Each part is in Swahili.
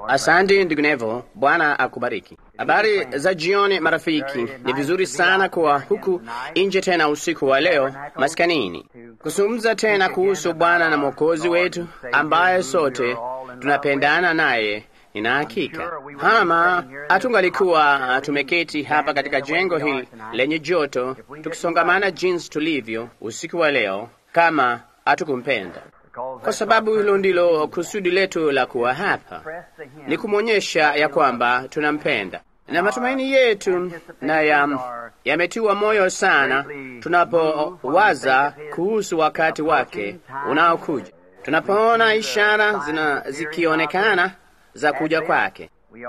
Asante ndugu Nevo, Bwana akubariki. Habari za jioni marafiki. Ni vizuri sana kuwa huku nje tena usiku wa leo maskanini, kuzungumza tena kuhusu Bwana na Mwokozi wetu ambaye sote tunapendana naye. Nina hakika ama hatungalikuwa tumeketi hapa katika jengo hili lenye joto tukisongamana jinsi tulivyo usiku wa leo kama hatukumpenda kwa sababu hilo ndilo kusudi letu la kuwa hapa, ni kumwonyesha ya kwamba tunampenda, na matumaini yetu na yametiwa moyo sana tunapowaza kuhusu wakati wake unaokuja, tunapoona ishara zina zikionekana za kuja kwake.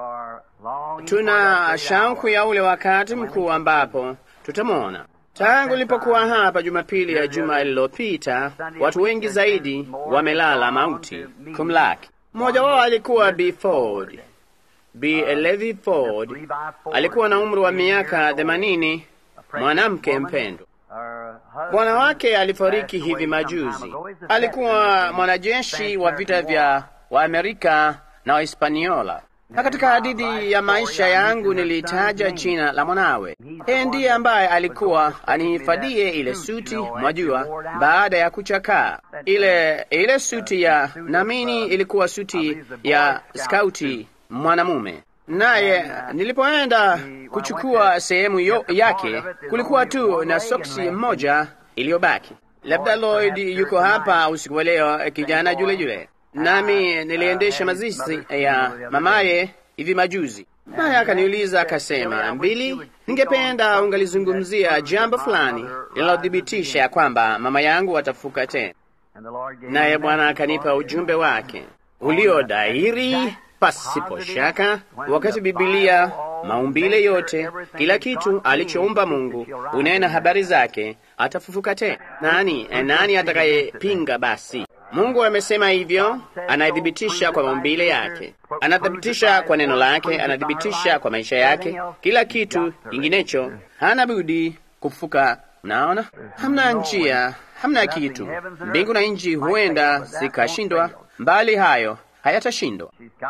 Tuna shauku ya ule wakati mkuu ambapo tutamwona. Tangu nilipokuwa hapa Jumapili ya juma lililopita, watu wengi zaidi wamelala mauti kumlaki. Mmoja wao alikuwa B Ford. B Levi Ford alikuwa na umri wa miaka themanini, mwanamke mpendwa. Bwana wake alifariki hivi majuzi. Alikuwa mwanajeshi wa vita vya Waamerika na Wahispaniola na katika hadithi ya maisha yangu nilitaja jina la mwanawe. Yeye ndiye ambaye alikuwa anihifadhie ile suti, mwajua, baada ya kuchakaa. Ile ile suti ya namini ilikuwa suti ya skauti mwanamume, naye nilipoenda kuchukua sehemu yake, kulikuwa tu na soksi moja iliyobaki. Labda Lloyd yuko hapa usiku wa leo, kijana yule yule nami niliendesha mazishi ya mamaye hivi majuzi, naye akaniuliza akasema, Mbili, ningependa ungalizungumzia jambo fulani linalothibitisha ya kwamba mama yangu atafuka tena. Naye Bwana akanipa ujumbe wake ulio dhahiri pasipo shaka, wakati Bibilia maumbile yote, kila kitu alichoumba Mungu unena habari zake, atafufuka tena. Nani nani atakayepinga? Basi Mungu amesema hivyo, anathibitisha kwa maumbile yake, anathibitisha kwa neno lake, anathibitisha kwa maisha yake. Kila kitu inginecho hana budi kufufuka. Mnaona, hamna njia, hamna kitu. Mbingu na nchi huenda zikashindwa, mbali hayo hayatashindwa.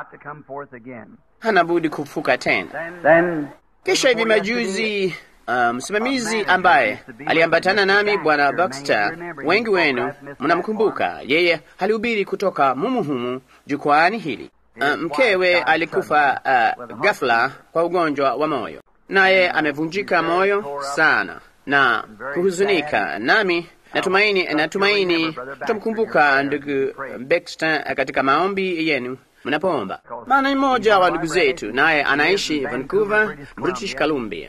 Hana budi kufufuka tena. Kisha hivi majuzi msimamizi um, ambaye aliambatana nami Bwana Baxter, wengi wenu mnamkumbuka yeye. Alihubiri kutoka mumu humu jukwani hili. Uh, mkewe alikufa uh, ghafla kwa ugonjwa wa moyo, naye amevunjika moyo sana na kuhuzunika, nami natumaini natumaini tutamkumbuka ndugu Baxter katika maombi yenu mnapoomba, maana ni mmoja wa ndugu zetu, naye anaishi Vancouver, British Columbia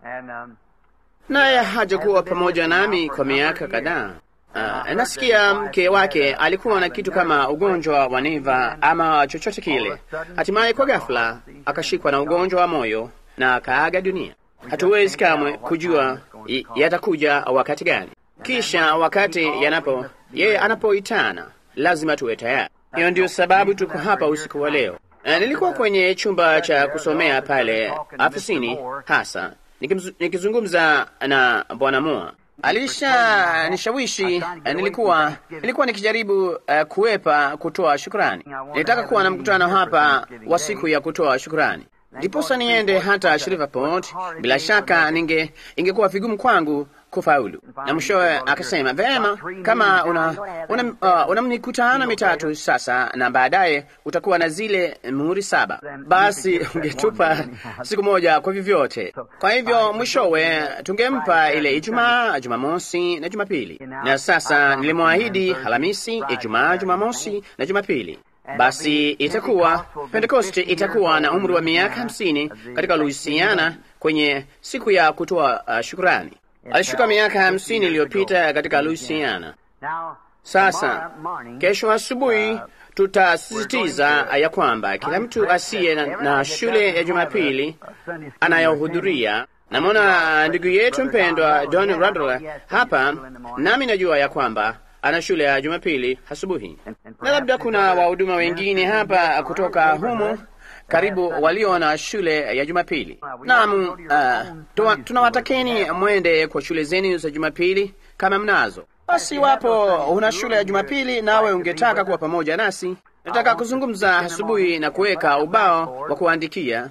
naye hajakuwa pamoja nami kwa miaka kadhaa. Uh, nasikia mke wake alikuwa na kitu kama ugonjwa wa neva ama chochote kile. Hatimaye kwa ghafla akashikwa na ugonjwa wa moyo na akaaga dunia. Hatuwezi kamwe kujua yatakuja wakati gani. Kisha wakati yanapo yeye anapoitana, lazima tuwe tayari. Hiyo ndio sababu tuko hapa usiku wa leo. Uh, nilikuwa kwenye chumba cha kusomea pale afisini hasa nikizungumza na Bwana Moa alisha nishawishi. Nilikuwa nilikuwa nikijaribu uh, kuwepa kutoa shukrani. Nilitaka kuwa na mkutano hapa wa siku ya kutoa shukrani, ndiposa niende hata Shreveport. Bila shaka ninge ingekuwa vigumu kwangu kufaulu. Na mwishowe akasema vema, kama una una, uh, una mikutano mitatu sasa na baadaye utakuwa na zile muhuri saba, basi ungetupa siku moja kwa vyovyote. Kwa hivyo mwishowe tungempa ile Ijumaa, Jumamosi na Jumapili. Na sasa nilimwahidi Alhamisi, Ijumaa, Jumamosi na Jumapili. Basi itakuwa Pentekoste itakuwa na umri wa miaka hamsini katika Louisiana kwenye siku ya kutoa uh, shukrani. Alishuka miaka hamsini iliyopita katika Louisiana. Sasa kesho asubuhi tutasisitiza ya kwamba kila mtu asiye na, na shule ya Jumapili anayohudhuria. Namwona ndugu yetu mpendwa Don Radler hapa, nami najua ya kwamba ana shule ya Jumapili asubuhi, na labda kuna wahuduma wengine hapa kutoka humu karibu walio na shule ya Jumapili. Naam, uh, tunawatakeni mwende kwa shule zenu za Jumapili kama mnazo. Basi iwapo una shule ya Jumapili nawe ungetaka kuwa pamoja nasi, Nataka kuzungumza asubuhi na kuweka ubao wa kuandikia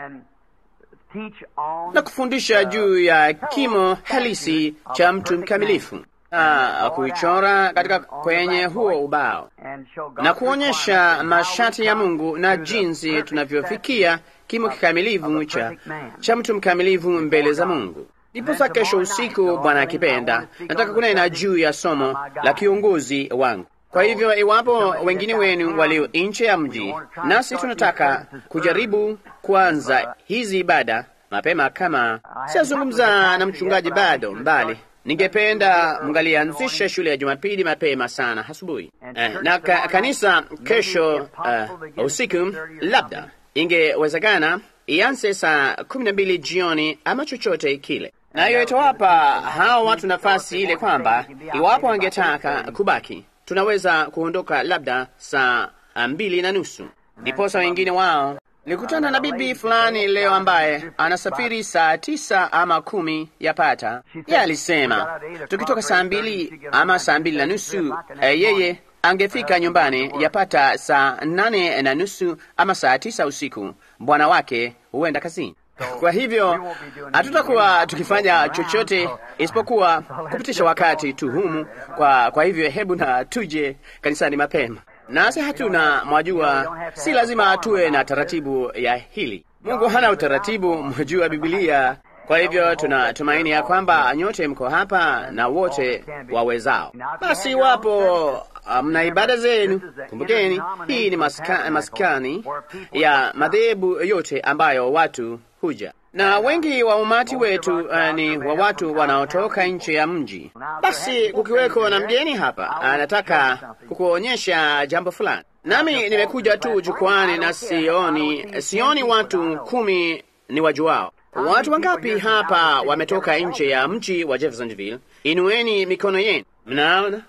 na kufundisha juu ya kimo halisi cha mtu mkamilifu na kuichora katika kwenye huo ubao na kuonyesha masharti ya Mungu na jinsi tunavyofikia kimo kikamilifu cha, cha mtu mkamilifu mbele za Mungu. Ndiposa kesho usiku, Bwana akipenda, nataka kunena juu ya somo la kiongozi wangu. Kwa hivyo iwapo wengine wenu walio nje ya mji, nasi tunataka kujaribu kuanza hizi ibada mapema. Kama siyazungumza na mchungaji bado mbali, ningependa mngalianzisha shule ya Jumapili mapema sana asubuhi eh, na ka, kanisa kesho uh, usiku labda ingewezekana ianze saa kumi na mbili jioni ama chochote kile, na hiyo itawapa hao watu nafasi ile kwamba iwapo wangetaka kubaki tunaweza kuondoka labda saa mbili na nusu. Ndiposa wengine wao, nilikutana na bibi fulani leo ambaye anasafiri saa tisa ama kumi yapata. Yeye alisema tukitoka saa mbili ama saa mbili na nusu eh, yeye angefika nyumbani yapata saa nane na nusu ama saa tisa usiku. Bwana wake huenda kazini. Kwa hivyo hatutakuwa tukifanya chochote isipokuwa kupitisha wakati tu humu. Kwa, kwa hivyo hebu na tuje kanisani mapema, nasi hatuna mwajua, si lazima tuwe na taratibu ya hili. Mungu hana utaratibu, mwajua Biblia. Kwa hivyo tunatumaini ya kwamba nyote mko hapa na wote wawezao. Basi iwapo mna ibada zenu, kumbukeni hii ni maska, maskani ya madhehebu yote ambayo watu huja na wengi wa umati wetu uh, ni wa watu wanaotoka nje ya mji. Basi kukiweko na mgeni hapa anataka kukuonyesha jambo fulani, nami nimekuja tu jukwani na sioni sioni watu kumi ni wajuao. Watu wangapi hapa wametoka nje ya mji wa Jeffersonville? Inueni mikono yenu. Mnaona,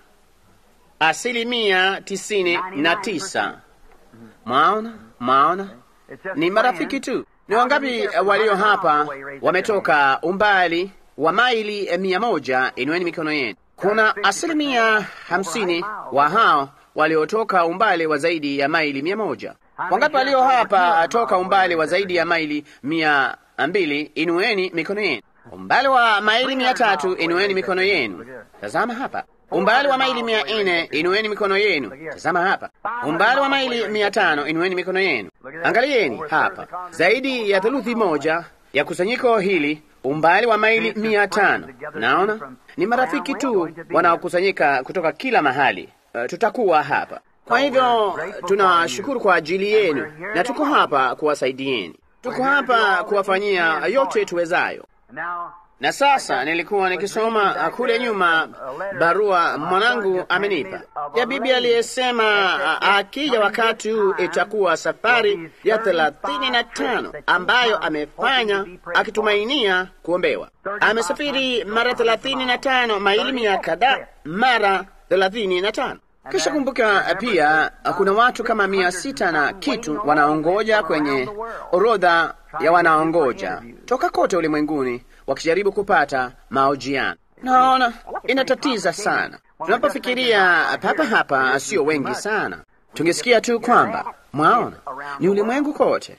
asilimia tisini na tisa. Mwaona, mwaona, ni marafiki tu. Ni wangapi walio hapa wametoka umbali wa maili mia moja? Inueni mikono yenu. Kuna asilimia hamsini wa hao waliotoka umbali wa zaidi ya maili mia moja. Wangapi walio hapa toka umbali wa zaidi ya maili mia mbili? Inueni mikono yenu. Umbali wa maili mia tatu, inueni mikono yenu. Tazama hapa. Umbali wa maili mia nne, inueni mikono yenu. Tazama hapa. Umbali wa maili mia tano, inueni mikono yenu. Angalieni hapa, zaidi ya theluthi moja ya kusanyiko hili, umbali wa maili mia tano. Naona ni marafiki tu wanaokusanyika kutoka kila mahali. Uh, tutakuwa hapa. Kwa hivyo tunashukuru kwa ajili yenu, na tuko hapa kuwasaidieni, tuko hapa kuwafanyia yote tuwezayo. Na sasa nilikuwa nikisoma kule nyuma barua mwanangu amenipa ya bibi aliyesema akija wakati huu itakuwa safari ya thelathini na tano ambayo amefanya akitumainia kuombewa. Amesafiri mara thelathini na tano maili mia kadhaa mara thelathini na tano. Kisha kumbuka pia kuna watu kama mia sita na kitu wanaongoja kwenye orodha ya wanaongoja toka kote ulimwenguni wakijaribu kupata mahojiano. Naona inatatiza sana. Tunapofikiria papa hapa, sio wengi sana, tungesikia tu kwamba mwaona ni ulimwengu kote,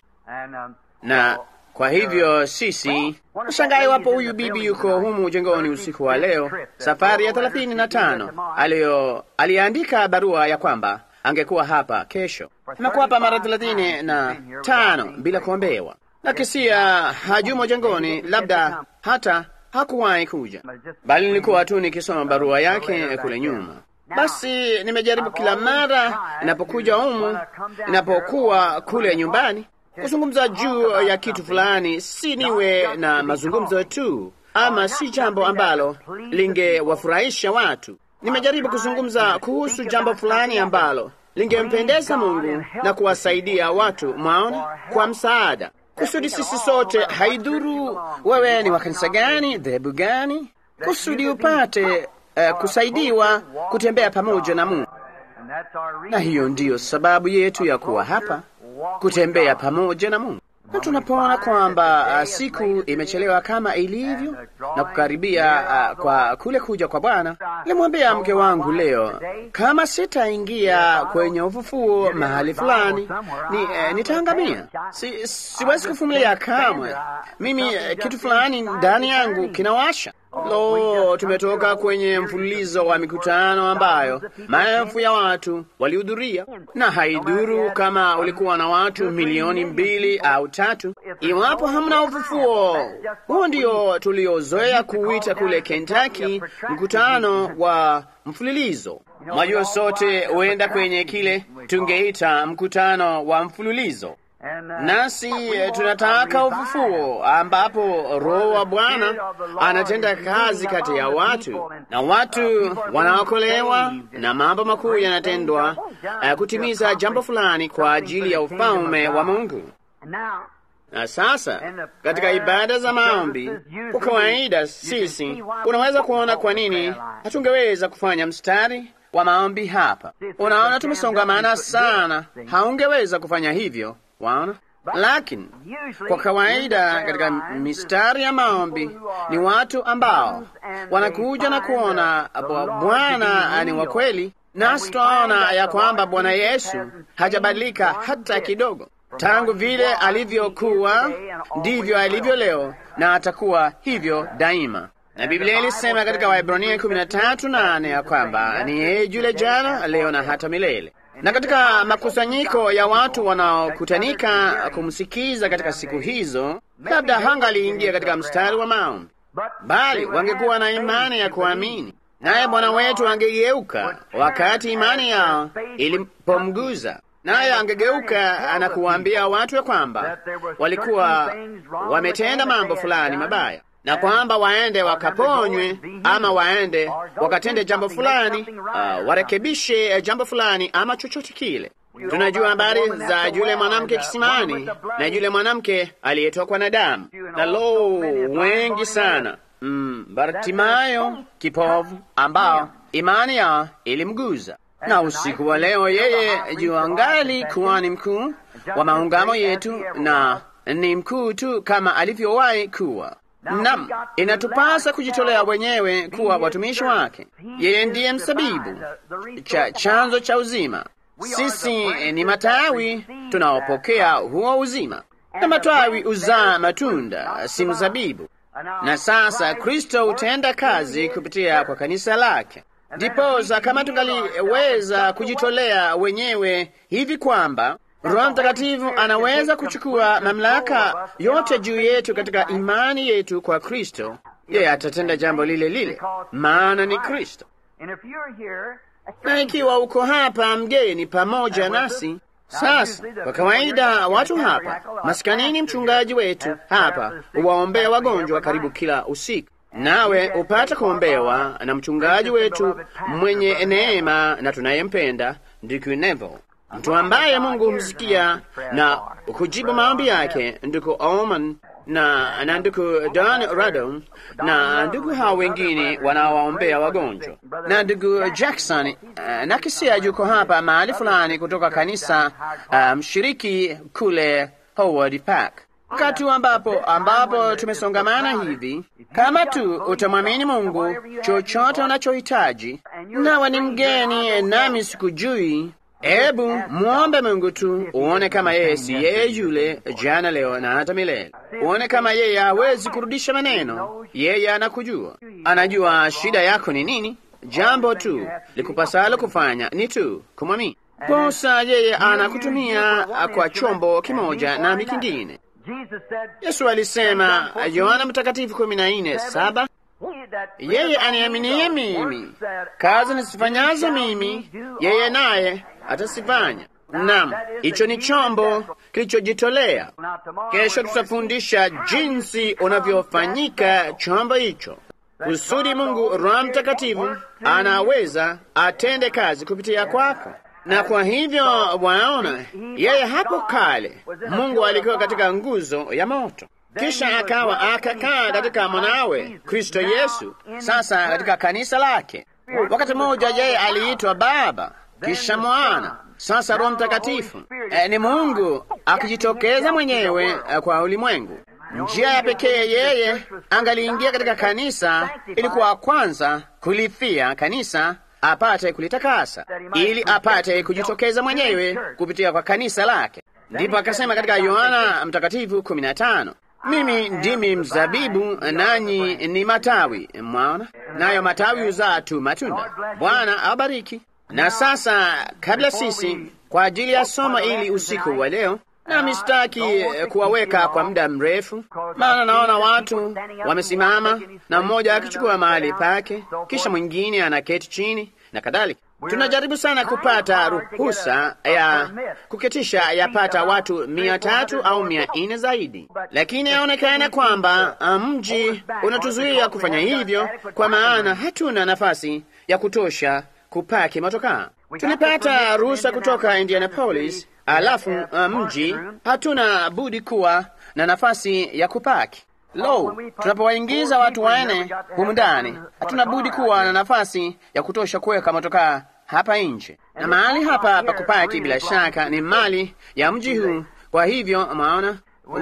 na kwa hivyo sisi nashangaa iwapo huyu bibi yuko humu jengoni usiku wa leo, safari ya thelathini na tano aliyo aliandika barua ya kwamba angekuwa hapa kesho. Amekuwa hapa mara thelathini na tano bila kuombewa na kisia hajumo jengoni, labda hata hakuwahi kuja, bali nilikuwa tu nikisoma barua yake kule nyuma. Basi nimejaribu kila mara inapokuja humu, inapokuwa kule nyumbani, kuzungumza juu ya kitu fulani, si niwe na mazungumzo tu, ama si jambo ambalo lingewafurahisha watu. Nimejaribu kuzungumza kuhusu jambo fulani ambalo lingempendeza Mungu na kuwasaidia watu, mwaona, kwa msaada kusudi sisi sote, haidhuru wewe ni wa kanisa gani, dhehebu gani, kusudi upate uh, kusaidiwa kutembea pamoja na Mungu. Na hiyo ndiyo sababu yetu ya kuwa hapa, kutembea pamoja na Mungu. na tunapoona kwamba uh, siku imechelewa kama ilivyo na kukaribia uh, kwa kule kuja kwa Bwana, nilimwambia mke wangu leo, kama sitaingia kwenye ufufuo mahali fulani ni, eh, nitaangamia. Si, siwezi kuvumilia kamwe. Mimi eh, kitu fulani ndani yangu kinawasha. Lo, tumetoka kwenye mfululizo wa mikutano ambayo maelfu ya watu walihudhuria, na haidhuru kama ulikuwa na watu milioni mbili au tatu, iwapo hamna ufufuo. Huo ndio tuliozoea kuuita kule Kentucky mkutano wa mfululizo. Mwajua, sote huenda kwenye kile tungeita mkutano wa mfululizo nasi tunataka ufufuo ambapo Roho wa Bwana anatenda kazi kati ya watu na watu wanaokolewa na mambo makuu yanatendwa uh, kutimiza jambo fulani kwa ajili ya ufalme wa Mungu. Na sasa katika ibada za maombi, kwa kawaida sisi, unaweza kuona kwa nini hatungeweza kufanya mstari wa maombi hapa. Unaona, tumesongamana sana, haungeweza kufanya hivyo. Waona, lakini kwa kawaida katika mistari ya maombi ni watu ambao wanakuja na kuona Bwana ni wa kweli, nasi twaona ya kwamba Bwana Yesu hajabadilika hata kidogo. Tangu vile alivyokuwa ndivyo alivyo leo, na atakuwa hivyo daima. Na Biblia ilisema katika Waebrania kumi na tatu nane ya kwamba ni yeye yule jana, leo na hata milele na katika makusanyiko ya watu wanaokutanika kumsikiza katika siku hizo, labda hangaliingia katika mstari wa maombi, bali wangekuwa na imani ya kuamini, naye Bwana wetu angegeuka wakati imani yao ilipomguza, naye angegeuka na kuwaambia watu ya kwamba walikuwa wametenda mambo fulani mabaya na kwamba waende wakaponywe ama waende wakatende jambo fulani, uh, warekebishe jambo fulani ama chochote kile. Tunajua habari za yule mwanamke kisimani na yule mwanamke aliyetokwa na damu, na lo, wengi sana mm, Bartimayo kipovu ambao imani yao ilimguza. Na usiku wa leo yeye juangali kuhani mkuu wa maungamo yetu, na ni mkuu tu kama alivyowahi kuwa. Nam, inatupasa kujitolea wenyewe kuwa watumishi wake. Yeye ndiye msabibu cha chanzo cha uzima. Sisi ni matawi tunaopokea huo uzima, na matawi uzaa matunda, si mzabibu. Na sasa Kristo hutenda kazi kupitia kwa kanisa lake. Ndiposa kama tungaliweza kujitolea wenyewe hivi kwamba Roho Mtakatifu anaweza kuchukua mamlaka yote juu yetu katika imani yetu kwa Kristo, yeye atatenda jambo lile lile, maana ni Kristo. Na ikiwa uko hapa mgeni pamoja nasi sasa, kwa kawaida watu hapa maskanini, mchungaji wetu hapa huwaombea wagonjwa karibu kila usiku, nawe upata kuombewa na mchungaji wetu mwenye neema na tunayempenda ndugu Neville mtu ambaye Mungu humsikia na kujibu maombi yake, ndugu Oman na na ndugu Don Radon na ndugu hao wengine wanaowaombea wagonjwa na ndugu Jackson uh, na kisia yuko hapa mahali fulani kutoka kanisa mshiriki um, kule Howard Park. Wakati ambapo ambapo tumesongamana hivi, kama tu utamwamini Mungu chochote unachohitaji, nawe ni mgeni nami sikujui Ebu muombe Mungu tu uone kama yeye si yeye yule jana, leo na hata milele. Uone kama yeye hawezi kurudisha maneno. Yeye anakujua, anajua shida yako ni nini. Jambo tu likupasalo kufanya ni tu kumwamini. Posa yeye anakutumia kwa chombo kimoja nami kingine. Yesu alisema, Yohana Mtakatifu kumi na nne saba yeye aniaminie mimi, kazi nisifanyazo mimi, yeye naye atasifanya. Naam, hicho ni chombo kilichojitolea. Kesho tutafundisha jinsi unavyofanyika chombo hicho, kusudi Mungu Roho Mtakatifu anaweza atende kazi kupitia kwako. Na kwa hivyo waona, yeye hapo kale Mungu alikuwa katika nguzo ya moto, kisha akawa akakaa katika mwanawe Kristo Yesu, sasa katika kanisa lake. Wakati mmoja yeye aliitwa Baba, kisha Mwana, sasa Roho Mtakatifu. E, ni Mungu akijitokeza mwenyewe kwa ulimwengu. Njia ya pekee yeye angaliingia katika kanisa ilikuwa kwanza kulifia kanisa apate kulitakasa, ili apate kujitokeza mwenyewe kupitia kwa kanisa lake. Ndipo akasema katika Yohana Mtakatifu kumi na tano mimi ndimi mzabibu nanyi ni matawi. Mwaona, nayo matawi huzaa tu matunda. Bwana awabariki. Na sasa, kabla sisi kwa ajili ya somo ili usiku wa leo, nami sitaki kuwaweka kwa muda mrefu, maana naona watu wamesimama na mmoja akichukua mahali pake, kisha mwingine anaketi chini na kadhalika. Tunajaribu sana kupata ruhusa ya kuketisha yapata watu mia tatu au mia nne zaidi, lakini yaonekana kwamba mji unatuzuia kufanya hivyo, kwa maana hatuna nafasi ya kutosha kupaki motokaa. Tulipata ruhusa kutoka Indianapolis, alafu mji hatuna budi kuwa na nafasi ya kupaki. Lo, tunapowaingiza watu wanne humu ndani, hatuna budi kuwa na nafasi ya kutosha kuweka motokaa hapa nje, na mahali hapa pa kupaki bila shaka ni mali ya mji huu. Kwa hivyo mwaona,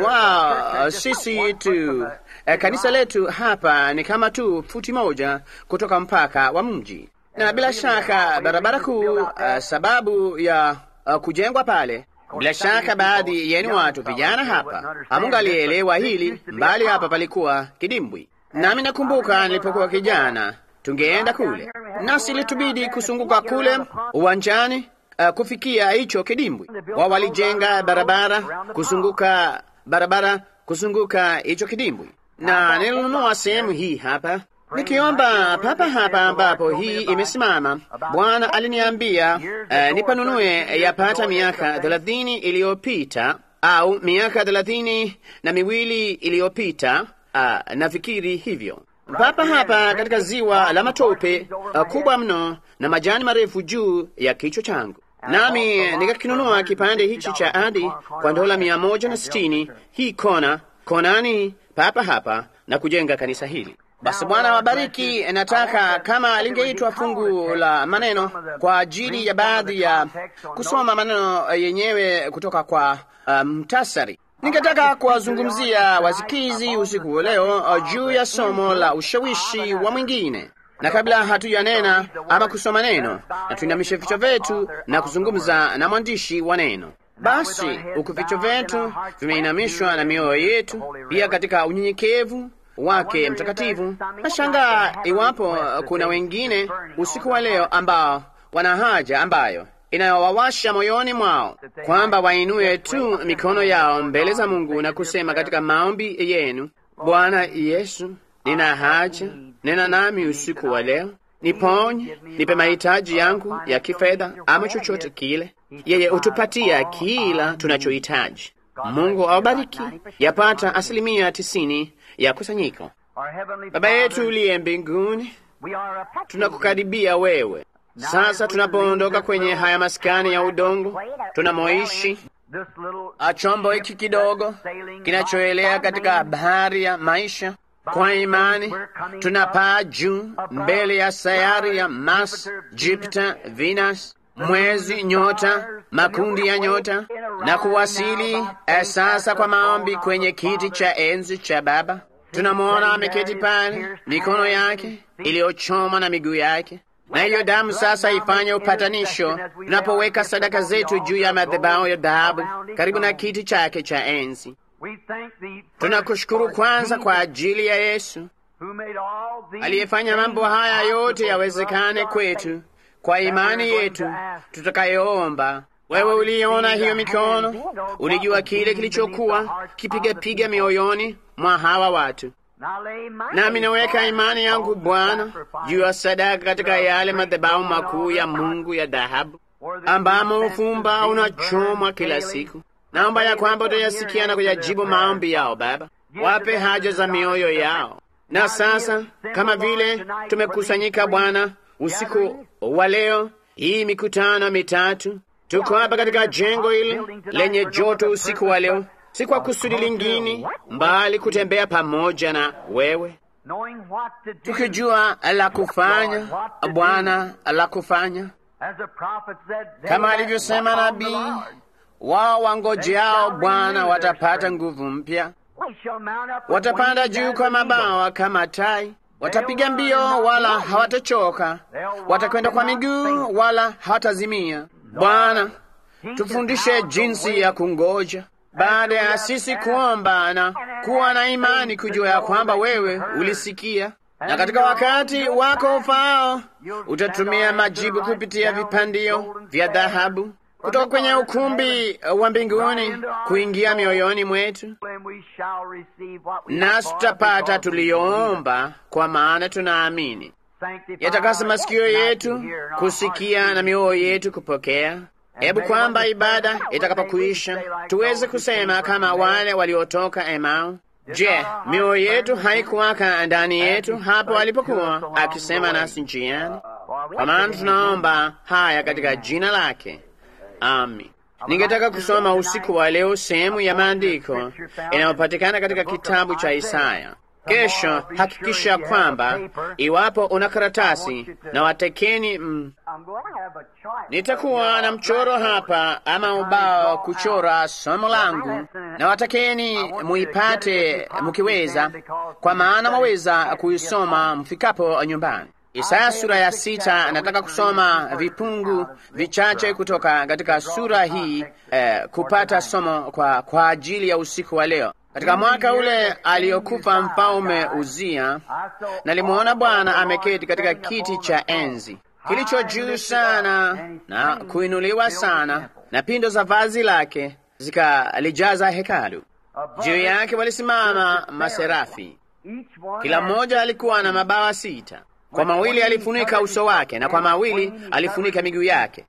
wow, sisi tu eh, kanisa letu hapa ni kama tu futi moja kutoka mpaka wa mji, na bila shaka barabara kuu uh, sababu ya uh, kujengwa pale bila shaka baadhi yenu watu vijana hapa hamungalielewa hili, mbali hapa palikuwa kidimbwi. Nami nakumbuka nilipokuwa kijana, tungeenda kule nasi litubidi kusunguka kule uwanjani uh, kufikia hicho kidimbwi. Wao walijenga barabara kuzunguka barabara kuzunguka hicho kidimbwi, na nilinunua sehemu hii hapa nikiomba papa hapa ambapo hii imesimama. Bwana aliniambia uh, nipanunue yapata miaka thelathini iliyopita au miaka thelathini na miwili iliyopita. Uh, nafikiri hivyo papa hapa katika ziwa la matope uh, kubwa mno na majani marefu juu ya kichwa changu, nami nikakinunua kipande hichi cha ardhi kwa dola mia moja na sitini hii kona konani papa hapa na kujenga kanisa hili. Basi Bwana wabariki. Nataka kama lingeitwa fungu la maneno kwa ajili ya baadhi ya kusoma maneno yenyewe kutoka kwa mtasari. Um, ningetaka kuwazungumzia wasikizi usiku wa leo juu ya somo la ushawishi wa mwingine, na kabla hatujanena ama kusoma neno, na tuinamishe vichwa vyetu na kuzungumza na mwandishi wa neno. Basi huku vichwa vyetu vimeinamishwa na mioyo yetu pia katika unyenyekevu wake mtakatifu. Nashangaa iwapo kuna wengine usiku wa leo ambao wana haja ambayo inayowawasha moyoni mwao kwamba wainue tu mikono yao mbele za Mungu na kusema katika maombi yenu, Bwana Yesu, nina haja, nena nami usiku wa leo, niponye, nipe mahitaji yangu ya kifedha ama chochote kile. Yeye hutupatia kila tunachohitaji. Mungu awabariki. Yapata asilimia tisini ya kusanyiko. Baba yetu uliye mbinguni, tunakukaribia wewe sasa. Tunapoondoka kwenye haya maskani ya udongo tunamoishi, chombo hiki kidogo kinachoelea katika bahari ya maisha, kwa imani tunapaa juu mbele ya sayari ya Mars, Jupiter, Venus, mwezi, nyota, makundi ya nyota na kuwasili sasa kwa maombi kwenye kiti cha enzi cha Baba. Tunamwona ameketi pale, mikono yake iliyochomwa na miguu yake, na hiyo damu sasa ifanye upatanisho tunapoweka sadaka zetu juu ya madhabahu ya dhahabu karibu na kiti chake cha enzi. Tunakushukuru kwanza kwa ajili ya Yesu aliyefanya mambo haya yote yawezekane kwetu kwa imani yetu tutakayoomba. Wewe uliona hiyo mikono, ulijua kile kilichokuwa kipigapiga mioyoni mwa hawa watu. Nami naweka imani yangu Bwana juu ya sadaka katika yale madhabahu makuu ya Mungu ya dhahabu, ambamo ufumba unachomwa kila siku. Naomba ya kwamba utayasikia na kuyajibu maombi yao. Baba, wape haja za mioyo yao. Na sasa kama vile tumekusanyika Bwana usiku wa leo, hii mikutano mitatu, tuko hapa katika jengo hili lenye joto usiku wa leo, si kwa kusudi lingine mbali kutembea pamoja na wewe, tukijua la kufanya Bwana, la kufanya kama alivyosema nabii, wao wangojeao Bwana watapata nguvu mpya, watapanda juu kwa mabawa kama tai, watapiga mbio wala hawatachoka, watakwenda kwa miguu wala hawatazimia. Bwana, tufundishe jinsi ya kungoja baada ya sisi kuomba na kuwa na imani, kujua ya kwamba wewe ulisikia, na katika wakati wako ufaao utatumia majibu kupitia vipandio vya dhahabu kutoka kwenye ukumbi wa mbinguni kuingia mioyoni mwetu, nasi tutapata tuliyoomba, kwa maana tunaamini. Yatakasa masikio yetu kusikia na mioyo yetu kupokea. Hebu kwamba ibada itakapokuisha tuweze kusema kama wale waliotoka Emau, je, mioyo yetu haikuwaka ndani yetu hapo alipokuwa akisema nasi njiani? Kwa maana tunaomba haya katika jina lake, amin. Ningetaka kusoma usiku wa leo sehemu ya maandiko inayopatikana katika kitabu cha Isaya. Kesho hakikisha kwamba iwapo una karatasi na watekeni mm, nitakuwa na mchoro hapa ama ubao kuchora somo langu, na watakeni muipate mkiweza, kwa maana mwaweza kuisoma mfikapo nyumbani. Isaya sura ya sita. Nataka kusoma vipungu vichache kutoka katika sura hii eh, kupata somo kwa, kwa ajili ya usiku wa leo. Katika mwaka ule aliyokufa mfalme Uzia, nalimwona Bwana ameketi katika kiti cha enzi kilicho juu sana na kuinuliwa sana, na pindo za vazi lake zikalijaza hekalu. Juu yake walisimama maserafi, kila mmoja alikuwa na mabawa sita. Kwa mawili alifunika uso wake, na kwa mawili alifunika miguu yake,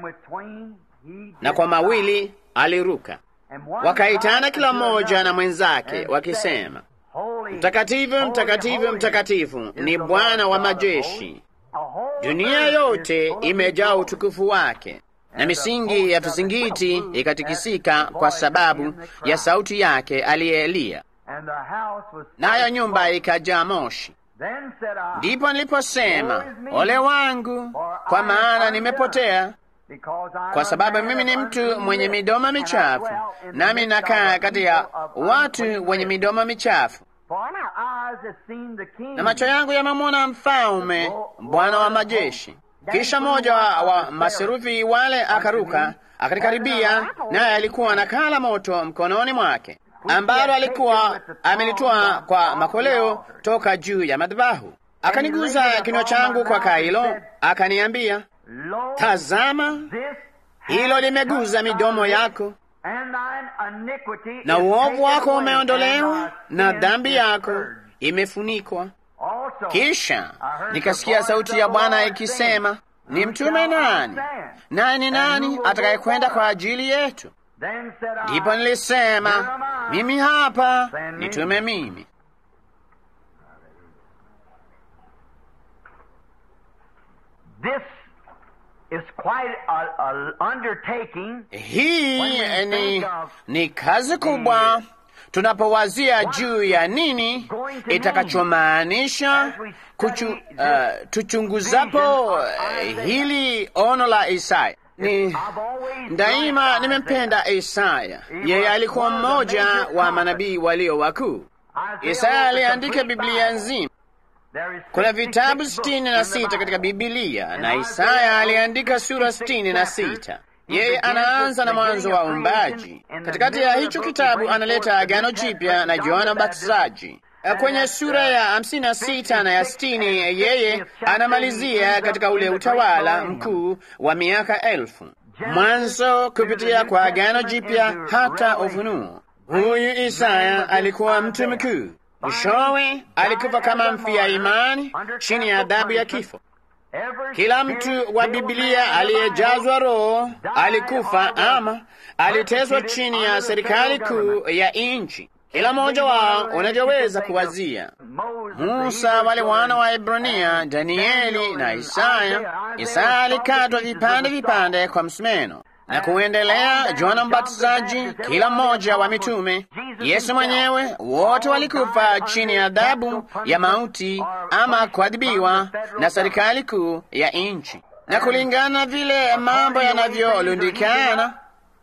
na kwa mawili aliruka. Wakaitana kila mmoja na mwenzake wakisema, Mtakatifu, mtakatifu, mtakatifu ni Bwana wa majeshi, dunia yote imejaa utukufu wake. Na misingi ya vizingiti ikatikisika kwa sababu ya sauti yake aliyelia, nayo nyumba ikajaa moshi. Ndipo niliposema, ole wangu, kwa maana nimepotea, kwa sababu mimi ni mtu mwenye midomo michafu, nami nakaa kati ya watu wenye midomo michafu, na macho yangu yamemwona Mfalme, Bwana wa majeshi. Kisha mmoja wa, wa maserufi wale akaruka akanikaribia, naye alikuwa na kaa la moto mkononi mwake ambalo alikuwa amelitoa kwa makoleo toka juu ya madhabahu. Akaniguza kinywa changu kwa kaa hilo, akaniambia, tazama, hilo limeguza midomo yako, na uovu wako umeondolewa, na dhambi yako imefunikwa. Kisha nikasikia sauti ya Bwana ikisema, ni mtume nani? Naye ni nani atakayekwenda kwa ajili yetu? Ndipo nilisema, mimi hapa, nitume mimi. Hii ni, ni kazi kubwa tunapowazia juu ya nini itakachomaanisha kuchu, uh, tuchunguzapo uh, hili ono la Isaya. Ni daima nimempenda Isaya. Yeye alikuwa mmoja wa manabii walio wakuu. Isaya aliandika Biblia nzima. Kuna vitabu sitini na sita katika Bibilia na Isaya aliandika sura sitini na sita. Yeye anaanza na mwanzo wa uumbaji. Katikati ya hicho kitabu analeta Agano Jipya na Yohana Mbatizaji. Kwenye sura ya hamsini na sita na ya sitini yeye anamalizia katika ule utawala mkuu wa miaka elfu, mwanzo kupitia kwa Agano Jipya hata Ufunuo. Huyu Isaya alikuwa mtu mkuu. Mwishowe alikufa kama mfia imani chini ya adhabu ya kifo. Kila mtu wa Biblia aliyejazwa Roho alikufa ama aliteswa chini ya serikali kuu ya nchi. Kila mmoja wao unavyoweza kuwazia: Musa, wale wana wa Ibrania, Danieli na Isaya. Isaya alikatwa vipande vipande kwa msumeno na kuendelea. Yohana Mbatizaji, kila mmoja wa mitume, Yesu mwenyewe, wote walikufa chini ya adhabu ya mauti ama kuadhibiwa na serikali kuu ya nchi. Na kulingana na vile mambo yanavyolundikana,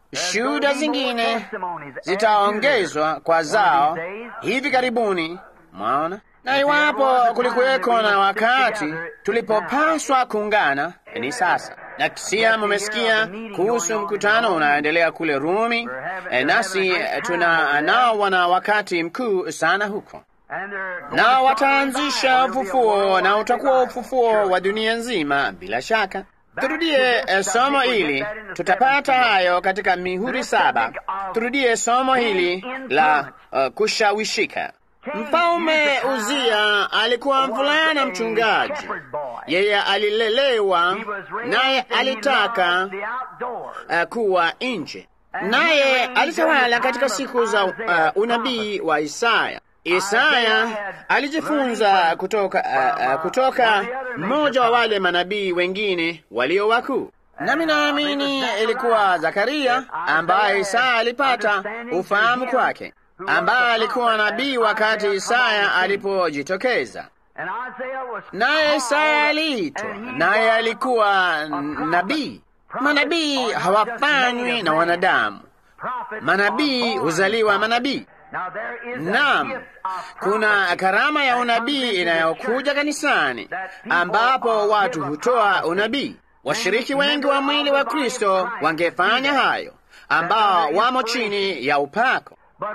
shuhuda zingine zitaongezwa kwa zao hivi karibuni. Mwaona, na iwapo kulikuweko na wakati tulipopaswa kuungana, ni sasa. Na kisia, mumesikia kuhusu mkutano unaoendelea kule Rumi, e, nasi tuna nao wana wakati mkuu sana huko na wataanzisha ufufuo na utakuwa ufufuo wa dunia nzima. Bila shaka, turudie eh, somo hili, tutapata hayo katika mihuri saba. Turudie somo hili la uh, kushawishika. Mfalme Uzia alikuwa mvulana mchungaji, yeye alilelewa naye alitaka uh, kuwa nje, naye alitawala katika siku za uh, unabii wa Isaya. Isaya alijifunza kutoka, uh, uh, kutoka mmoja wa wale manabii wengine walio wakuu, nami naamini ilikuwa Zakaria ambaye Isaya alipata ufahamu kwake, ambaye alikuwa nabii wakati Isaya alipojitokeza. Naye Isaya aliitwa, naye alikuwa nabii. Manabii hawafanywi na wanadamu, manabii huzaliwa manabii. Naam, kuna karama ya unabii inayokuja kanisani ambapo watu hutoa unabii. Washiriki wengi wa mwili wa Kristo wangefanya hayo, ambao wamo chini ya upako,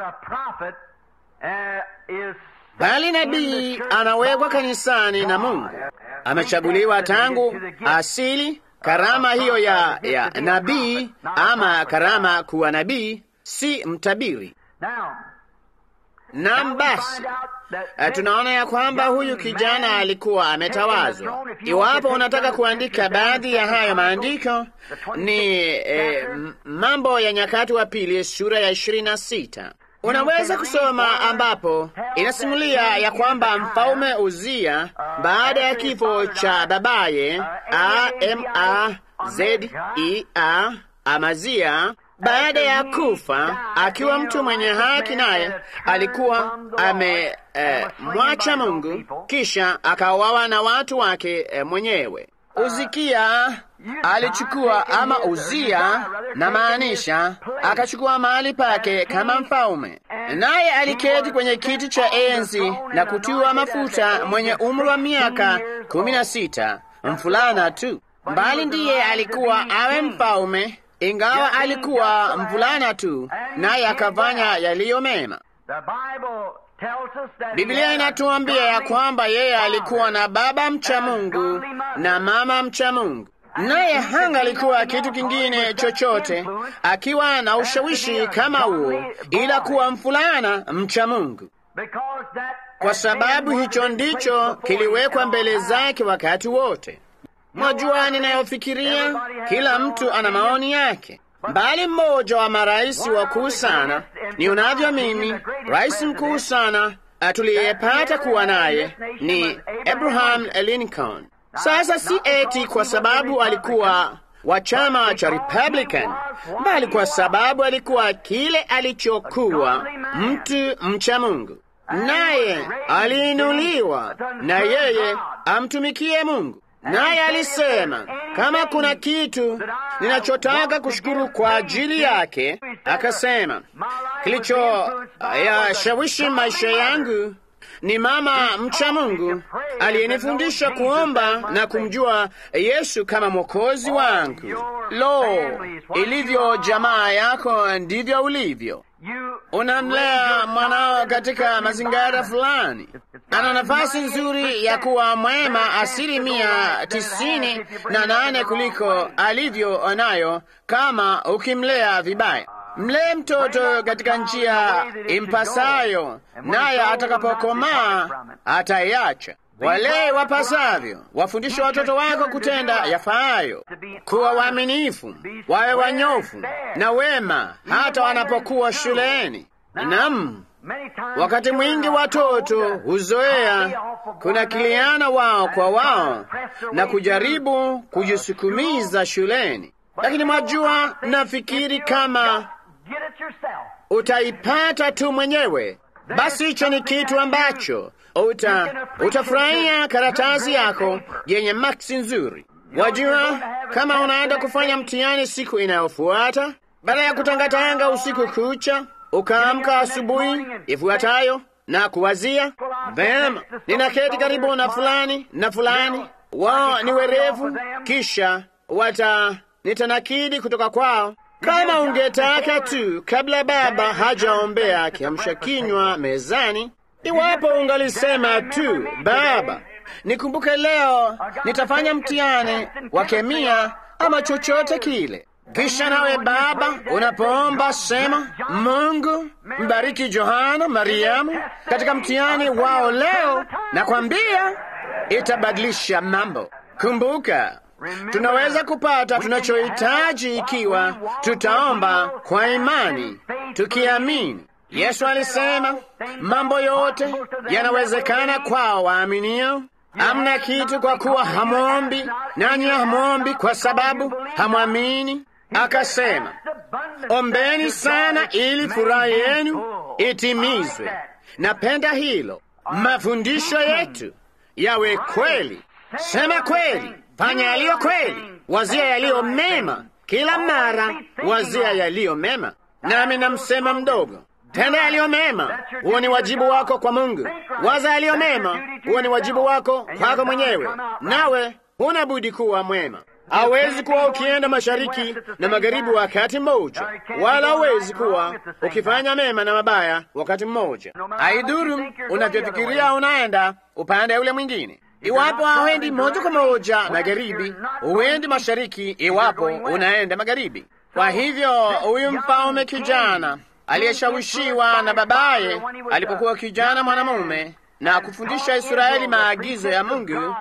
bali nabii anawekwa kanisani na Mungu. Amechaguliwa tangu asili. Karama hiyo ya, ya nabii ama karama kuwa nabii, si mtabiri. Nam basi, tunaona ya kwamba huyu kijana alikuwa ametawazwa. Iwapo unataka kuandika baadhi ya hayo maandiko, ni eh, Mambo ya Nyakati wa Pili sura ya ishirini na sita unaweza kusoma, ambapo inasimulia ya kwamba mfalme Uzia baada ya kifo cha babaye Amazia Amazia baada ya kufa akiwa mtu mwenye haki, naye alikuwa amemwacha eh, Mungu, kisha akauawa na watu wake eh, mwenyewe. Uzikia alichukua ama Uzia na maanisha akachukua mahali pake kama mfalme, naye aliketi kwenye kiti cha enzi na kutiwa mafuta, mwenye umri wa miaka kumi na sita, mfulana tu, mbali ndiye alikuwa awe mfalme ingawa alikuwa mvulana tu, naye akafanya yaliyo mema. Biblia inatuambia ya kwamba yeye alikuwa na baba mcha Mungu na mama mcha Mungu, naye hanga alikuwa kitu kingine chochote akiwa na ushawishi kama huo, ila kuwa mvulana mcha Mungu, kwa sababu hicho ndicho kiliwekwa mbele zake wakati wote. Mwajua ninayofikiria, kila mtu ana maoni yake, bali mmoja wa marais wakuu sana ni unavyo mimi, rais mkuu sana tuliyepata kuwa naye ni Abraham Lincoln. Sasa si eti kwa sababu alikuwa wa chama cha Republican, bali kwa sababu alikuwa kile alichokuwa, mtu mcha Mungu, naye aliinuliwa na yeye amtumikie Mungu naye alisema kama kuna kitu ninachotaka kushukuru kwa ajili yake, akasema kilicho yashawishi maisha yangu ni mama mcha Mungu aliyenifundisha kuomba na kumjua Yesu kama mwokozi wangu. Lo, ilivyo jamaa yako ndivyo ulivyo. Unamlea mwanao katika mazingira fulani, ana nafasi nzuri ya kuwa mwema asilimia tisini na nane kuliko alivyo nayo kama ukimlea vibaya. Mlee mtoto katika njia impasayo, naye atakapokomaa ataiacha. Walee wapasavyo, wafundishe watoto wako kutenda yafaayo, kuwa waaminifu, wawe wanyofu na wema, hata wanapokuwa shuleni. Naam, wakati mwingi watoto huzoea kunakiliana wao kwa wao na kujaribu kujisukumiza shuleni, lakini mwajua, nafikiri kama utaipata tu mwenyewe, basi hicho ni kitu ambacho uta utafurahia karatasi yako yenye maksi nzuri. Wajua, kama unaenda kufanya mtihani siku inayofuata, baada ya kutangatanga usiku kucha, ukaamka asubuhi ifuatayo na kuwazia vema, ninaketi karibu na fulani na fulani, wao ni werevu, kisha wata nitanakidi kutoka kwao. Kama ungetaka tu, kabla baba hajaombea kiamsha kinywa mezani, iwapo ungalisema tu, Baba, nikumbuke leo nitafanya mtihani wa kemia ama chochote kile. Kisha nawe Baba, unapoomba sema, Mungu mbariki Johana, Mariamu katika mtihani wao leo, na kwambia itabadilisha mambo. Kumbuka, tunaweza kupata tunachohitaji ikiwa tutaomba kwa imani, tukiamini. Yesu alisema mambo yote yanawezekana kwao waaminio. Hamna kitu kwa kuwa hamwombi, nanyi hamwombi kwa sababu hamwamini. Akasema, ombeni sana ili furaha yenu itimizwe. Napenda hilo. Mafundisho yetu yawe kweli. Sema kweli, fanya yaliyo kweli, wazia yaliyo mema, kila mara wazia yaliyo mema. Nami namsema mdogo, tenda yaliyo mema. Huo ni wajibu wako kwa Mungu. Waza yaliyo mema, huo ni wajibu wako kwako mwenyewe, nawe huna budi kuwa mwema. Hawezi kuwa ukienda mashariki na magharibi wakati mmoja, wala hawezi kuwa ukifanya mema na mabaya wakati mmoja. Haidhuru unavyofikiria unaenda upande ule mwingine. Iwapo hauendi moja kwa moja magharibi, huendi mashariki. Iwapo unaenda magharibi. Kwa hivyo huyu mfalme kijana aliyeshawishiwa na babaye alipokuwa kijana mwanamume na kufundisha Israeli maagizo ya Mungu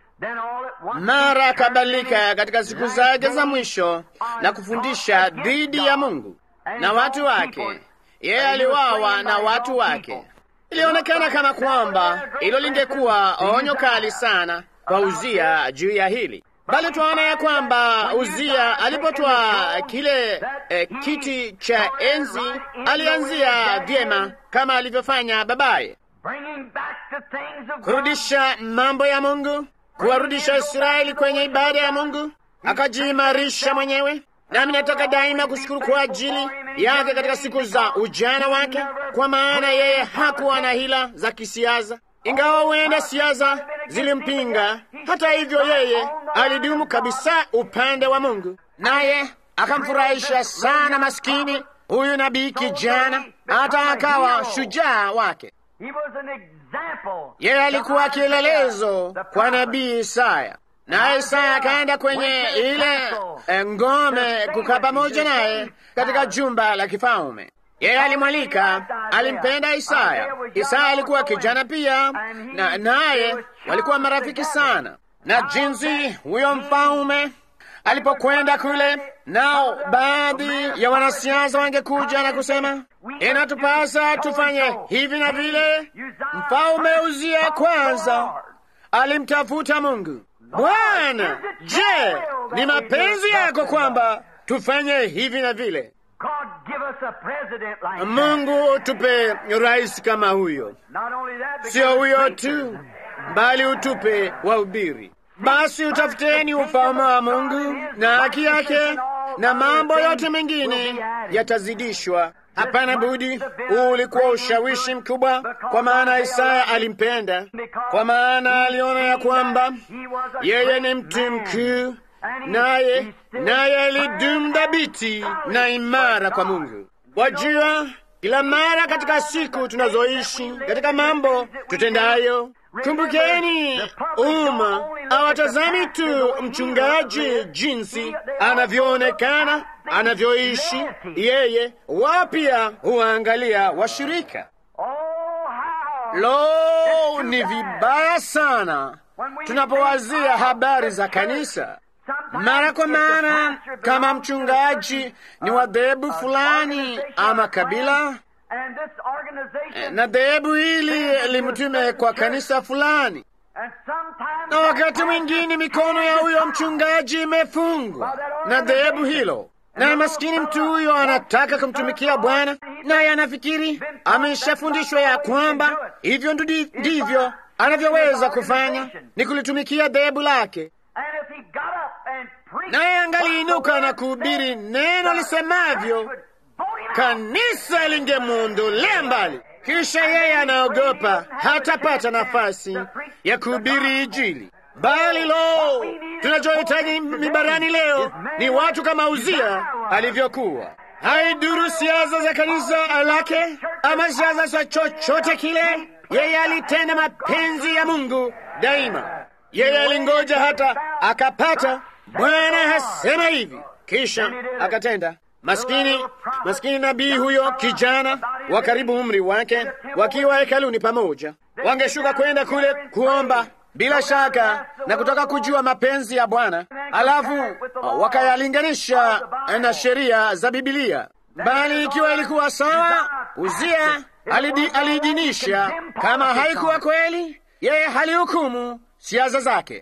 mara akabadilika katika siku zake za mwisho na kufundisha dhidi ya Mungu na watu wake. Yeye aliwawa na watu wake. Ilionekana kama kwamba hilo lingekuwa onyo kali sana kwa Uzia juu ya hili, bali twaona ya kwamba Uzia alipotwaa kile eh, kiti cha enzi alianzia vyema kama alivyofanya babaye, kurudisha mambo ya Mungu kuwarudisha Israeli kwenye ibada ya Mungu, akajiimarisha mwenyewe. Nami nataka daima kushukuru kwa ajili yake katika siku za ujana wake, kwa maana yeye hakuwa na hila za kisiasa, ingawa huenda siasa zilimpinga. Hata hivyo, yeye alidumu kabisa upande wa Mungu, naye akamfurahisha sana maskini huyu nabii kijana, hata akawa shujaa wake. Yeye alikuwa kielelezo kwa nabii Isaya, naye Isaya akaenda kwenye ile ngome kukaa pamoja naye katika jumba la kifalme. Yeye alimwalika, alimpenda Isaya. Isaya alikuwa kijana pia, na naye walikuwa marafiki sana, na jinsi huyo mfalme alipokwenda kule, nao baadhi ya wanasiasa wangekuja na kusema inatupasa tufanye hivi na vile. Mfalme Uzia kwanza alimtafuta Mungu. Bwana, je, ni mapenzi yako kwamba tufanye hivi na vile? Mungu utupe rais kama huyo, sio huyo tu, bali utupe wahubiri. Basi utafuteni ufalme wa Mungu na haki yake, na mambo yote mengine yatazidishwa. Hapana budi. Huu ulikuwa ushawishi mkubwa, kwa maana Isaya alimpenda, kwa maana aliona ya kwamba yeye ni mtu mkuu, naye naye alidumu dhabiti na imara kwa Mungu. Wajua, kila mara katika siku tunazoishi, katika mambo tutendayo Kumbukeni, umma awatazami tu mchungaji jinsi anavyoonekana, anavyoishi yeye, wao pia huwaangalia washirika. Lo, ni vibaya sana tunapowazia habari za kanisa mara kwa mara, kama mchungaji ni wa dhehebu fulani ama kabila na dhehebu hili limtume kwa kanisa fulani, na wakati mwingine mikono ya huyo mchungaji imefungwa na dhehebu hilo, na maskini mtu huyo anataka kumtumikia Bwana, naye anafikiri ameshafundishwa ya kwamba hivyo ndivyo anavyoweza kufanya, ni kulitumikia dhehebu lake. naye angaliinuka na kuhubiri neno lisemavyo, kanisa lingemwondolea mbali. Kisha yeye anaogopa hatapata nafasi ya kuhubiri Injili. Bali lo, tunachohitaji mibarani leo ni watu kama Uzia alivyokuwa. Haiduru siasa za kanisa lake ama siasa za chochote kile, yeye alitenda mapenzi ya Mungu daima. Yeye alingoja hata akapata, Bwana hasema hivi, kisha akatenda. Maskini, maskini nabii huyo, kijana wa karibu umri wake, wakiwa hekaluni pamoja, wangeshuka kwenda kule kuomba bila shaka na kutaka kujua mapenzi ya Bwana, alafu wakayalinganisha na sheria za Bibilia. Bali ikiwa ilikuwa sawa, Uzia aliidinisha. Kama haikuwa kweli, yeye halihukumu siasa zake.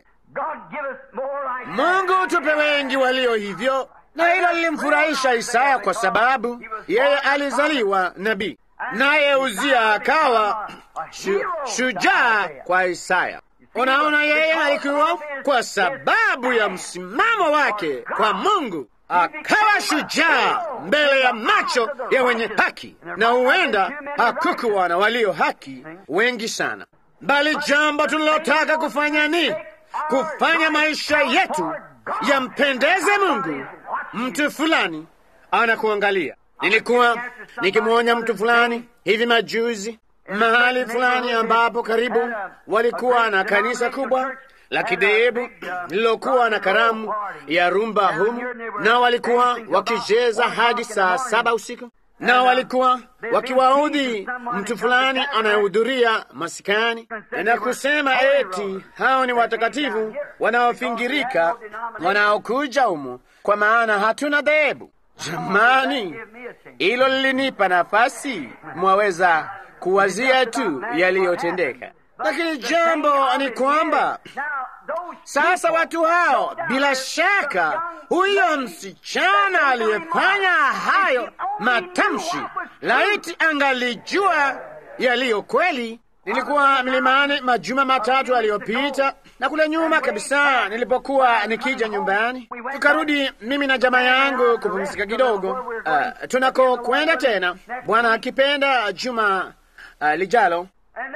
Mungu tupe wengi walio hivyo, na hilo lilimfurahisha Isaya kwa sababu yeye alizaliwa nabii, naye Uzia akawa shu, shujaa kwa Isaya. Unaona, yeye alikuwa kwa sababu ya msimamo wake kwa Mungu, akawa shujaa mbele ya macho ya wenye haki, na huenda hakukuwa na walio haki wengi sana, bali jambo tunalotaka kufanya ni kufanya maisha yetu yampendeze Mungu. Mtu fulani anakuangalia. Nilikuwa nikimwonya mtu fulani hivi majuzi mahali fulani ambapo karibu walikuwa na kanisa kubwa la kidhehebu lililokuwa na karamu ya rumba humu, na walikuwa wakicheza hadi saa saba usiku, na walikuwa wakiwaudhi mtu fulani anayehudhuria masikani na kusema eti hao ni watakatifu wanaofingirika wanaokuja humu, kwa maana hatuna dhehebu. Jamani, hilo lilinipa nafasi, mwaweza kuwazia tu yaliyotendeka. Lakini jambo ni kwamba sasa watu hao, bila shaka, huyo msichana aliyefanya hayo matamshi, laiti angalijua yaliyo kweli. Nilikuwa milimani majuma matatu aliyopita, na kule nyuma kabisa, nilipokuwa nikija nyumbani, tukarudi mimi na jamaa yangu kupumzika kidogo, uh, tunako kwenda tena, Bwana akipenda, juma uh, lijalo.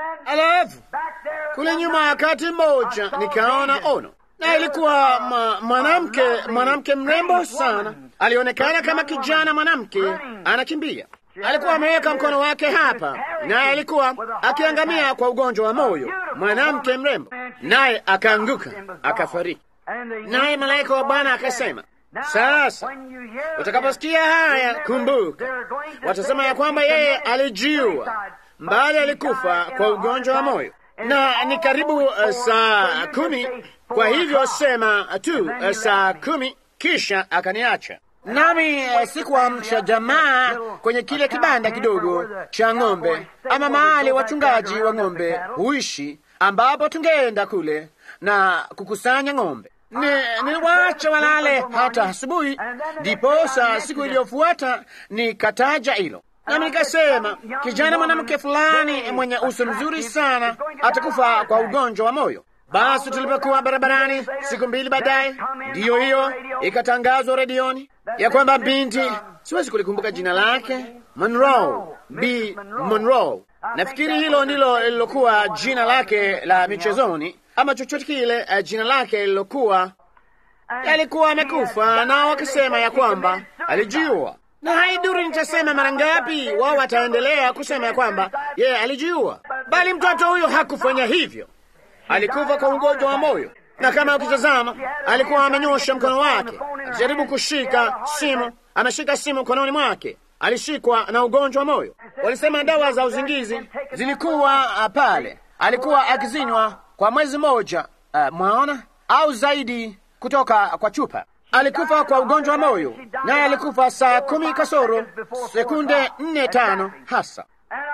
Alafu kule nyuma, wakati mmoja nikaona ono, na ilikuwa mwanamke mwanamke mrembo sana, alionekana kama kijana mwanamke anakimbia alikuwa ameweka mkono wake hapa, naye alikuwa akiangamia kwa ugonjwa wa moyo, mwanamke mrembo, naye akaanguka akafariki. Naye malaika wa Bwana akasema, sasa utakaposikia haya, kumbuka, watasema ya kwamba yeye alijiua, mbali alikufa kwa ugonjwa wa moyo, na ni karibu uh, saa kumi. Kwa hivyo sema tu uh, saa kumi, kisha akaniacha nami sikuamsha jamaa kwenye kile kibanda kidogo cha ng'ombe ama mahali wachungaji wa ng'ombe huishi, ambapo tungeenda kule na kukusanya ng'ombe. Niliwaacha walale hata asubuhi, ndiposa siku iliyofuata nikataja hilo, nami nikasema, kijana mwanamke fulani mwenye uso mzuri sana atakufa kwa ugonjwa wa moyo. Basi tulipokuwa barabarani siku mbili baadaye, ndiyo hiyo ikatangazwa redioni ya kwamba binti, siwezi kulikumbuka jina lake, Monroe, B Monroe, nafikiri hilo ndilo lililokuwa jina lake la michezoni ama chochote kile, uh, jina lake lilokuwa alikuwa amekufa, nao wakisema ya kwamba alijiua. Na haiduru nitasema mara ngapi, wao wataendelea kusema ya kwamba yeye alijiua, bali mtoto huyo hakufanya hivyo alikufa kwa ugonjwa wa moyo, na kama ukitazama, alikuwa amenyosha mkono wake akijaribu kushika simu, ameshika simu mkononi mwake, alishikwa na ugonjwa wa moyo. Walisema dawa za uzingizi zilikuwa pale, alikuwa akizinywa kwa mwezi mmoja, uh, mwaona au zaidi, kutoka kwa chupa. Alikufa kwa ugonjwa wa moyo, naye alikufa saa kumi kasoro sekunde nne tano hasa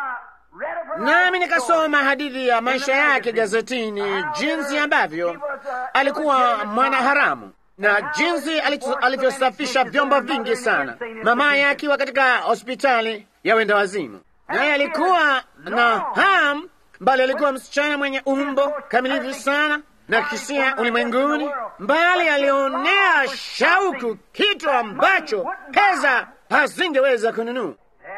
nami nikasoma hadithi ya maisha yake gazetini, jinsi ambavyo alikuwa mwana haramu na jinsi alivyosafisha vyombo vingi sana, mamaye akiwa katika hospitali ya wenda wazimu, naye alikuwa na ham, bali alikuwa msichana mwenye umbo kamilifu sana, na kisia ulimwenguni, bali alionea shauku kitu ambacho pesa hazingeweza kununua.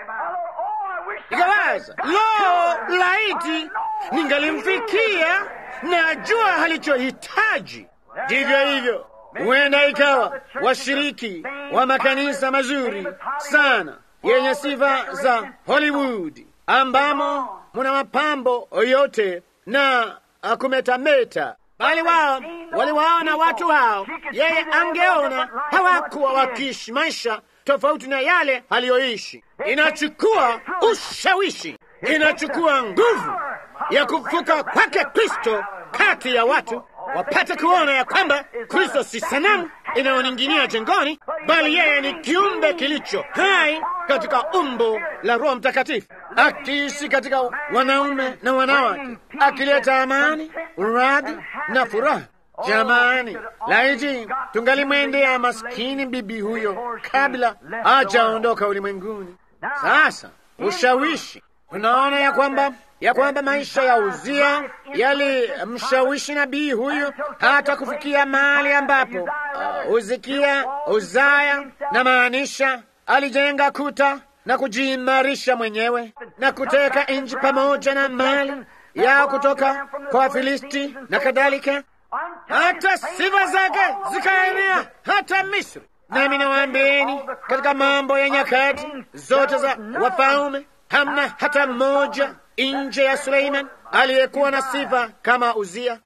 Ikawaza, lo, laiti ningalimfikia na jua alichohitaji. Ndivyo hivyo, huenda ikawa washiriki wa makanisa mazuri sana yenye sifa za Hollywood ambamo muna mapambo yote na kumetameta, bali wao waliwaona watu hao, yeye angeona hawakuwa wakiishi maisha tofauti na yale aliyoishi. Inachukua ushawishi, inachukua nguvu ya kufuka kwake Kristo kati ya watu wapate kuona ya kwamba Kristo si sanamu inayoning'inia jengoni, bali yeye ni kiumbe kilicho hai katika umbo la Roho Mtakatifu, akiishi katika wanaume na wanawake, akileta amani, uradhi na furaha. Jamani, laiti tungalimwendea maskini bibi huyo kabla hajaondoka ulimwenguni. Sasa ushawishi, tunaona ya kwamba ya kwamba maisha ya Uzia yalimshawishi nabii huyu hata kufikia mahali ambapo uh, Uzikia Uzaya na maanisha alijenga kuta na kujiimarisha mwenyewe na kuteka nchi pamoja na mali yao kutoka kwa Wafilisti na kadhalika, hata sifa zake zikaenea hata Misri. Nami nawaambieni katika Mambo ya Nyakati zote za Wafalme hamna hata mmoja nje ya Suleiman aliyekuwa na sifa kama Uzia.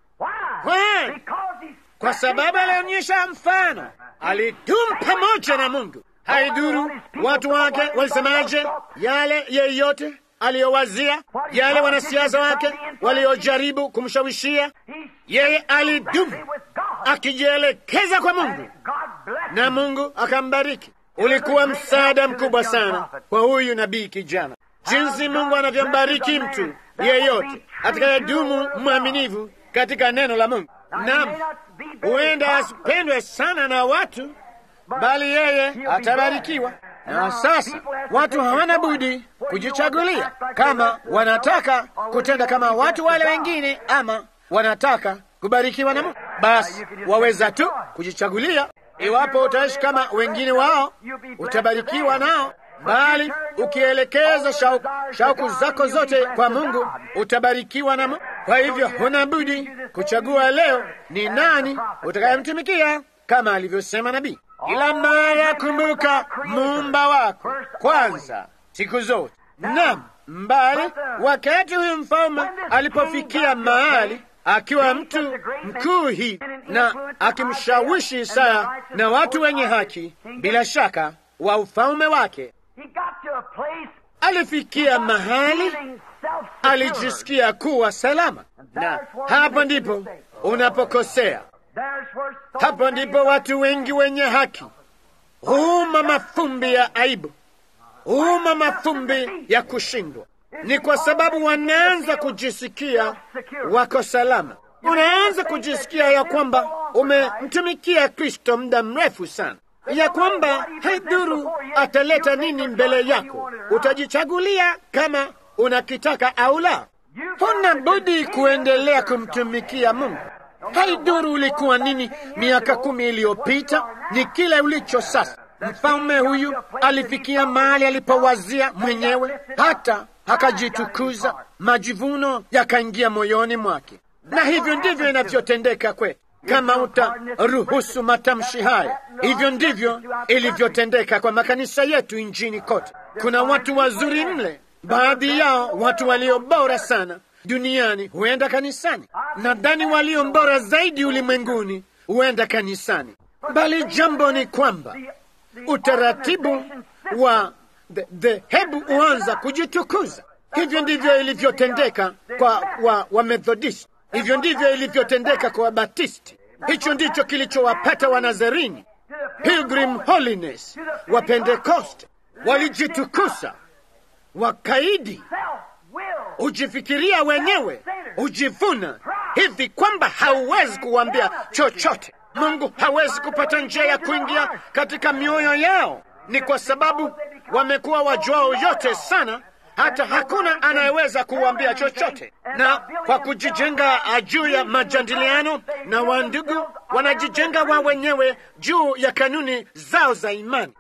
Why? Kwa sababu alionyesha mfano, alidumu pamoja na Mungu. Haiduru watu wake walisemaje, yale yeyote aliyowazia, yale wanasiasa wake waliojaribu kumshawishia, yeye alidumu akijielekeza kwa Mungu na Mungu akambariki. Ulikuwa msaada mkubwa sana kwa huyu nabii kijana, jinsi Mungu anavyombariki mtu yeyote atakayedumu mwaminifu katika neno la Mungu. Naam, huenda asipendwe sana na watu, bali yeye atabarikiwa. Na sasa watu hawana budi kujichagulia kama wanataka kutenda kama watu wale wengine, ama wanataka kubarikiwa na Mungu. Basi waweza tu kujichagulia. Iwapo utaishi kama wengine wao, utabarikiwa nao bali ukielekeza shauku, shauku zako zote kwa Mungu utabarikiwa na Mungu. Kwa hivyo huna budi kuchagua leo ni nani utakayemtumikia, kama alivyosema nabii. Kila mara kumbuka muumba wako kwanza siku zote. Naam, mbali wakati huyu mfalme alipofikia mahali akiwa mtu mkuu hii na akimshawishi Isaya na watu wenye haki, bila shaka wa ufalme wake alifikia mahali alijisikia kuwa salama, na hapo ndipo unapokosea. Hapo ndipo watu wengi wenye haki huuma mafumbi ya aibu, huuma mafumbi ya kushindwa. Ni kwa sababu wanaanza kujisikia wako salama. Unaanza kujisikia ya kwamba umemtumikia Kristo muda mrefu sana ya kwamba haidhuru ataleta nini mbele yako, utajichagulia kama unakitaka au la. Huna budi kuendelea kumtumikia Mungu. Haidhuru ulikuwa nini miaka kumi iliyopita, ni kile ulicho sasa. Mfalme huyu alifikia mahali alipowazia mwenyewe, hata akajitukuza, majivuno yakaingia moyoni mwake, na hivyo ndivyo inavyotendeka kwetu. Kama utaruhusu matamshi haya, hivyo ndivyo ilivyotendeka kwa makanisa yetu nchini kote. Kuna watu wazuri mle, baadhi yao watu walio bora sana duniani huenda kanisani, nadhani walio bora zaidi ulimwenguni huenda kanisani, bali jambo ni kwamba utaratibu wa dhehebu huanza kujitukuza. Hivyo ndivyo ilivyotendeka kwa wa Wamethodisti, hivyo ndivyo ilivyotendeka kwa Wabatisti. Hicho ndicho kilichowapata Wanazarini, Pilgrim Holiness, wa Pentekoste. Walijitukuza, wakaidi, hujifikiria wenyewe, hujivuna hivi kwamba hauwezi kuwambia chochote. Mungu hawezi kupata njia ya kuingia katika mioyo yao. Ni kwa sababu wamekuwa wajuao yote sana, hata hakuna anayeweza kuwambia chochote, na kwa kujijenga juu ya majadiliano na wandugu, wanajijenga wao wenyewe juu ya kanuni zao za imani,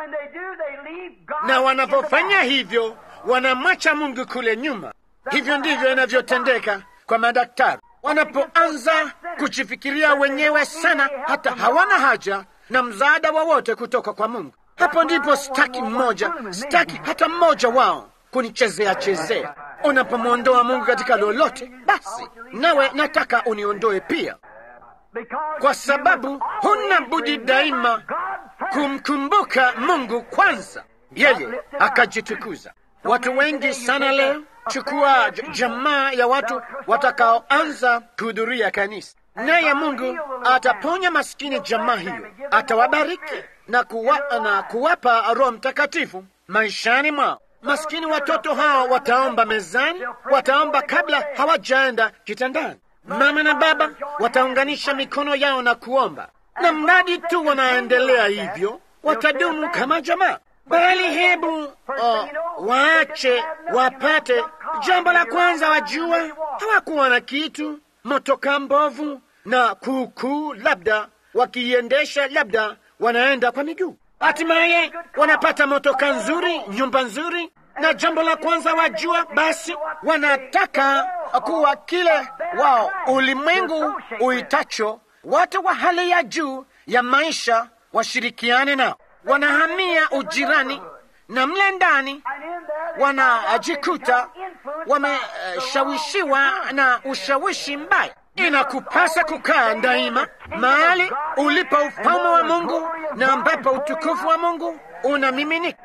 na wanapofanya hivyo wanamwacha Mungu kule nyuma. Hivyo ndivyo inavyotendeka kwa madaktari wanapoanza kujifikiria wenyewe sana, hata hawana haja na msaada wowote kutoka kwa Mungu. Hapo ndipo sitaki mmoja, sitaki hata mmoja wao kunichezea chezea. Unapomwondoa Mungu katika lolote, basi nawe nataka uniondoe pia, kwa sababu huna budi daima kumkumbuka Mungu kwanza, yeye akajitukuza. Watu wengi sana leo, chukua jamaa ya watu watakaoanza kuhudhuria kanisa, naye Mungu ataponya maskini jamaa hiyo, atawabariki na, kuwa, na kuwapa Roho Mtakatifu maishani mwao. Maskini watoto hao wataomba mezani, wataomba kabla hawajaenda kitandani. Mama na baba wataunganisha mikono yao na kuomba, na mradi tu wanaendelea hivyo, watadumu kama jamaa. Bali hebu oh, waache wapate. Jambo la kwanza, wajua hawakuwa na kitu, motoka mbovu na kuukuu, labda wakiiendesha, labda wanaenda kwa miguu. Hatimaye wanapata motoka nzuri, nyumba nzuri, na jambo la kwanza wajua, basi wanataka kuwa kile wao ulimwengu uitacho watu wa hali ya juu ya maisha washirikiane nao. Wanahamia ujirani na mle ndani wanajikuta wameshawishiwa na ushawishi mbaya. Inakupasa kukaa daima mahali ulipo ufalme wa Mungu na ambapo utukufu wa Mungu unamiminika.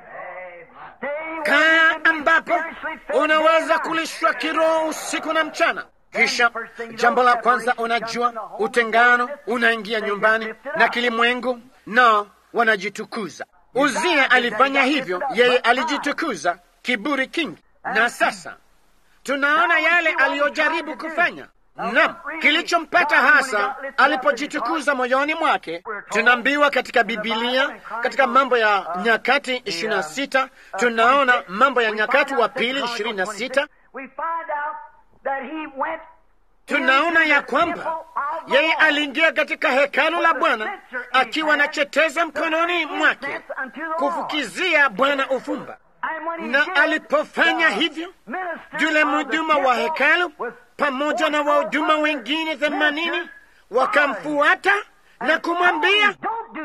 Kaa ambapo unaweza kulishwa kiroho usiku na mchana. Kisha jambo la kwanza, unajua utengano unaingia nyumbani na kilimwengu, na wanajitukuza. Uzia alifanya hivyo, yeye alijitukuza, kiburi kingi. Na sasa tunaona yale aliyojaribu kufanya. Naam, kilichompata hasa alipojitukuza moyoni mwake. Tunaambiwa katika Bibilia, katika Mambo ya Nyakati ishirini na sita tunaona Mambo ya Nyakati wa Pili ishirini na sita tunaona ya kwamba yeye aliingia katika hekalu la Bwana akiwa na cheteza mkononi mwake kufukizia Bwana ufumba, na alipofanya hivyo, yule mhuduma wa hekalu pamoja na wahuduma wengine themanini wakamfuata na kumwambia,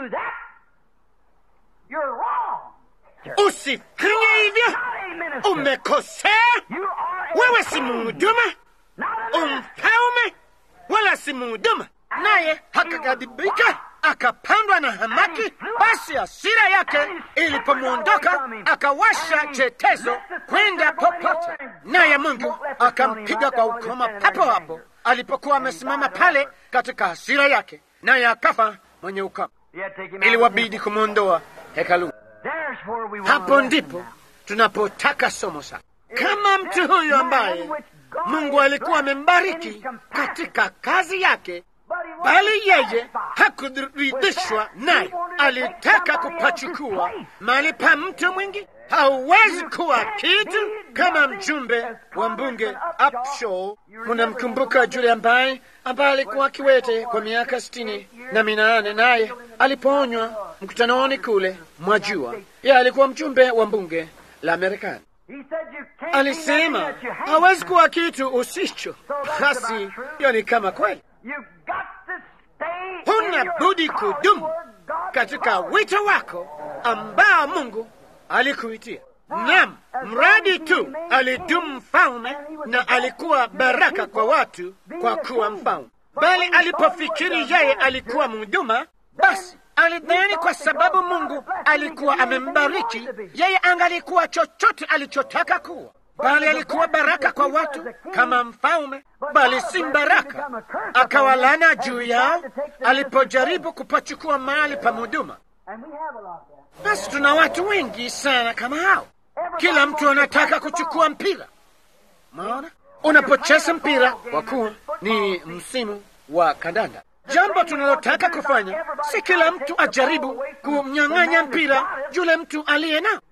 usifanye hivyo, umekosea. Wewe si mhuduma, umfalme, wala si mhuduma. Naye akaghadhibika, akapandwa na hamaki. Basi hasira yake ilipomwondoka, akawasha chetezo kwenda popote, naye Mungu akampiga kwa ukoma papo hapo alipokuwa amesimama pale katika hasira yake, naye akafa mwenye ukoma. Iliwabidi kumwondoa hekalu. Hapo ndipo tunapotaka somo sasa, kama mtu huyu ambaye Mungu alikuwa amembariki katika kazi yake, bali yeye hakuridhishwa naye, alitaka kupachukua mahali pa mtu mwingi. Hauwezi kuwa kitu kama mjumbe wa mbunge Upshaw. Munamkumbuka yule ambaye ambaye alikuwa kiwete kwa miaka sitini na minane, naye alipoonywa mkutanoni kule, mwajua, yeye alikuwa mjumbe wa bunge la Marekani. Alisema hawezi kuwa kitu usicho. Basi hiyo ni kama kweli, huna budi kudumu katika wito wako ambao Mungu alikuitia. Naam, mradi tu alidumu mfalme na alikuwa baraka kwa watu kwa kuwa mfalme, bali alipofikiri yeye alikuwa mhuduma, basi alidhani kwa sababu Mungu alikuwa amembariki yeye, angalikuwa chochote alichotaka kuwa, bali alikuwa baraka kwa watu kama mfalme, bali si baraka, akawalana juu yao alipojaribu kupachukua mahali pa mhuduma. Basi tuna watu wengi sana kama hao. Kila mtu anataka kuchukua mpira. Maona, unapocheza mpira, kwa kuwa ni msimu wa kandanda, jambo tunalotaka kufanya si kila mtu ajaribu kumnyang'anya mpira yule mtu aliye nao.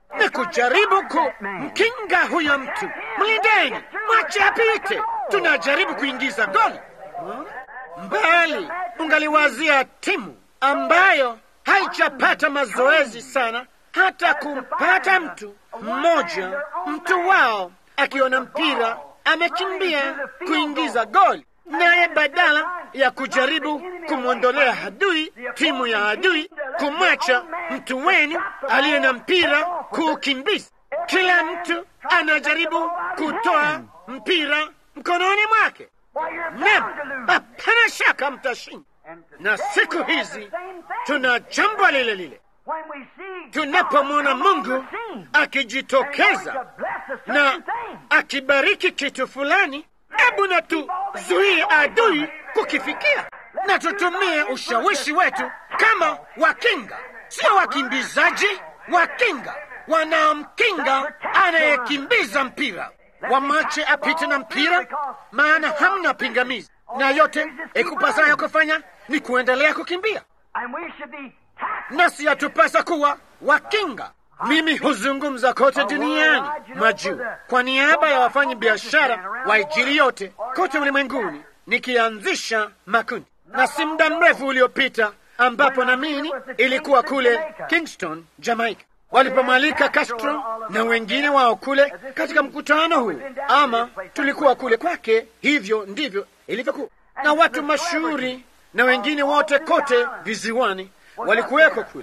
ni kujaribu kumkinga huyo mtu. Mlindeni, mwache apite. Tunajaribu kuingiza goli mbali. Ungaliwazia timu ambayo haijapata mazoezi sana hata kumpata mtu mmoja, mtu wao akiona mpira amekimbia kuingiza goli, naye badala ya kujaribu kumwondolea adui, timu ya adui, kumwacha mtu wenu aliye na mpira kuukimbiza. Kila mtu anajaribu kutoa mpira mkononi mwake. Naam, hapana shaka mtashinda. Na siku hizi tuna jambo lile lile tunapomwona Mungu akijitokeza na akibariki kitu fulani, hebu na tuzuie adui kukifikia, na tutumie ushawishi wetu kama wakinga, sio wakimbizaji, wakinga wanaomkinga anayekimbiza mpira. Wamache apite na mpira, maana hamna pingamizi, na yote ikupasayo kufanya ni kuendelea kukimbia nasi yatupasa kuwa wakinga. Mimi huzungumza kote duniani majuu kwa niaba ya wafanyi biashara wa Injili yote kote ulimwenguni, nikianzisha makundi, na si muda mrefu uliopita, ambapo namini ilikuwa kule Kingston, Jamaica, walipomwalika Castro na wengine wao kule katika mkutano huu, ama tulikuwa kule kwake. Hivyo ndivyo ilivyokuwa, na watu mashuhuri na wengine wote kote viziwani walikuweko kule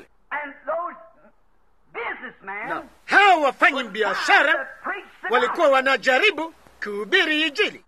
na hao wafanyi biashara walikuwa wanajaribu kuhubiri Injili.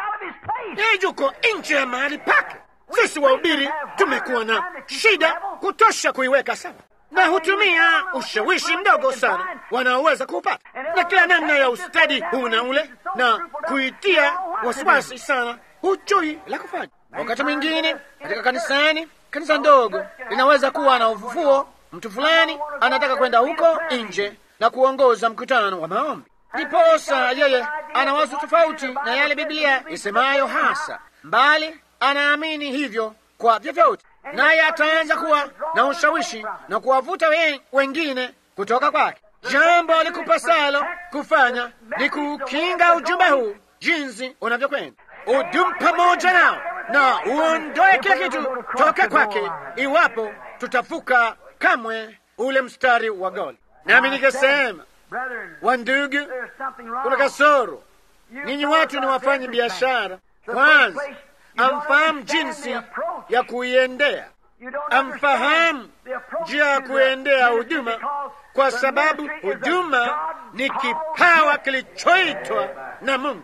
Yeye yuko nje ya mahali pake. Sisi wahubiri tumekuwa na shida kutosha kuiweka sawa, na hutumia ushawishi mdogo sana wanaoweza kuupata na kila namna ya ustadi huu na ule, na kuitia wasiwasi sana, hujui la kufanya. Wakati mwingine katika kanisani kanisa ndogo linaweza kuwa na ufufuo. Mtu fulani anataka kwenda huko nje na kuongoza mkutano wa maombi, ndiposa yeye ana wazo tofauti na yale Biblia isemayo hasa, mbali anaamini hivyo kwa vyovyote, naye ataanza kuwa na ushawishi na kuwavuta we, wengine kutoka kwake. Jambo likupasalo kufanya ni kukinga ujumbe huu jinsi unavyokwenda, udumu pamoja nao na uondoe kila kitu toka kwake, iwapo tutafuka kamwe ule mstari wa goli. Nami nikasema, wandugu, kuna kasoro. Ninyi watu ni wafanyi biashara. Kwanza amfahamu jinsi ya kuiendea, amfahamu njia ya kuendea huduma, kwa sababu huduma ni kipawa kilichoitwa na Mungu.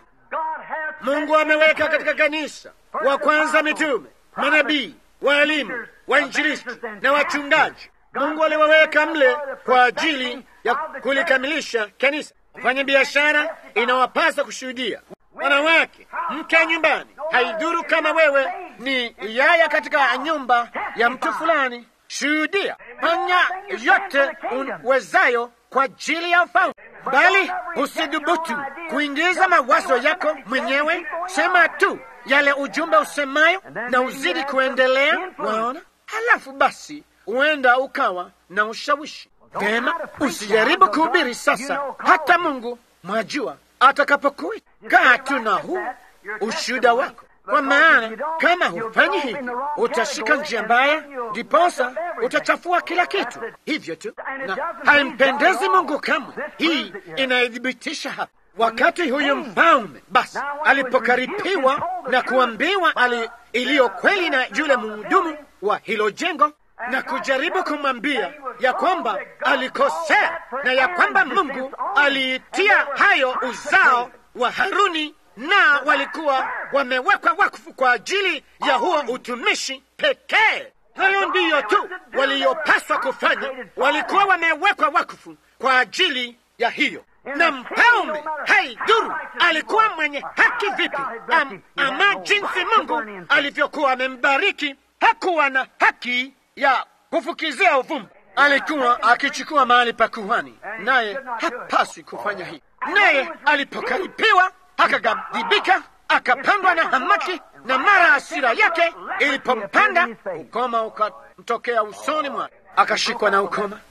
Mungu ameweka katika kanisa wa kwanza mitume, manabii, waalimu, wainjilisti na wachungaji. Mungu aliwaweka mle kwa ajili ya kulikamilisha kanisa. Wafanya biashara inawapasa kushuhudia. Wanawake, mke nyumbani, haidhuru kama wewe ni yaya katika nyumba ya mtu fulani, shuhudia, fanya yote uwezayo kwa ajili ya ufalme, bali usidhubutu kuingiza mawazo yako mwenyewe. Sema tu yale ujumbe usemayo na uzidi kuendelea. Waona, halafu basi huenda ukawa na ushawishi Vema, usijaribu kuhubiri sasa, hata Mungu mwajua atakapokuita. Kaa tu na huu ushuhuda wako, kwa maana kama hufanyi hivi utashika njia mbaya, ndiposa utachafua kila kitu. Hivyo tu, na haimpendezi Mungu kamwe. Hii inaithibitisha hapa. Wakati huyu mfalme basi alipokaripiwa na kuambiwa ali iliyo kweli na yule mhudumu wa hilo jengo na kujaribu kumwambia ya kwamba alikosea na ya kwamba Mungu aliitia hayo uzao wa Haruni na walikuwa wamewekwa wakfu kwa ajili ya huo utumishi pekee. Hayo ndiyo tu waliyopaswa kufanya, walikuwa wamewekwa wakfu kwa ajili ya hiyo. Na mfalme haidhuru alikuwa mwenye haki vipi, am, ama jinsi Mungu alivyokuwa amembariki, hakuwa na haki ya kufukizia uvumba. Alikuwa akichukua mahali pa kuhani, naye hapaswi kufanya hivi. Naye alipokaripiwa akaghadhibika, akapandwa na hamaki, na mara hasira yake ilipompanda, ukoma ukamtokea usoni mwake, akashikwa na ukoma,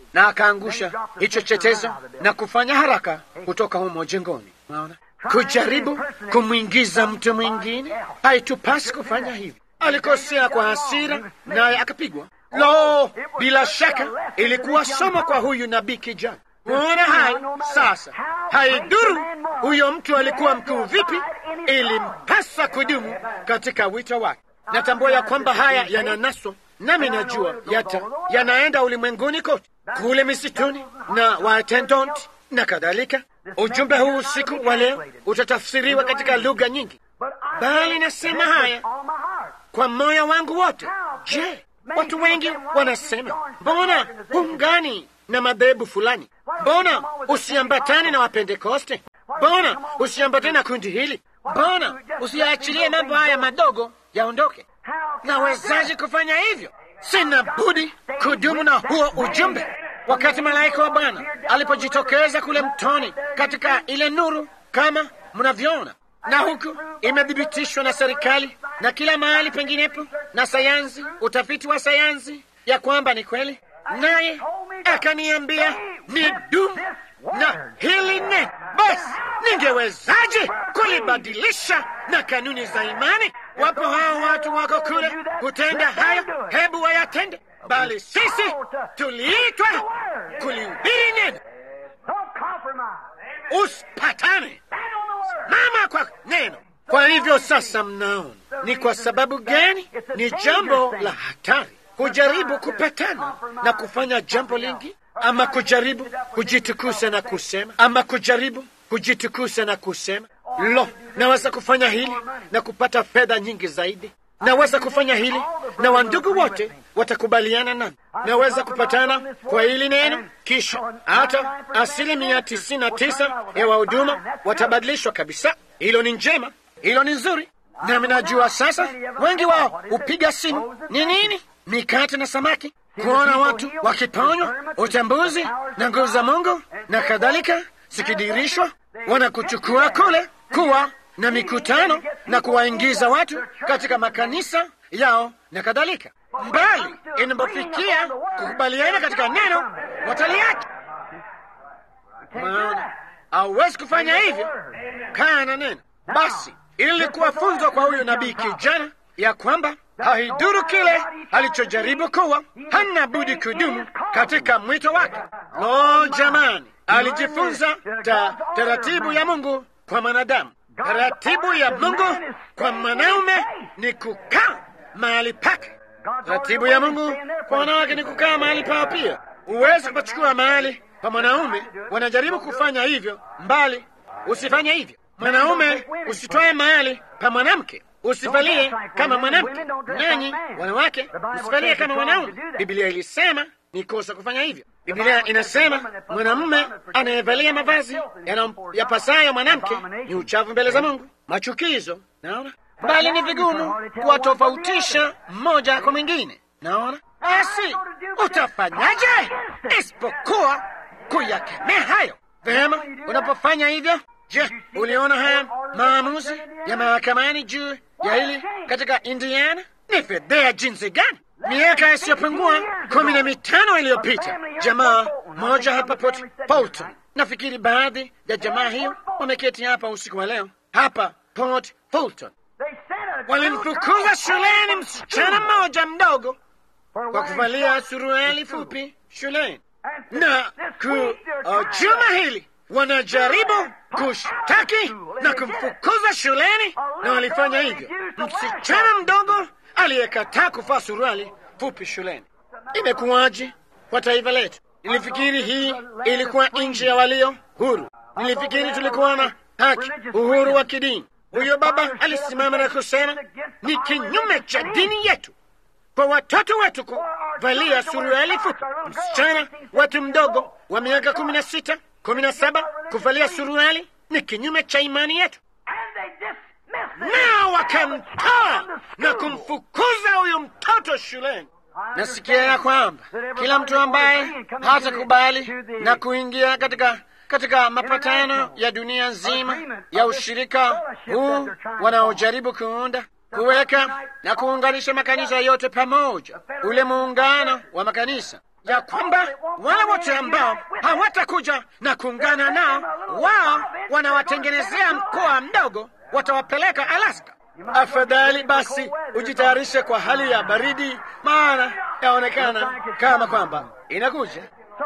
na akaangusha hicho chetezo na kufanya haraka kutoka humo jengoni. Unaona, kujaribu kumwingiza mtu mwingine, haitupasi kufanya hivi. Alikosea kwa hasira, naye akapigwa. Lo, bila shaka ilikuwa somo kwa huyu nabii kijana. Unaona hayo sasa. Haiduru huyo mtu alikuwa mkuu vipi, ilimpasa kudumu katika wito wake. Natambua ya kwamba haya yananaswa nami najua yata yanaenda ulimwenguni kote, kule misituni na watendont na kadhalika. Ujumbe huu usiku wa leo utatafsiriwa katika lugha nyingi, bali nasema haya kwa moyo wangu wote. Je, watu wengi wanasema mbona hungani na madhehebu fulani? Mbona usiambatane na Wapentekoste? Mbona usiambatane na kundi hili? Mbona usiyaachilie mambo haya madogo yaondoke? Nawezaje kufanya hivyo? Sina budi kudumu na huo ujumbe. Wakati malaika wa Bwana alipojitokeza kule mtoni katika ile nuru, kama mnavyoona, na huku imethibitishwa na serikali na kila mahali penginepo na sayansi, utafiti wa sayansi ya kwamba ni kweli, naye akaniambia ni dumu na hili neno. Basi ningewezaje kulibadilisha na kanuni za imani? Wapo hao watu wako kule kutenda hayo, hebu wayatende, bali sisi tuliitwa kulihubiri neno. Usipatane mama kwa neno. Kwa hivyo sasa, mnaona ni kwa sababu gani ni jambo la hatari kujaribu kupatana na kufanya jambo lingi, ama kujaribu kujitukusa na kusema, ama kujaribu kujitukusa na kusema lo, naweza kufanya hili na kupata fedha nyingi zaidi. Naweza kufanya hili na wandugu wote watakubaliana nami. Naweza kupatana kwa hili neno, kisha hata asilimia tisini na tisa ya wahuduma watabadilishwa kabisa. Hilo ni njema, hilo ni nzuri, nami najua sasa wengi wao hupiga simu ni nini, mikate na samaki, kuona watu wakiponywa, utambuzi na nguvu za Mungu na kadhalika zikidirishwa, wanakuchukua kule kuwa na mikutano na kuwaingiza watu katika makanisa yao na kadhalika. Mbali inapofikia kukubaliana katika neno, wataliacha. Maana hauwezi kufanya hivyo, kaa na neno. Basi ilikuwa funzo kwa huyo nabii kijana ya kwamba haiduru kile alichojaribu kuwa, hana budi kudumu katika mwito wake. Lo, jamani, alijifunza ta, taratibu ya Mungu kwa mwanadamu. Taratibu ya Mungu kwa mwanaume ni kukaa mahali pake. Taratibu ya Mungu kwa wanawake ni kukaa mahali pao pia. Huwezi kupachukua mahali pa mwanaume. Wanajaribu kufanya hivyo, mbali usifanye hivyo. Mwanaume usitwae mahali pa mwanamke, usivalie kama mwanamke. Nanyi wanawake msivalie kama wanaume. Biblia ilisema ni kosa kufanya hivyo. Biblia inasema mwanamume anayevalia mavazi yapasayo mwanamke ni uchafu mbele za Mungu, machukizo. Naona bali ni vigumu kuwatofautisha mmoja kwa mwingine. Naona basi, utafanyaje isipokuwa kuyakemea hayo vema? Unapofanya hivyo, je, uliona haya maamuzi ya mahakamani juu ya hili katika Indiana? Ni fedhea jinsi gani! Miaka isiyopungua kumi na mitano iliyopita, jamaa moja hapa Port Fulton, nafikiri baadhi ya jamaa hiyo wameketi hapa usiku wa leo hapa Port Fulton, walimfukuza shuleni msichana mmoja mdogo kwa kuvalia suruali fupi shuleni, na ku uh, juma hili wanajaribu kushtaki na kumfukuza shuleni, na walifanya hivyo msichana mdogo aliyekataa kuvaa suruali fupi shuleni. Imekuwaje kwa taifa letu? Nilifikiri hii ilikuwa nchi ya walio huru. Nilifikiri tulikuwa na haki, uhuru wa kidini. Huyo baba alisimama na kusema ni kinyume cha dini yetu kwa watoto wetu kuvalia suruali fupi. Msichana wetu mdogo wa miaka kumi na sita kumi na saba kuvalia suruali ni kinyume cha imani yetu nao wakamtoa na kumfukuza huyu mtoto shuleni. Nasikia ya kwamba kila mtu ambaye hatakubali na kuingia katika katika mapatano ya dunia nzima ya ushirika huu wanaojaribu kuunda kuweka na kuunganisha makanisa yote pamoja, ule muungano wa makanisa ya kwamba wale wote ambao hawatakuja na kuungana nao, wao wanawatengenezea mkoa mdogo, watawapeleka Alaska. Afadhali basi ujitayarishe kwa hali ya baridi, maana yaonekana kama kwamba inakuja. So,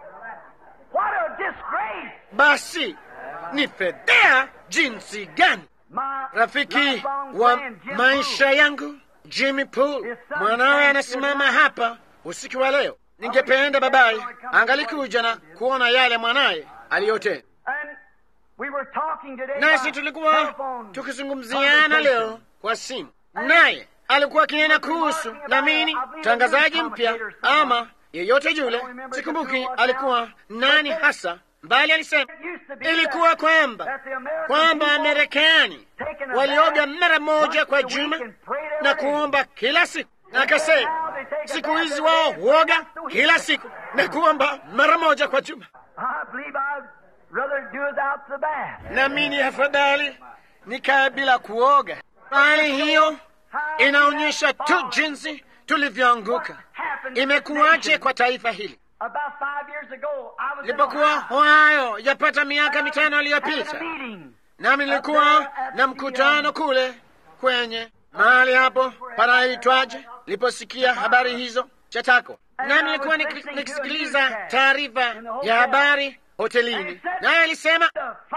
what a disgrace! Basi ni fedhea jinsi gani! My Rafiki lifelong wa friend, Jim maisha yangu Jimmy Pool, mwanawe anasimama hapa usiku wa leo. Ningependa babaye angalikuja na kuona yale mwanaye aliyotenda. And we were talking today Nasi by tulikuwa telephone tukizungumziana leo kwa simu, naye alikuwa akinena kuhusu namini mtangazaji mpya ama yeyote yule, sikumbuki alikuwa nani hasa, bali alisema ilikuwa kwamba kwamba Wamarekani walioga mara moja kwa juma na kuomba kila siku, na akasema siku hizi wao huoga kila siku na kuomba mara moja kwa juma. I believe I'd rather do without the bath. nami ni afadhali nikae bila kuoga. Hali hiyo inaonyesha tu jinsi tulivyoanguka. Imekuwaje kwa taifa hili? About five years ago, I was in Nilipokuwa Ohio Ohio yapata miaka mitano at iliyopita, a meeting. nami nilikuwa na mkutano kule kwenye mahali hapo panaitwaje, niliposikia habari hizo Chatako, nami nilikuwa niki- nikisikiliza taarifa ya habari hotelini, naye alisema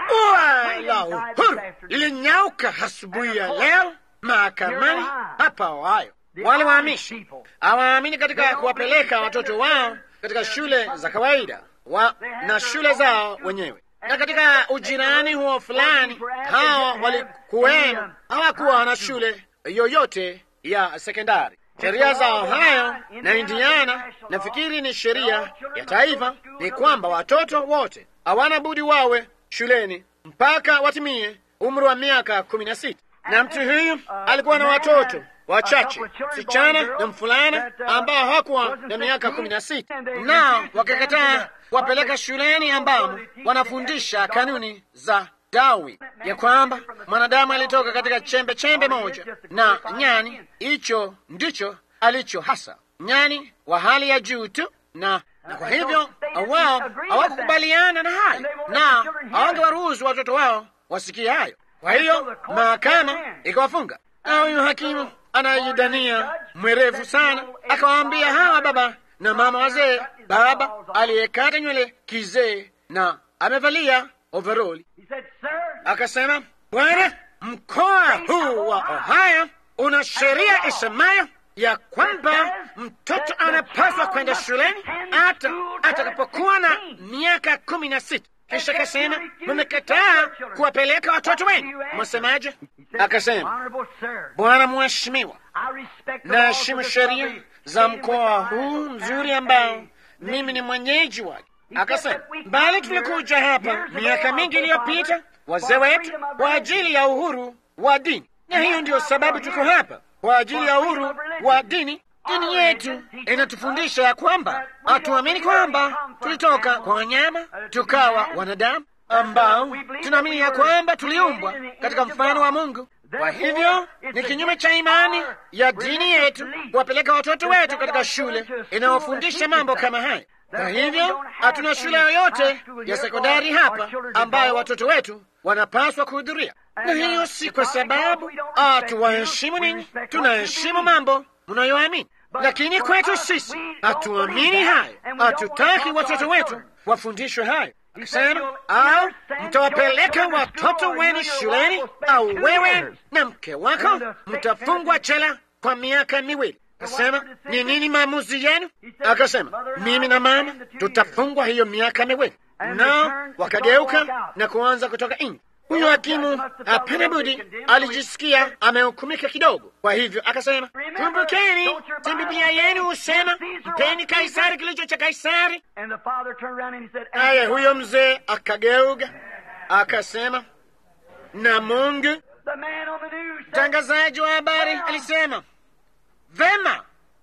ua la uhuru lilinyauka asubuhi ya leo mahakamani hapa Ohio. Wale waamishi hawaamini katika kuwapeleka watoto wao katika shule za kawaida wa, na shule zao wenyewe na katika ujirani huo fulani, hawa walikuwemo, hawakuwa na shule yoyote ya sekondari. Sheria za Ohio na Indiana, nafikiri ni sheria ya taifa, ni kwamba watoto wote hawana budi wawe shuleni mpaka watimie umri wa miaka kumi na sita. Na mtu huyu alikuwa na watoto wachache, msichana na mfulana ambao hawakuwa na miaka kumi na sita, nao wakakataa kuwapeleka shuleni ambamo wanafundisha kanuni za Darwin, ya kwamba mwanadamu alitoka katika chembe chembe moja na nyani. Hicho ndicho alicho hasa nyani wa hali ya juu tu, na na kwa hivyo wao hawakukubaliana na hayo na hawangewaruhusu watoto wao wasikie hayo. Kwa hiyo mahakama ikawafunga, na huyu hakimu anayejidania mwerevu sana akawaambia hawa baba na mama wazee, baba aliyekata nywele kizee na amevalia overoli, He said, Sir, akasema, bwana, mkoa huu wa Ohio una sheria isemayo ya kwamba mtoto anapaswa kwenda shuleni hata atakapokuwa na miaka kumi na sita. Kisha akasema, mmekataa kuwapeleka watoto wenu, mwasemaje? Akasema, Honorable Sir, bwana mheshimiwa, I respect the laws naheshimu of this sheria lovely za state in mkoa which I huu am mzuri and ambao a mimi ni mwenyeji wake. said Akasema, that we bali come here tulikuja hapa years ago, miaka our mingi forefathers, iliyopita, wazee for wetu, freedom of kwa religion. ajili ya uhuru wa dini, na hiyo ndiyo sababu tuko hapa, kwa ajili ya uhuru wa dini. Dini yetu inatufundisha ya kwamba hatuamini kwamba tulitoka kwa wanyama tukawa wanadamu, ambao tunaamini ya kwamba tuliumbwa katika mfano wa Mungu. Kwa hivyo ni kinyume cha imani ya dini yetu kuwapeleka watoto wetu katika shule inayofundisha mambo kama haya. Kwa hivyo hatuna shule yoyote ya sekondari hapa ambayo watoto wetu wanapaswa kuhudhuria, na hiyo si kwa sababu hatuwaheshimu ninyi, tunaheshimu mambo mnayoamini, lakini kwetu sisi hatuamini hayo, hatutaki watoto wetu wafundishwe hayo. Akasema, au mtawapeleka watoto wenu shuleni, au wewe na mke wako mtafungwa jela kwa miaka miwili. Akasema, ni nini maamuzi yenu? Akasema, mimi na mama tutafungwa hiyo miaka miwili. Nao wakageuka na kuanza kutoka nje. Huyo hakimu hapana budi alijisikia amehukumika kidogo, kwa hivyo akasema, kumbukeni, si Biblia yenu husema mpeni Kaisari kilicho cha Kaisari? And the father turned around and he said, Naye huyo mzee akageuka akasema, na Mungu. The man on the news said, Mtangazaji wa habari alisema, vema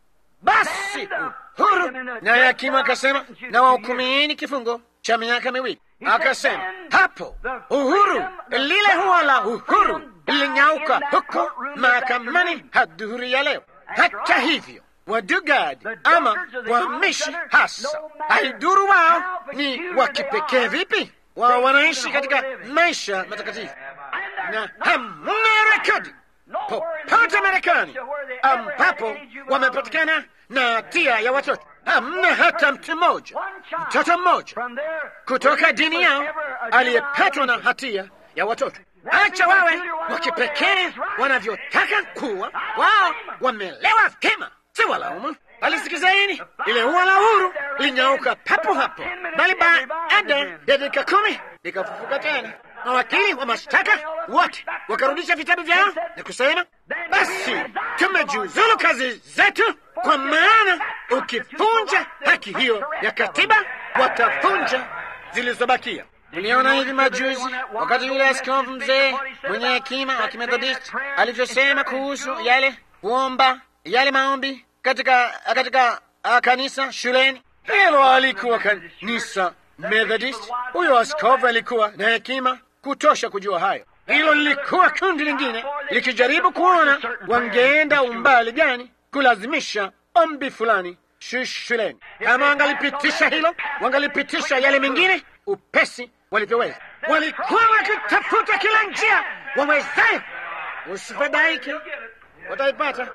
basi, uhuru. Naye hakimu akasema, na wahukumieni kifungo cha miaka miwili. Akasema hapo uhuru lile huwa la uhuru lilinyauka huko mahakamani hadhuhuri ya leo. Hata hivyo wa Dugard ama wahamishi hasa, haiduru wao ni wa kipekee vipi, wao wanaishi katika maisha matakatifu na hamna rekodi popote Marekani ambapo wamepatikana na hatia ya watoto. Hamna hata mtu mmoja, mtoto mmoja kutoka dini yao aliyepatwa na hatia ya watoto. Acha wawe wa kipekee wanavyotaka kuwa, wao wamelewa vyema, si walaumu. Alisikizeni, ile ua la uhuru linyauka papo hapo, bali baada ya dakika kumi likafufuka tena. Mawakili wa mashtaka wote wakarudisha vitabu vyao na kusema, basi tumejiuzulu kazi zetu, kwa maana ukivunja haki hiyo ya katiba watavunja zilizobakia. Uliona hivi majuzi wakati yule askofu mzee mwenye hekima wa Kimethodisti alivyosema kuhusu yale kuomba yale maombi katika katika uh, kanisa shuleni. Hilo alikuwa kanisa Methodist. Huyo askofu alikuwa na hekima kutosha kujua hayo. Hilo lilikuwa kundi lingine likijaribu kuona wangeenda umbali gani kulazimisha ombi fulani shuleni. Kama wangalipitisha hilo, wangalipitisha yale mengine upesi walivyoweza. Walikuwa wakitafuta kila njia wawezayo. Usifadhaike, wataipata.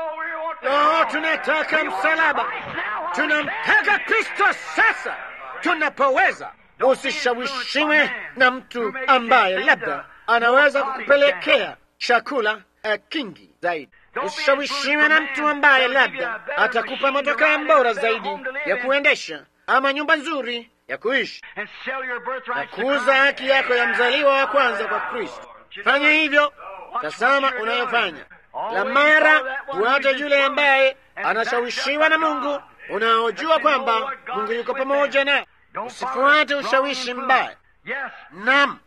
Lo, tunataka msalaba, tunamtaka Kristo sasa tunapoweza. Usishawishiwe na mtu ambaye labda anaweza kukupelekea chakula uh, kingi zaidi. Usishawishiwe na mtu ambaye labda atakupa motokaa bora zaidi ya kuendesha ama nyumba nzuri ya kuishi na kuuza haki yako ya mzaliwa wa kwanza kwa Kristo. Fanya hivyo, tazama unayofanya. La mara huacha yule ambaye anashawishiwa na Mungu, unaojua kwamba Mungu yuko pamoja na Usifuate ushawishi mbaya. Naam,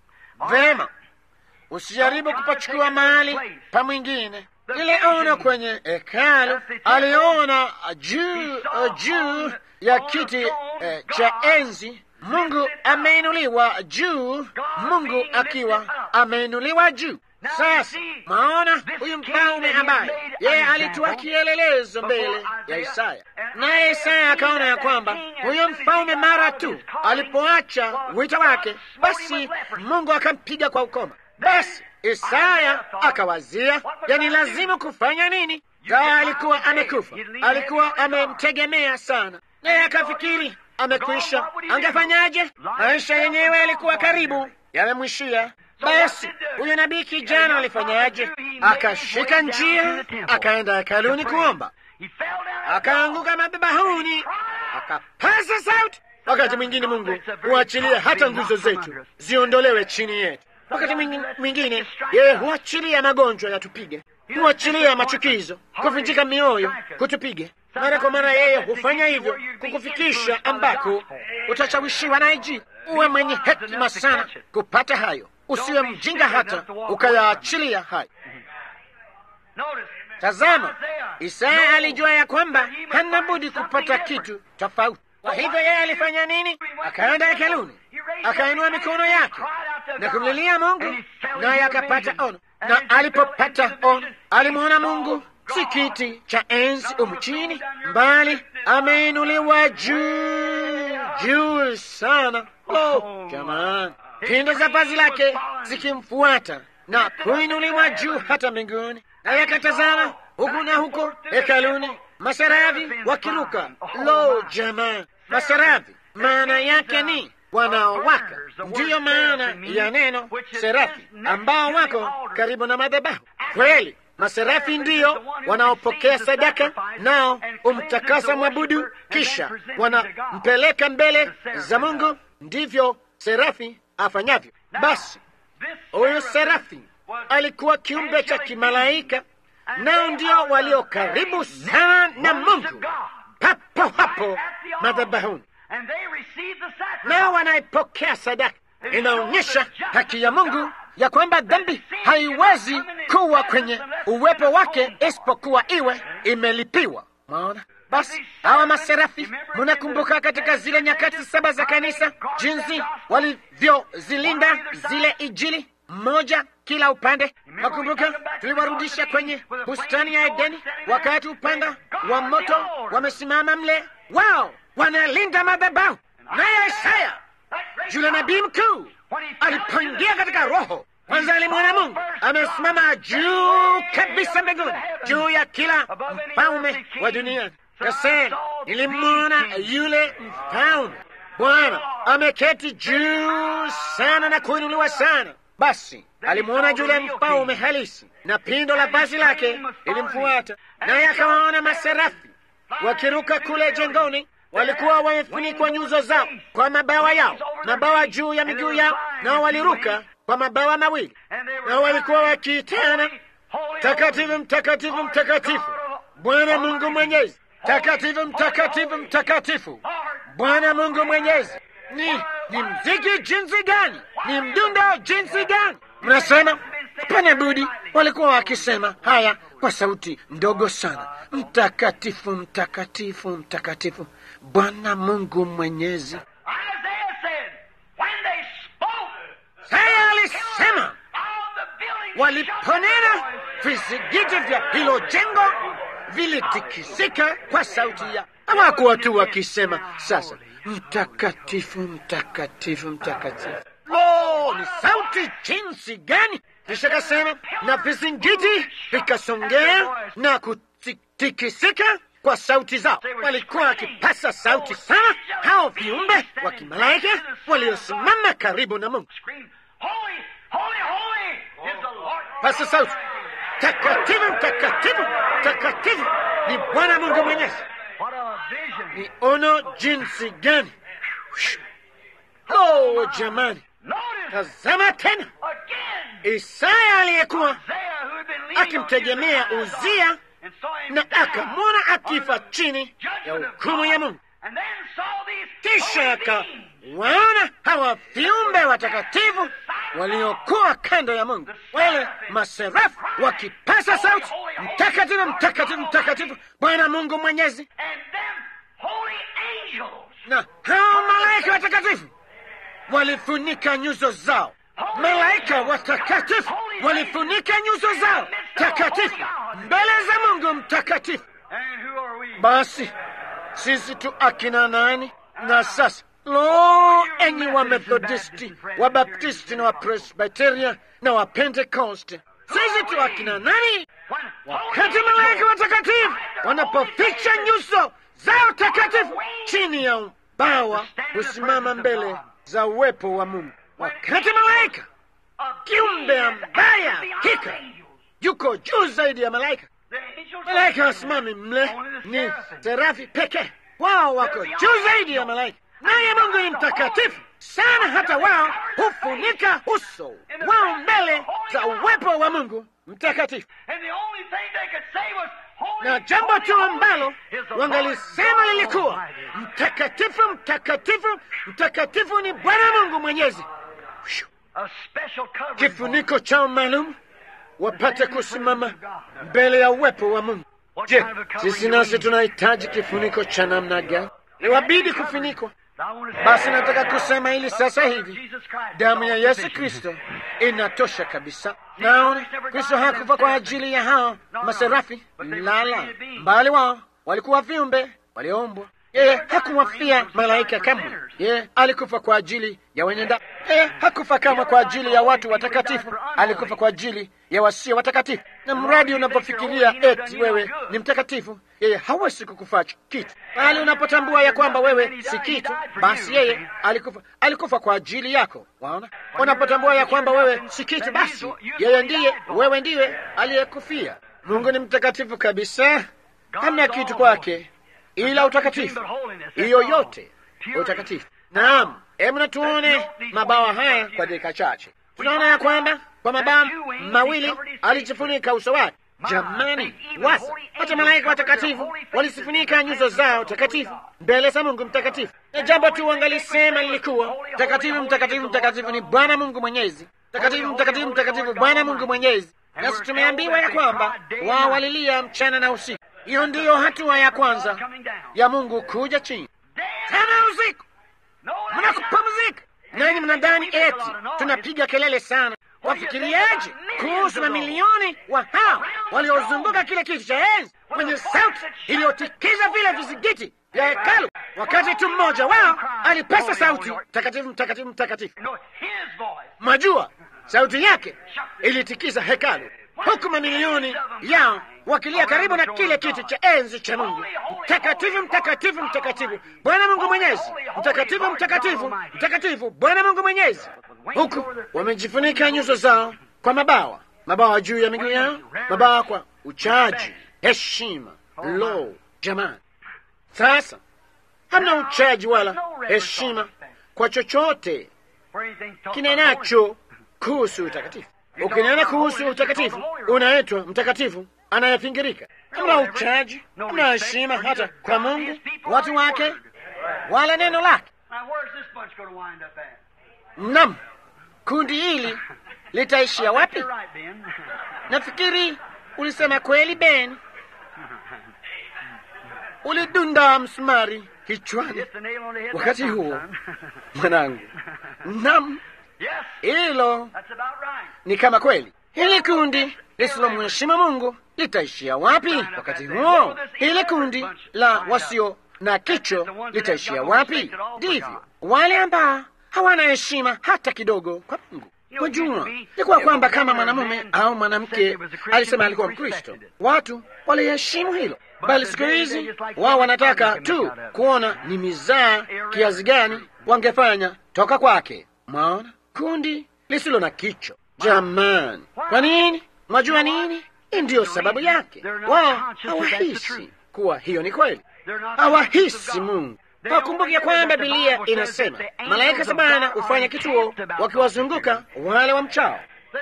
vema, usijaribu kupachukua mahali pa mwingine. Ile ono kwenye hekalu aliona juu juu ya kiti eh, cha enzi Mungu ameinuliwa juu, Mungu akiwa ameinuliwa juu. Sasa maona huyu mfalme ambaye yeye alitoa kielelezo mbele ya Isaya, naye Isaya akaona ya kwamba huyo mfalme mara tu alipoacha wito wake, basi Mungu akampiga kwa ukoma. Basi Isaya akawazia, yani lazima kufanya nini? Gawa alikuwa amekufa, alikuwa amemtegemea sana, naye akafikiri amekwisha, angefanyaje? Maisha yenyewe yalikuwa karibu yamemwishia. Basi huyo nabii kijana alifanyaje? Akashika njia, akaenda hekaluni kuomba, akaanguka madhabahuni, akapaza sauti. Wakati mwingine Mungu huachilia hata nguzo zetu ziondolewe chini yetu. Wakati mwingine yeye huachilia magonjwa yatupige, huachilia machukizo, kuvunjika mioyo kutupige. Mara kwa mara yeye hufanya hivyo kukufikisha ambako utashawishiwa naye jii. Uwe mwenye hekima sana kupata hayo, usiwe mjinga hata ukayaachilia hayo. Tazama, Isaya alijua ya kwamba hana budi kupata kitu tofauti. Kwa hivyo yeye alifanya nini? Akaenda hekaluni, akainua mikono yake na kumlilia Mungu, naye akapata ono. Na alipopata ono, alimwona Mungu si kiti cha enzi umu chini, mbali ameinuliwa juu juu sana. Oh, jamani, pindo za vazi lake zikimfuata na kuinuliwa juu hata mbinguni. Naye akatazama huku na huko hekaluni, maserafi wakiruka. Lo, jamani, maserafi maana yake ni wanaowaka. Ndiyo maana ya neno serafi, ambao wako karibu na madhabahu. Kweli maserafi ndiyo wanaopokea sadaka, nao umtakasa mwabudu, kisha wanampeleka mbele za Mungu. Ndivyo serafi afanyavyo. Basi huyu serafi alikuwa kiumbe cha kimalaika, nao ndio walio karibu sana na Mungu, papo hapo madhabahuni, nao wanaipokea sadaka. Inaonyesha haki ya Mungu ya kwamba dhambi haiwezi kuwa kwenye uwepo wake isipokuwa iwe imelipiwa. Mwaona? Basi hawa maserafi, munakumbuka katika zile nyakati saba za kanisa jinsi walivyozilinda zile Injili mmoja kila upande. Nakumbuka tuliwarudisha kwenye bustani ya Edeni, wakati upanga wa moto wamesimama mle, wao wanalinda madhabahu. Naye Isaya yule nabii mkuu alipoingia katika roho kwanza alimwona Mungu amesimama juu kabisa mbinguni, juu ya kila mfalme wa dunia. Kasema, nilimwona yule mfalme Bwana ameketi juu sana na kuinuliwa sana. Basi alimwona yule mfalme halisi, na pindo la vazi lake lilimfuata, naye akawaona maserafi wakiruka kule jengoni. Walikuwa wamefunikwa nyuso zao kwa mabawa yao, mabawa juu ya miguu yao, nao waliruka kwa mabawa mawili, na walikuwa wakiitana, takatifu, mtakatifu, mtakatifu, Bwana Mungu Mwenyezi, takatifu, mtakatifu, mtakatifu, Bwana Mungu Mwenyezi. Ni ni mziki jinsi gani? Ni mdundo jinsi gani? Mnasema hapana budi. Walikuwa wakisema haya kwa sauti ndogo sana, mtakatifu, mtakatifu, mtakatifu, Bwana Mungu Mwenyezi. Haya alisema waliponena, vizigiti vya hilo jengo vilitikisika kwa sauti ya. Hawakuwa tu wakisema sasa, mtakatifu, mtakatifu, mtakatifu. Lo, ni sauti jinsi gani! Kisha kasema na vizingiti vikasongea na kutikisika kwa sauti zao. Walikuwa wakipasa sauti sana, hao viumbe wa kimalaika waliosimama karibu na Mungu. Pasa sauti, takatifu, mtakatifu, mtakatifu ni Bwana Mungu Mwenyezi. Ni ono jinsi gani! Oh, jamani, tazama tena Isaya aliyekuwa akimtegemea Uzia na akamwona akifa chini ya hukumu ya Mungu. Kisha akawaona hawa viumbe watakatifu waliokuwa kando ya Mungu, wale maserafu wakipasa sauti, mtakatifu, mtakatifu, mtakatifu, Bwana Mungu Mwenyezi. Na hao malaika watakatifu walifunika nyuso zao. Malaika watakatifu walifunika nyuso zao takatifu mbele za Mungu mtakatifu. Basi sisi tu akina nani? Na sasa lo, enyi wa Methodisti, wa Baptisti na wa Presbiteria na wa Pentekoste, sisi tu akina nani? Wakati malaika watakatifu wanapoficha nyuso zao takatifu chini ya bawa, husimama mbele za uwepo wa Mungu. Wakati malaika kiumbe ambaye hakika yuko juu zaidi ya malaika, malaika wasimami mle ni serafi pekee, wao wako juu zaidi ya malaika, naye Mungu ni mtakatifu sana, hata wao hufunika uso wao mbele za uwepo wa Mungu mtakatifu, na jambo tu ambalo wangalisema lilikuwa mtakatifu, mtakatifu, mtakatifu ni Bwana Mungu Mwenyezi. Kifuniko chao maalum wapate kusimama mbele ya uwepo wa Mungu. Je, sisi nasi tunahitaji kifuniko cha namna gani? Niwabidi kufunikwa. Basi nataka kusema hili sasa hivi, damu ya Yesu Kristo inatosha kabisa. Naona Kristo hakufa kwa ajili ya hao maserafi, lala mbali, wao walikuwa viumbe walioumbwa. Yeye hakuwafia malaika kamwe. Yeye alikufa kwa ajili ya wenye dhambi. Yeye hakufa kama kwa ajili ya watu watakatifu, alikufa kwa ajili ya wasio watakatifu. Na mradi unapofikiria eti wewe ni mtakatifu, yeye hawezi kukufaa kitu, bali unapotambua ya kwamba wewe si kitu, basi yeye alikufa, alikufa kwa ajili yako. Waona, unapotambua ya kwamba wewe si kitu, basi yeye ndiye, wewe ndiwe aliyekufia. Mungu ni mtakatifu kabisa, hamna kitu kwake ila utakatifu. Hiyo yote utakatifu. Naam, hebu na tuone mabawa haya kwa dakika chache. Tunaona ya kwamba kwa mabawa mawili alijifunika uso wake. Jamani, wasa hata malaika watakatifu walisifunika nyuso zao takatifu mbele za Mungu mtakatifu, na jambo tu wangalisema lilikuwa takatifu, mtakatifu, mtakatifu ni Bwana Mungu Mwenyezi, takatifu, mtakatifu, mtakatifu Bwana Mungu Mwenyezi. Nasi tumeambiwa ya kwamba wao walilia mchana na usiku. Hiyo ndiyo hatua ya kwanza ya Mungu kuja chini sana usiku, mnakupumzika. Nanyi mnadhani eti tunapiga kelele sana, Wafikiriaje kuhusu mamilioni wa hao waliozunguka kile kiti cha enzi kwenye sauti iliyotikiza vile vizigiti vya hekalu, wakati tu mmoja wao alipasa sauti mtakatifu, mtakatifu, mtakatifu. Mwajua, sauti yake ilitikiza hekalu, huku mamilioni yao wakilia karibu na kile kiti cha enzi cha Mungu, mtakatifu, mtakatifu, mtakatifu, Bwana Mungu Mwenyezi, mtakatifu, mtakatifu, mtakatifu, Bwana Mungu Mwenyezi, huku wamejifunika nyuso zao kwa mabawa, mabawa juu ya miguu yao, mabawa kwa uchaji, heshima. Lo, jamani! Sasa hamna uchaji wala heshima kwa chochote kinenacho kuhusu utakatifu. Ukinena kuhusu utakatifu, unaitwa mtakatifu anayepingirika. Hamna uchaji, hamna heshima hata kwa Mungu, watu wake, wala neno lake. Nam, kundi hili litaishia wapi? Nafikiri ulisema kweli, Ben. Ulidunda msumari kichwani wakati huo, mwanangu. Nam, hilo ni kama kweli. Hili kundi lisilomheshimu Mungu litaishia wapi wakati huo? Hili kundi la wasio na kicho litaishia wapi? Ndivyo wale ambao hawana heshima hata kidogo kwa Mungu. Wajua, ilikuwa kwamba kama mwanamume au mwanamke alisema alikuwa Mkristo, watu waliheshimu hilo, bali siku hizi wao wanataka tu kuona ni mizaa kiasi gani wangefanya toka kwake. Mwaona, kundi lisilo na kicho. Jamani, kwa nini? Mwajua nini? Hii ndiyo sababu yake. Wao hawahisi kuwa hiyo ni kweli, hawahisi Mungu. Wakumbuke kwamba Biblia inasema malaika sabana hufanya kituo wakiwazunguka wale wa mchao.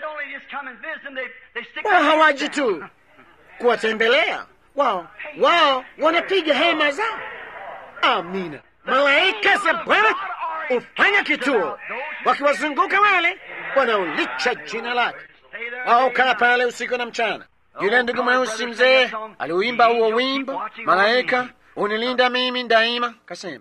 Wao hawaji tu kuwatembelea, wao wao wanapiga hema zao. Amina. Malaika sabana hufanya kituo wakiwazunguka wale wanaolicha jina lake. Wao kaa pale usiku na mchana. Yule ndugu mweusi mzee aliuimba huo wimbo, malaika unilinda mimi daima, kasema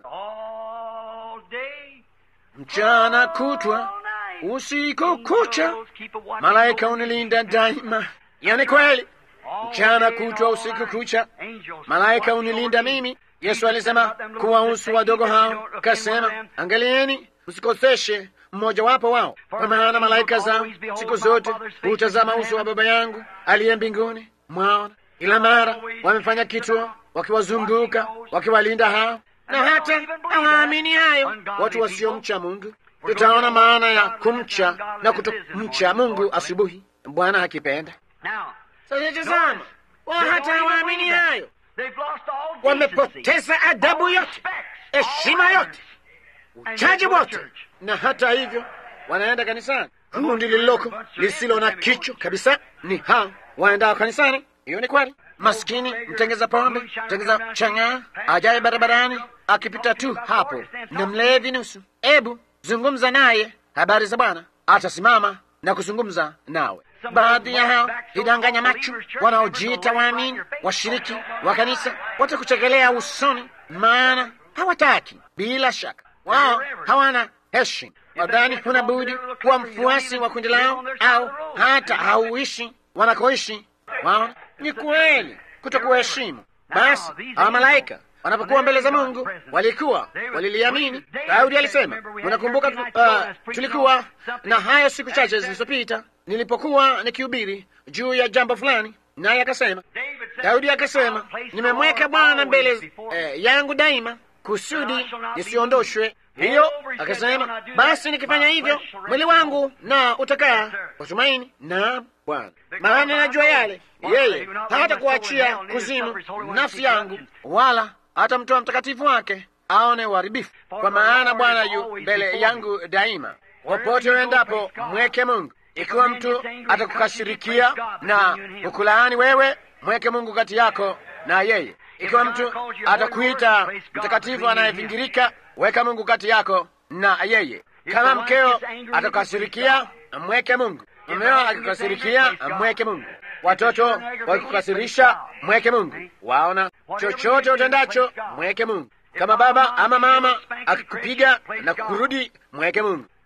mchana kutwa usiku kucha, malaika unilinda daima. Hiyo ni kweli, mchana kutwa usiku kucha, malaika unilinda mimi. Yesu alisema kuwahusu wadogo hao, kasema angalieni, msikoseshe mmojawapo wao, kwa maana malaika zao siku zote hutazama uso wa Baba yangu aliye mbinguni. Mwaona, ila mara wamefanya kituo wakiwazunguka wakiwalinda hao, na hata hawaamini hayo watu wasiomcha Mungu. Tutaona maana ya kumcha na kutomcha Mungu asubuhi, Bwana akipenda. Sasa tazama, wao hata hawaamini hayo, wamepoteza adabu yote, heshima yote, uchaji wote, na hata hivyo wanaenda kanisani. Kundi lililoko lisilo na kicho kabisa ni hao waendao kanisani. Hiyo ni kweli. Maskini mtengeza pombe, mtengeza chang'aa, ajaye barabarani akipita tu hapo na mlevi nusu, ebu zungumza naye habari za Bwana, atasimama na kuzungumza nawe. Baadhi ya hao hidanganya macho, wanaojiita waamini, washiriki wa kanisa, watakuchekelea usoni, maana hawataki. Bila shaka wao hawana heshima. Wadhani huna budi kuwa mfuasi wa kundi lao, au hata hauishi wanakoishi wao. Ni kweli kutokuheshimu. Basi hawa malaika wanapokuwa mbele za Mungu walikuwa waliliamini. Daudi alisema, unakumbuka, uh, tulikuwa na hayo siku chache zilizopita nilipokuwa nikihubiri juu ya jambo fulani, naye akasema, Daudi akasema, nimemweka Bwana mbele eh, yangu daima kusudi nisiondoshwe. Hiyo akasema, basi nikifanya hivyo mwili wangu na utakaa kwa tumaini na Bwana, maana najua yale yeye hata kuachia kuzimu nafsi yangu, wala hata mtoa mtakatifu wake aone uharibifu. Kwa maana Bwana yu mbele yangu daima. Popote uendapo, mweke Mungu. Ikiwa mtu atakukashirikia na kukulaani wewe, mweke Mungu kati yako na yeye. Ikiwa mtu atakuita mtakatifu anayevingirika, weka Mungu kati yako na yeye. Kama mkeo atakukasirikia, mweke Mungu. Mumeo akikasirikia, mweke Mungu. Watoto wakikukasirisha, mweke Mungu. Waona, chochote utendacho, mweke Mungu. Kama baba ama mama akikupiga na kukurudi, mweke Mungu.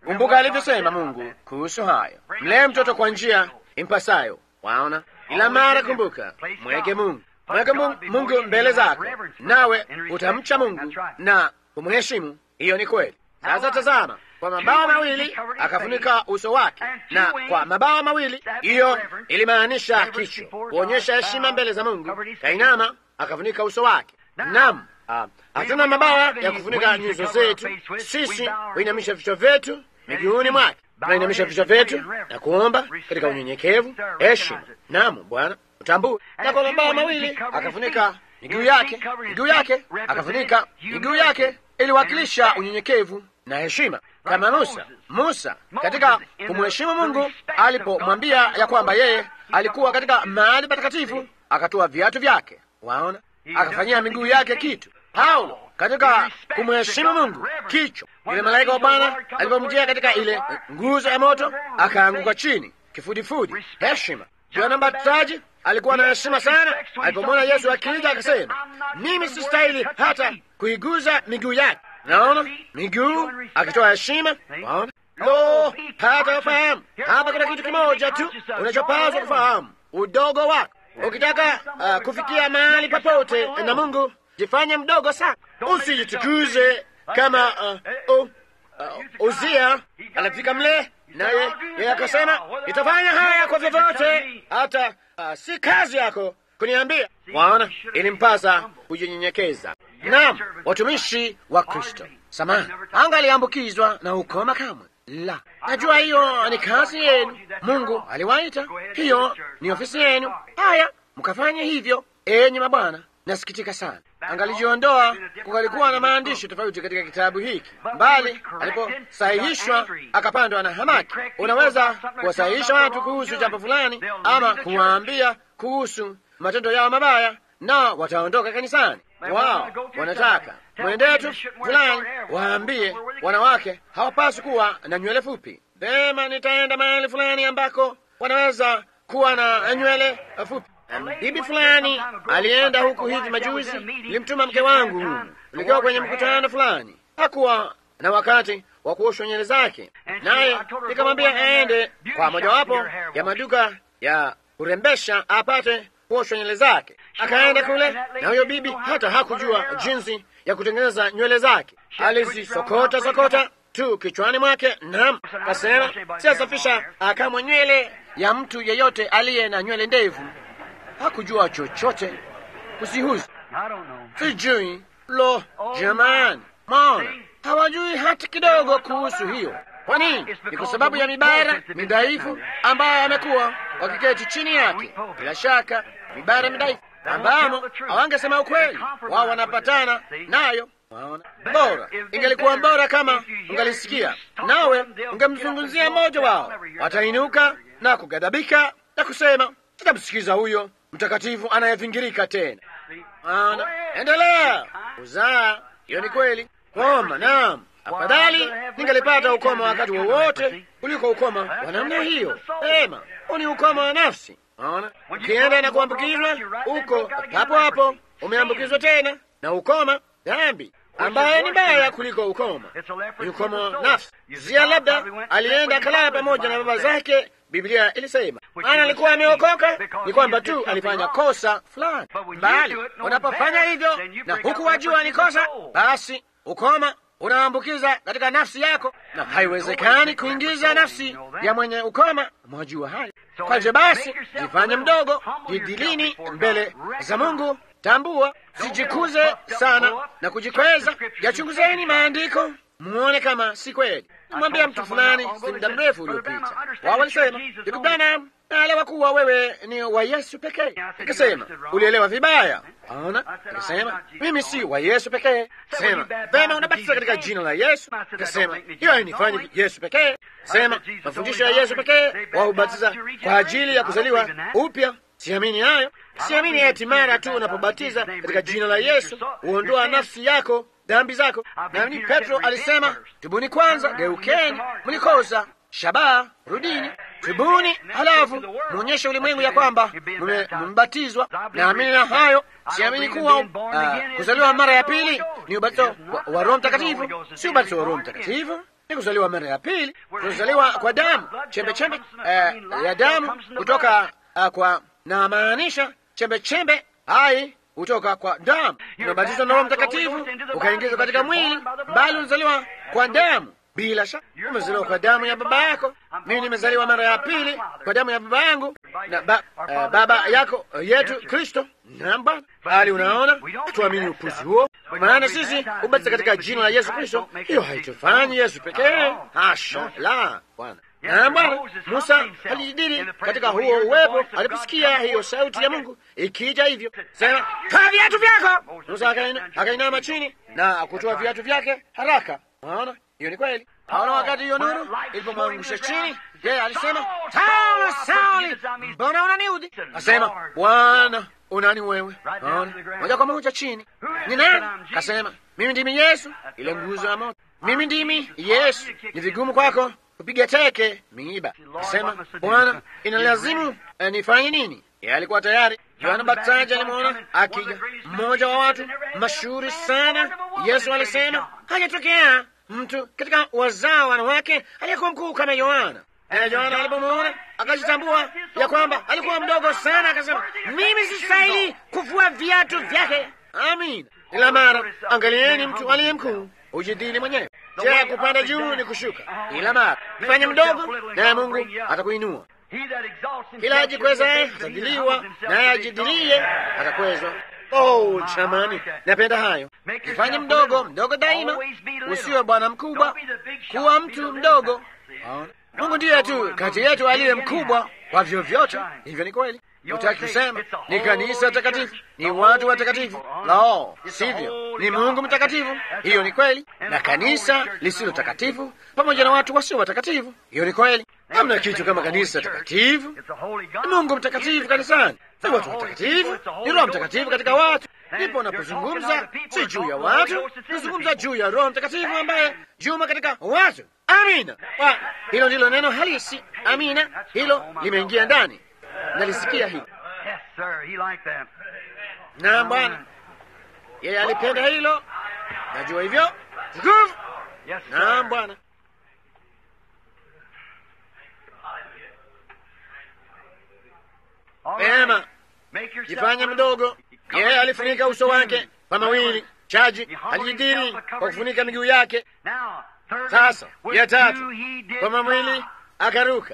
Kumbuka alivyosema Mungu kuhusu hayo, mlee mtoto kwa njia impasayo. Waona, ila mara kumbuka, mweke Mungu, mweke Mungu mbele zako, nawe utamcha Mungu na kumheshimu. Hiyo ni kweli. Sasa tazama, kwa mabawa mawili akafunika uso wake, na kwa mabawa mawili, hiyo ilimaanisha kichwa, kuonyesha heshima mbele za Mungu. Kainama akafunika uso wake. Naam, hatuna mabawa ya kufunika nyuso zetu. Sisi huinamisha vichwa vyetu miguuni mwake, tunainamisha vichwa vyetu na kuomba katika unyenyekevu, heshima. Naam Bwana, utambue. Na kwa mabawa mawili akafunika miguu yake, miguu yake akafunika miguu yake, iliwakilisha unyenyekevu na heshima, kama Musa. Musa katika kumheshimu Mungu alipomwambia ya kwamba yeye alikuwa katika mahali patakatifu, akatoa viatu vyake, waona, akafanyia miguu yake kitu. Paulo katika kumheshimu Mungu kichwa, yule malaika wa Bwana alipomjia katika ile nguzo ya moto, akaanguka chini kifudifudi. Heshima. Yohana Mbatizaji alikuwa na heshima sana, alipomwona Yesu akija akasema, mimi sistahili hata kuiguza miguu yake. Naona miguu akitoa heshima. Waona, lo, hata ufahamu hapa. Kuna kitu kimoja tu unachopaswa kufahamu, udogo wako. Ukitaka uh, kufikia mahali popote na Mungu, jifanye mdogo sana, usijitukuze kama uh, uh, uh, Uzia alifika mle naye yeye akasema, itafanya haya kwa vyovyote, hata uh, si kazi yako kuniambia. Waona, ilimpasa kujinyenyekeza. Naam, watumishi wa Kristo samani angaliambukizwa na ukoma kamwe. La, najua hiyo ni kazi yenu, Mungu aliwaita, hiyo ni ofisi yenu. Haya, mkafanye hivyo, enyi mabwana. Nasikitika sana, angalijiondoa kungalikuwa na maandishi tofauti katika kitabu hiki, mbali aliposahihishwa akapandwa na hamaki. Unaweza kuwasahihisha watu kuhusu jambo fulani, ama kuwaambia kuhusu matendo yao mabaya, na wataondoka kanisani. Wao wanataka mwendetu fulani waambie wanawake hawapaswi kuwa na nywele fupi. Vema, nitaenda mahali fulani ambako wanaweza kuwa na nywele fupi. Bibi fulani alienda huku hivi majuzi, nilimtuma mke wangu humu, tulikiwa kwenye mkutano fulani. Hakuwa na wakati wa kuoshwa nywele zake, naye nikamwambia aende kwa mojawapo ya maduka ya kurembesha apate kuoshwa nywele zake. Akaenda kule, na huyo bibi hata hakujua jinsi ya kutengeneza nywele zake, alizisokota sokota tu kichwani mwake. Naam, kasema siasafisha akamwe nywele ya mtu yeyote aliye na nywele ndefu. Hakujua chochote kuzihusu, sijui. Lo, jamani, maona hawajui hata kidogo kuhusu hiyo. Kwa nini? Ni kwa sababu ya mibara midhaifu ambayo amekuwa wakiketi chini yake. Bila shaka mibara midhaifu ambamo hawangesema ukweli, wao wanapatana nayo. Waona, bora ingelikuwa bora kama ungalisikia nawe ungemzungumzia mmoja wao, watainuka na kugadhabika na kusema, tutamsikiza huyo mtakatifu anayevingirika tena. Ana endelea kuzaa. Hiyo ni kweli. Koma, naam, afadhali ningalipata ukoma wakati wowote kuliko ukoma wa namna hiyo. Sema huu ni ukoma wa nafsi. Ona, ukienda na kuambukizwa uko hapo hapo umeambukizwa tena na ukoma dhambi ambaye ni mbaya kuliko ukoma, ni ukoma wa nafsi. Zia labda alienda akalala pamoja na baba zake. Biblia ilisema ana alikuwa ameokoka, ni kwamba tu alifanya kosa fulani, bali unapofanya hivyo na huku wajua ni kosa, basi ukoma unaambukiza katika nafsi yako, na haiwezekani kuingiza nafsi ya mwenye ukoma. Mwajua hayo. Kwa hivyo basi, jifanye mdogo, jidilini mbele za Mungu. Tambua, sijikuze sana na kujikweza. Yachunguzeni maandiko muone kama si kweli. Mwambia mtu fulani si muda mrefu uliopita, wao walisema, ndugu Branham, naelewa kuwa wewe ni wa Yesu pekee. Nikasema ulielewa vibaya. Ona, nikasema mimi si wa Yesu pekee. Sema vema, unabatiza katika jina la Yesu. Nikasema hiyo hainifanyi Yesu pekee. Sema mafundisho ya Yesu pekee, waubatiza kwa ajili ya kuzaliwa upya. Siamini hayo. Siamini eti mara tu unapobatiza katika jina la Yesu huondoa nafsi yako dhambi zako. Nani Petro alisema, tubuni kwanza, geukeni, mlikosa shabaha, rudini, tubuni, halafu muonyeshe ulimwengu ya kwamba mmebatizwa. Naamini na hayo. Siamini kuwa uh, kuzaliwa mara ya pili ni ubatizo wa, wa Roho Mtakatifu, si ubatizo wa Roho Mtakatifu. ni kuzaliwa mara ya pili, kuzaliwa kwa damu, chembe chembe eh, ya damu kutoka uh, kwa na maanisha chembe chembe hai kutoka kwa damu, unabatizwa na Roho Mtakatifu ukaingizwa katika mwili, bali unazaliwa kwa damu. Bila shaka umezaliwa kwa damu ya baba yako. Mimi nimezaliwa mara ya pili kwa damu ya baba yangu na ba, uh, baba yako uh, yetu Kristo. Naam Bwana, bali unaona, tuamini upuzi huo, maana sisi ubatiza katika jina la Yesu Kristo. Hiyo haitufanyi Yesu pekee, hasha la Bwana. Naam Bwana, Musa alijidiri katika huo uwepo aliposikia hiyo sauti ya Mungu ikija hivyo, sema toa viatu vyako. Musa akainama chini na kutoa viatu vyake haraka. Unaona, hiyo ni kweli. Aona, wakati hiyo nuru ilipomwangusha chini, yeye alisema Sauli, Sauli, mbona unaniudhi? Asema Bwana, unani wewe? Aona, moja kwa moja chini. Ni nani? Kasema mimi ndimi Yesu, ile nguzo ya moto. Mimi ndimi Yesu. Ni vigumu kwako kupiga teke miiba. Kasema Bwana, inalazimu eh, nifanye nini? Yeye alikuwa tayari. Yohana Mbatizaji alimwona akija, mmoja wa watu mashuhuri sana. Yesu alisema hajatokea mtu katika wazao wanawake aliyekuwa mkuu kama Yohana. Na Yohana alipomwona akajitambua ya kwamba alikuwa mdogo sana, akasema mimi sistahili kuvua viatu vyake. Amin. Ila mara angalieni, mtu aliye mkuu ujidili mwenyewe. Je, kupanda juu ni kushuka? Ila mara fanye mdogo, naye Mungu atakuinua. Kila ajikwezaye atadiliwa, naye ajidilie atakwezwa. Oh, jamani, napenda hayo. Jifanye mdogo mdogo daima, usiwe bwana mkubwa, kuwa mtu mdogo. Mungu ndiye tu kati yetu aliye mkubwa kwa vyovyote. Hivyo ni kweli. Utaki kusema ni kanisa takatifu, ni watu watakatifu. Lao, sivyo, ni Mungu mtakatifu. Hiyo ni kweli. Na kanisa lisilo takatifu pamoja na watu wasio watakatifu. Hiyo ni kweli. Hamna kitu kama kanisa takatifu. Ni Mungu mtakatifu kanisani, si watu watakatifu, ni Roho Mtakatifu katika watu. Ndipo unapozungumza si juu ya watu, unazungumza juu ya Roho Mtakatifu ambaye juma katika watu. Amina, hilo ndilo neno halisi. Amina, hilo limeingia ndani. Nalisikia hili. Naam Bwana, yeye alipenda hilo, najua hivyo. Tukufu. Naam Bwana. Pema, jifanye mdogo. Yeye alifunika uso wake kwa mawili, chaji alijidiri kwa kufunika miguu yake. Sasa ya tatu, kwa mawili akaruka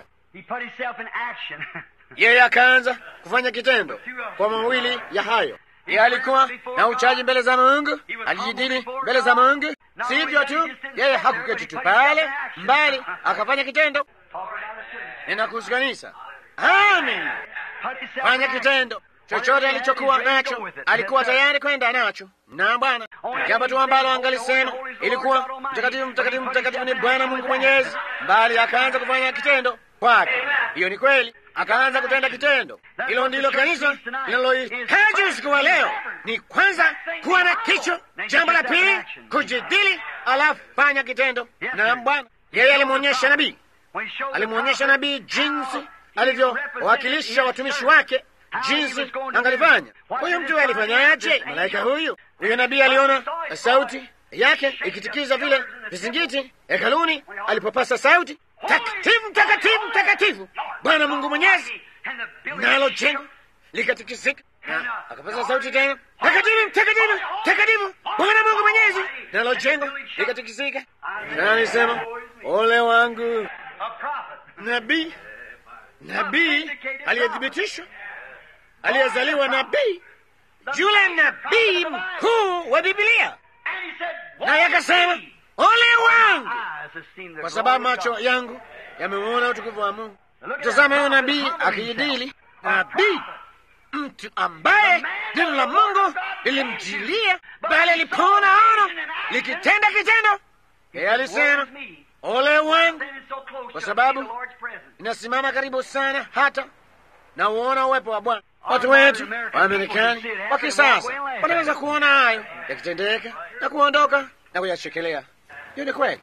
yeye akaanza kufanya kitendo kwa mawili ya hayo. Yeye alikuwa na uchaji mbele za Mungu, alijidili mbele za Mungu. Si hivyo tu, yeye hakuketi tu pale mbali, akafanya kitendo. Ninakuhusu kanisa. Amin. Fanya kitendo chochote alichokuwa nacho, alikuwa tayari kwenda nacho. Na Bwana, jambo tu ambalo angalisema ilikuwa mtakatifu, mtakatifu, mtakatifu ni Bwana Mungu Mwenyezi, bali akaanza kufanya kitendo kwake. Hiyo ni kweli, akaanza kutenda kitendo. Hilo ndilo kanisa linalohitaji usiku wa leo, ni kwanza kuwa na kicho. Jambo la pili, kujidili, alafu fanya kitendo. Na Bwana yeye alimwonyesha nabii, alimwonyesha nabii jinsi alivyowakilisha watumishi wake, jinsi angalifanya. Huyu mtu alifanyaje? Malaika huyu huyo nabii aliona sauti yake ikitikiza vile vizingiti hekaluni alipopasa sauti takatifu, mtakatifu, mtakatifu Bwana Mungu Mwenyezi, nalo jengo likatikisika. Akapasa sauti tena, takatifu, mtakatifu, mtakatifu Bwana Mungu Mwenyezi, nalo jengo likatikisika. Na alisema ole wangu, nabii nabii aliyethibitishwa, aliyezaliwa nabii, yule nabii mkuu wa Biblia. Naye akasema ole wangu, kwa sababu macho yangu yameuona utukufu wa Mungu. Tazama huyo nabii akijidili, nabii mtu ambaye neno la Mungu lilimjilia, bali alipoona ono likitenda kitendo, yeye alisema ole wangu, kwa sababu inasimama karibu sana hata na uona uwepo wa Bwana. Watu wetu wa Amerikani wa kisasa wanaweza kuona hayo yakitendeka na kuondoka na kuyachekelea. Hiyo ni kweli.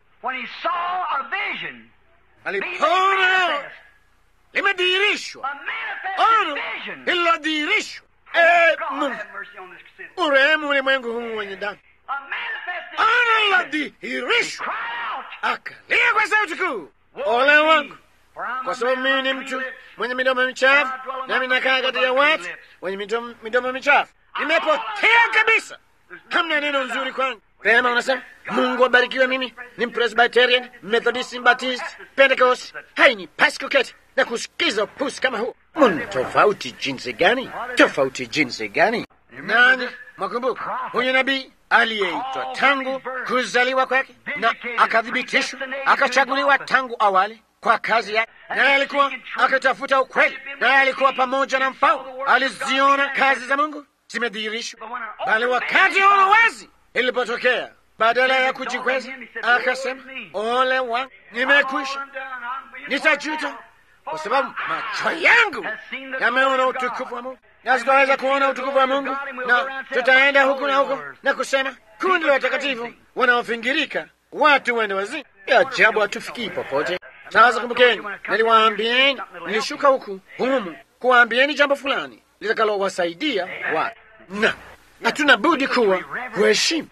Alipoona limedhihirishwa, ono lililodhihirishwa, Mungu urehemu ulimwengu huu wenye damu, ono lilodhihirishwa, akalia kwa sauti kuu, ole wangu, kwa sababu mimi ni mtu mwenye midomo michafu, nami nakaa kati ya watu wenye midomo, midomo michafu. Nimepotea kabisa, hamna neno nzuri kwangu. Pema unasema Mungu abarikiwe. Mimi ni Presbyterian, Methodist, Baptist, Pentecost. Haini pasi kuketi na kusikiza upusi kama huo. Muna tofauti jinsi gani? Tofauti jinsi gani? Nani mwakumbuka huyu nabii aliyeitwa tangu kuzaliwa kwake na akathibitishwa akachaguliwa tangu awali kwa kazi yake, naye alikuwa akitafuta ukweli, naye alikuwa pamoja na mfalme. Aliziona kazi za Mungu zimedhihirishwa, bali wakati huo wazi ilipotokea, badala ya kujikweza, akasema ole wangu, nimekwisha, nitajuta kwa sababu macho yangu yameona utukufu wa Mungu, na tutaweza kuona utukufu wa Mungu, na tutaenda huku na huko na kusema kundi la watakatifu wanaofingirika, watu wende wazimu. Ya ajabu, hatufikii popote. Sasa kumbukeni, niliwaambieni, nilishuka huku humu kuwaambieni jambo fulani litakalowasaidia watu, na hatuna budi kuwa kuheshimu,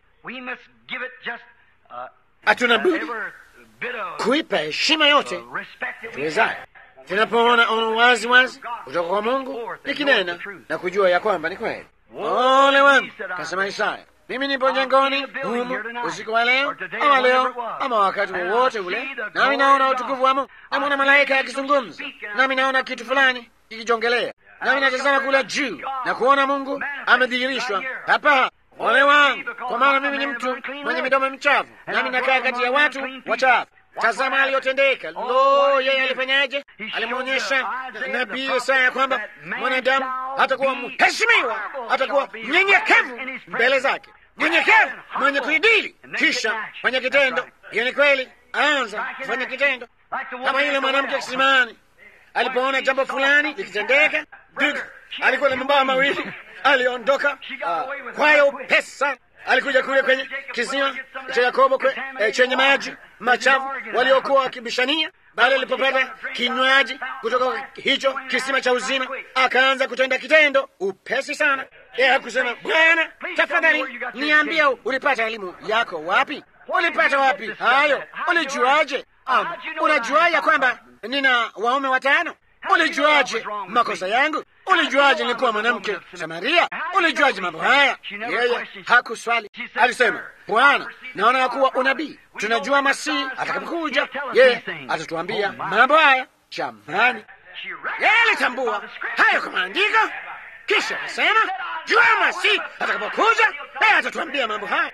hatuna budi kuipa heshima yote tuwezayo tunapoona ono wazi wazi kutoka kwa Mungu likinena na kujua ya kwamba ni kweli. Ole wangu, kasema Isaya, mimi nipo jangoni humu usiku wa leo ama leo ama wakati wowote ule, nami naona utukufu wa Mungu, namwona malaika akizungumza nami, naona kitu fulani kikijongelea nami, natazama kula juu na kuona Mungu amedhihirishwa hapa. Ole wangu, kwa maana mimi ni mtu mwenye midomo michafu, nami nakaa kati ya watu wachafu. Tazama aliyotendeka. Lo, yeye alifanyaje? Alimwonyesha nabii Isaya kwamba mwanadamu hatakuwa mheshimiwa, hatakuwa mnyenyekevu mbele zake, mnyenyekevu, mwenye kuidili, kisha fanya kitendo. Hiyo ni kweli, anza kufanya kitendo, kama yule mwanamke kisimani alipoona jambo fulani likitendeka. Duka alikuwa na mabawa mawili, aliondoka uh, kwayo upesi sana alikuja kule kwenye kisima cha Yakobo kwe, e, chenye maji machafu waliokuwa wakibishania. Bali alipopata kinywaji kutoka hicho kisima cha uzima, akaanza kutenda kitendo upesi sana. Yeye hakusema Bwana, tafadhali niambia, ulipata elimu yako wapi? Ulipata wapi hayo? Ulijuaje? Um, unajua ya kwamba nina waume watano? Ulijuaje makosa yangu? Ulijuaje nilikuwa mwanamke Samaria? Ulijuaje mambo haya? Yeye hakuswali, alisema, Bwana, naona ya kuwa unabii, tunajua Masihi atakapokuja, yeye atatuambia mambo haya. Jamani, yeye alitambua hayo kwa maandiko, kisha akasema, jua Masihi atakapokuja, yeye atatuambia mambo haya.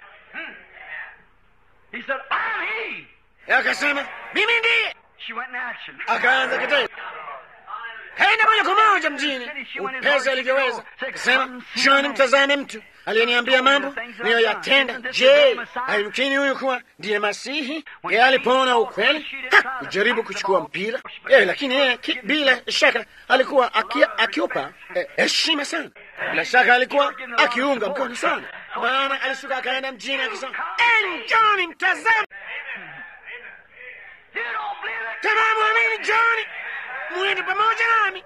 Akasema, mimi ndiye. Akaanza kitendo kaenda moja kwa moja mjini upesi alivyoweza, akasema John, mtazame mtu aliyeniambia mambo niyoyatenda. Je, haimkini huyu kuwa ndiye Masihi? Yeye alipoona ukweli kujaribu kuchukua mpira yeye, lakini yeye bila shaka alikuwa akiupa heshima eh, sana. Bila shaka alikuwa akiunga mkono sana, maana alishuka akaenda mjini akisema, John, mtazame kama mwamini John mwende pamoja nami.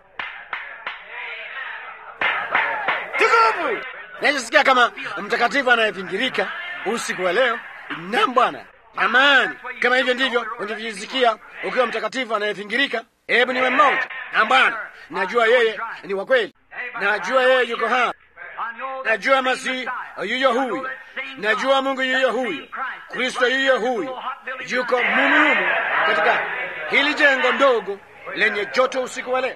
Tukufu nachosikia kama mtakatifu anayepingirika usiku wa leo. Naam Bwana, amani. Kama hivyo ndivyo unavyojisikia ukiwa mtakatifu anayepingirika, hebu niwe mmoja. Naam Bwana, najua yeye ni wa kweli, najua yeye yuko hapa, najua Masihi yuyo huyu, najua Mungu yuyo huyu, Kristo yuyo huyu, yuko mumuhumu katika hili jengo ndogo lenye joto usiku wa leo.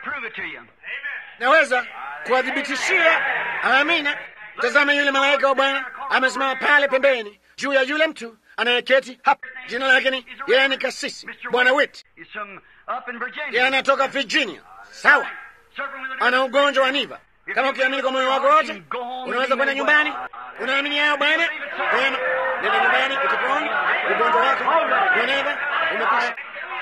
Naweza kuwadhibitishia. Amina. Tazama, yule malaika wa Bwana amesimama pale pembeni juu ya yule mtu anayeketi hapa. Jina lake ni yeye, ni kasisi Bwana Wit, yeye anatoka Virginia. Sawa, ana ugonjwa wa niva. Kama ukiamini kwa moyo wako wote, unaweza kwenda nyumbani. Unaamini hayo Bwana? Wema, nenda nyumbani ukipona ugonjwa wako wa niva umekwisha.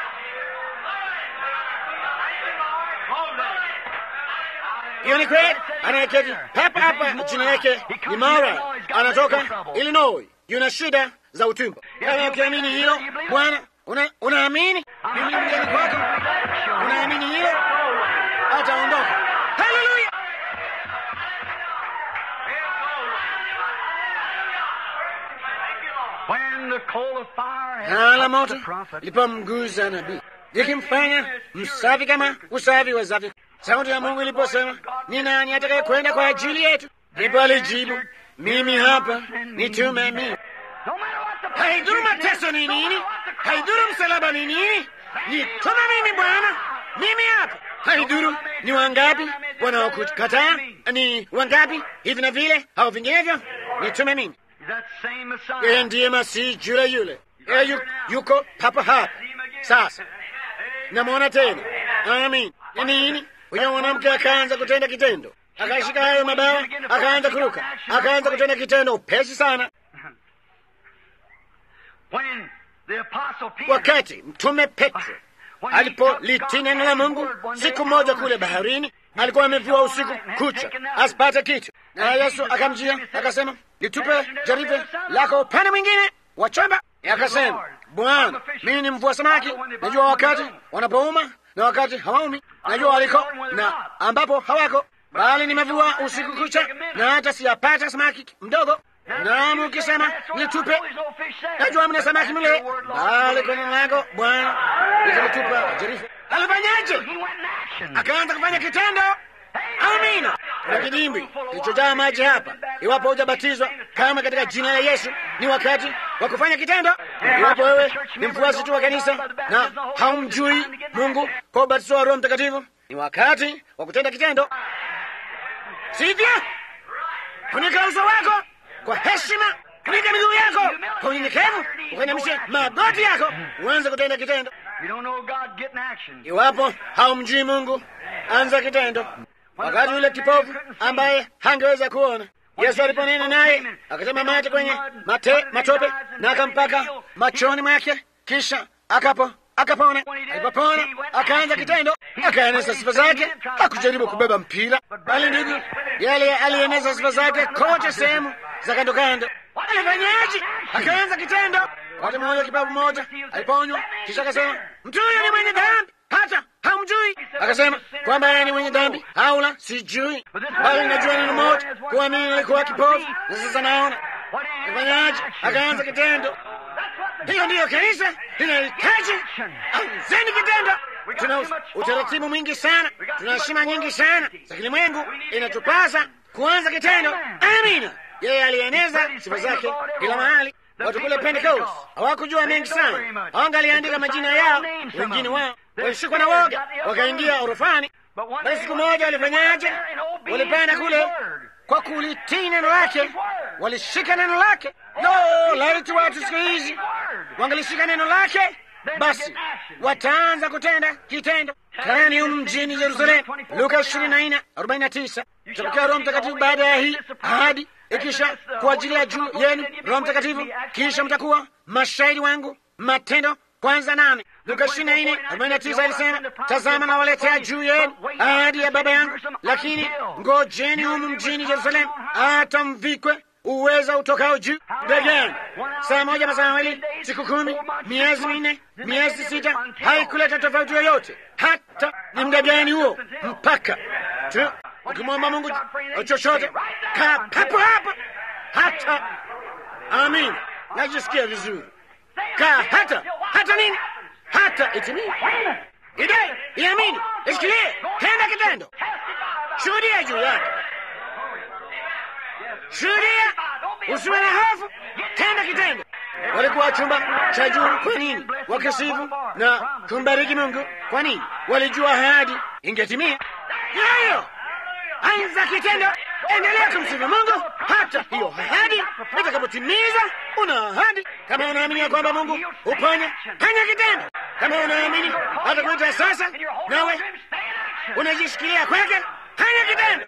Hiyo ni kweli. Anayeketi hapa hapa, jina lake ni Mara, anatoka Illinois, yuna shida za utumbo. Kama ukiamini hilo Bwana, unaamini mimi mgeni kwako, unaamini hilo, ataondoka. Haleluya! hala moto lipomguza nabii likimfanya msafi kama usafi wezavyo. Sauti ya Mungu iliposema, ni nani atakaye kwenda kwa ajili yetu? Ndipo alijibu, mimi hapa, nitume mimi. Haidhuru mateso ni nini, haidhuru msalaba ni nini, nitume mimi Bwana, mimi hapa. Haidhuru ni wangapi wanaokukataa, ni wangapi hivi na vile au vinginevyo, nitume mimi. Yeye ndiye Masihi yule yule, yeye yu, yuko papa hapa sasa. Namwona tena. Amin. Ni nini? Huyo mwanamke akaanza kutenda kitendo, akashika hayo mabawa, akaanza kuruka, akaanza kutenda kitendo upesi sana. Wakati mtume Petro alipolitii neno la Mungu siku moja kule baharini, alikuwa amevua usiku kucha asipate kitu, na Yesu akamjia akasema, litupe jarife lako upande mwingine wa chomba. Akasema, Bwana, mimi ni mvua samaki, najua wakati wanapouma na wakati hawaumi, najua waliko na ambapo hawako, bali nimevua usiku kucha na hata siyapata samaki mdogo. Naam, ukisema nitupe, najua mna samaki mle, bali kwenye lako Bwana nitalitupa jarifu. Alifanyaje? Akaanza kufanya kitendo. Amina. Kuna kidimbwi kilichojaa maji hapa. Iwapo hujabatizwa kama katika jina la Yesu, ni wakati wa kufanya kitendo. Iwapo wewe ni mfuasi tu wa kanisa na haumjui Mungu kwa ubatizo wa Roho Mtakatifu, ni wakati wa kutenda kitendo, sivyo? Funika uso wako kwa heshima, funika miguu yako kwa unyenyekevu, ukanyamishe magoti yako, uanze kutenda kitendo. Iwapo haumjui Mungu, anza kitendo. Wakati yule kipofu ambaye hangeweza kuona, Yesu aliponena naye akatema mate kwenye mate, matope na akampaka machoni mwake, kisha akapo akapona. Alipopona akaanza kitendo, akaeneza sifa zake. Hakujaribu kubeba mpira, bali ndugu, yale alieneza sifa zake kote sehemu za kando kando. Alifanyaje? Akaanza kitendo. Wakati mmoja kipofu mmoja aliponywa, kisha akasema, mtu huyo ni mwenye dhambi hata hamjui. Akasema kwamba yeye ni mwenye dhambi au la, sijui, bali najua neno moja, kuwa mimi nilikuwa kipofu na sasa naona. Kafanyaje? Akaanza kitendo. Hiyo ndiyo kanisa linahitaji. Anzeni kitendo. Tuna utaratibu mwingi sana, tuna heshima nyingi sana za kilimwengu, inatupasa kuanza kitendo. Amina. Yeye alieneza sifa zake kila mahali. Watu kule Pentecost hawakujua mengi sana, hawangaliandika majina yao, wengine wao walishikwa na woga, wakaingia orofani. Bali siku moja walifanyaje? Walipanda kule kwa kulitii neno lake, walishika neno lake. No, laiti watu siku hizi wangalishika neno lake, basi wataanza kutenda kitendo. Karani humu mjini Yerusalemu, Luka ishirini na nne arobaini na tisa tutapokea Roho Mtakatifu baada ya hii ahadi ikisha kwa ajili ya juu yenu Roho Mtakatifu, kisha mtakuwa mashahidi wangu. Matendo kwanza nane Luka ishirini na nne arobaini na tisa alisema, tazama nawaletea juu yenu ahadi ya Baba yangu, lakini ngojeni humu mjini Yerusalemu hata mvikwe uweza utokao juu. Begani saa moja masaa mawili, siku kumi, miezi minne, miezi sita, haikuleta tofauti yoyote. Hata ni muda gani huo, mpaka tu ukimwomba Mungu chochote, kaa papo hapo hata. Amin, najisikia vizuri. Kaa hata hata nini, hata itimie. Idai iamini, ishikilie, tenda kitendo, shuhudia juu yake, shuhudia, usiwe na hofu, tenda kitendo. Walikuwa chumba cha juu. Kwa nini? Wakisifu na kumbariki Mungu. Kwa nini? Walijua ahadi ingetimia. Yayo anza kitendo, endelea kumsifu Mungu hata hiyo ahadi itakapotimiza. Una ahadi. Kama unaamini ya kwamba Mungu uponya, fanya kitendo. Kama unaamini hata kuita sasa, nawe unajishikilia kwake, fanya kitendo.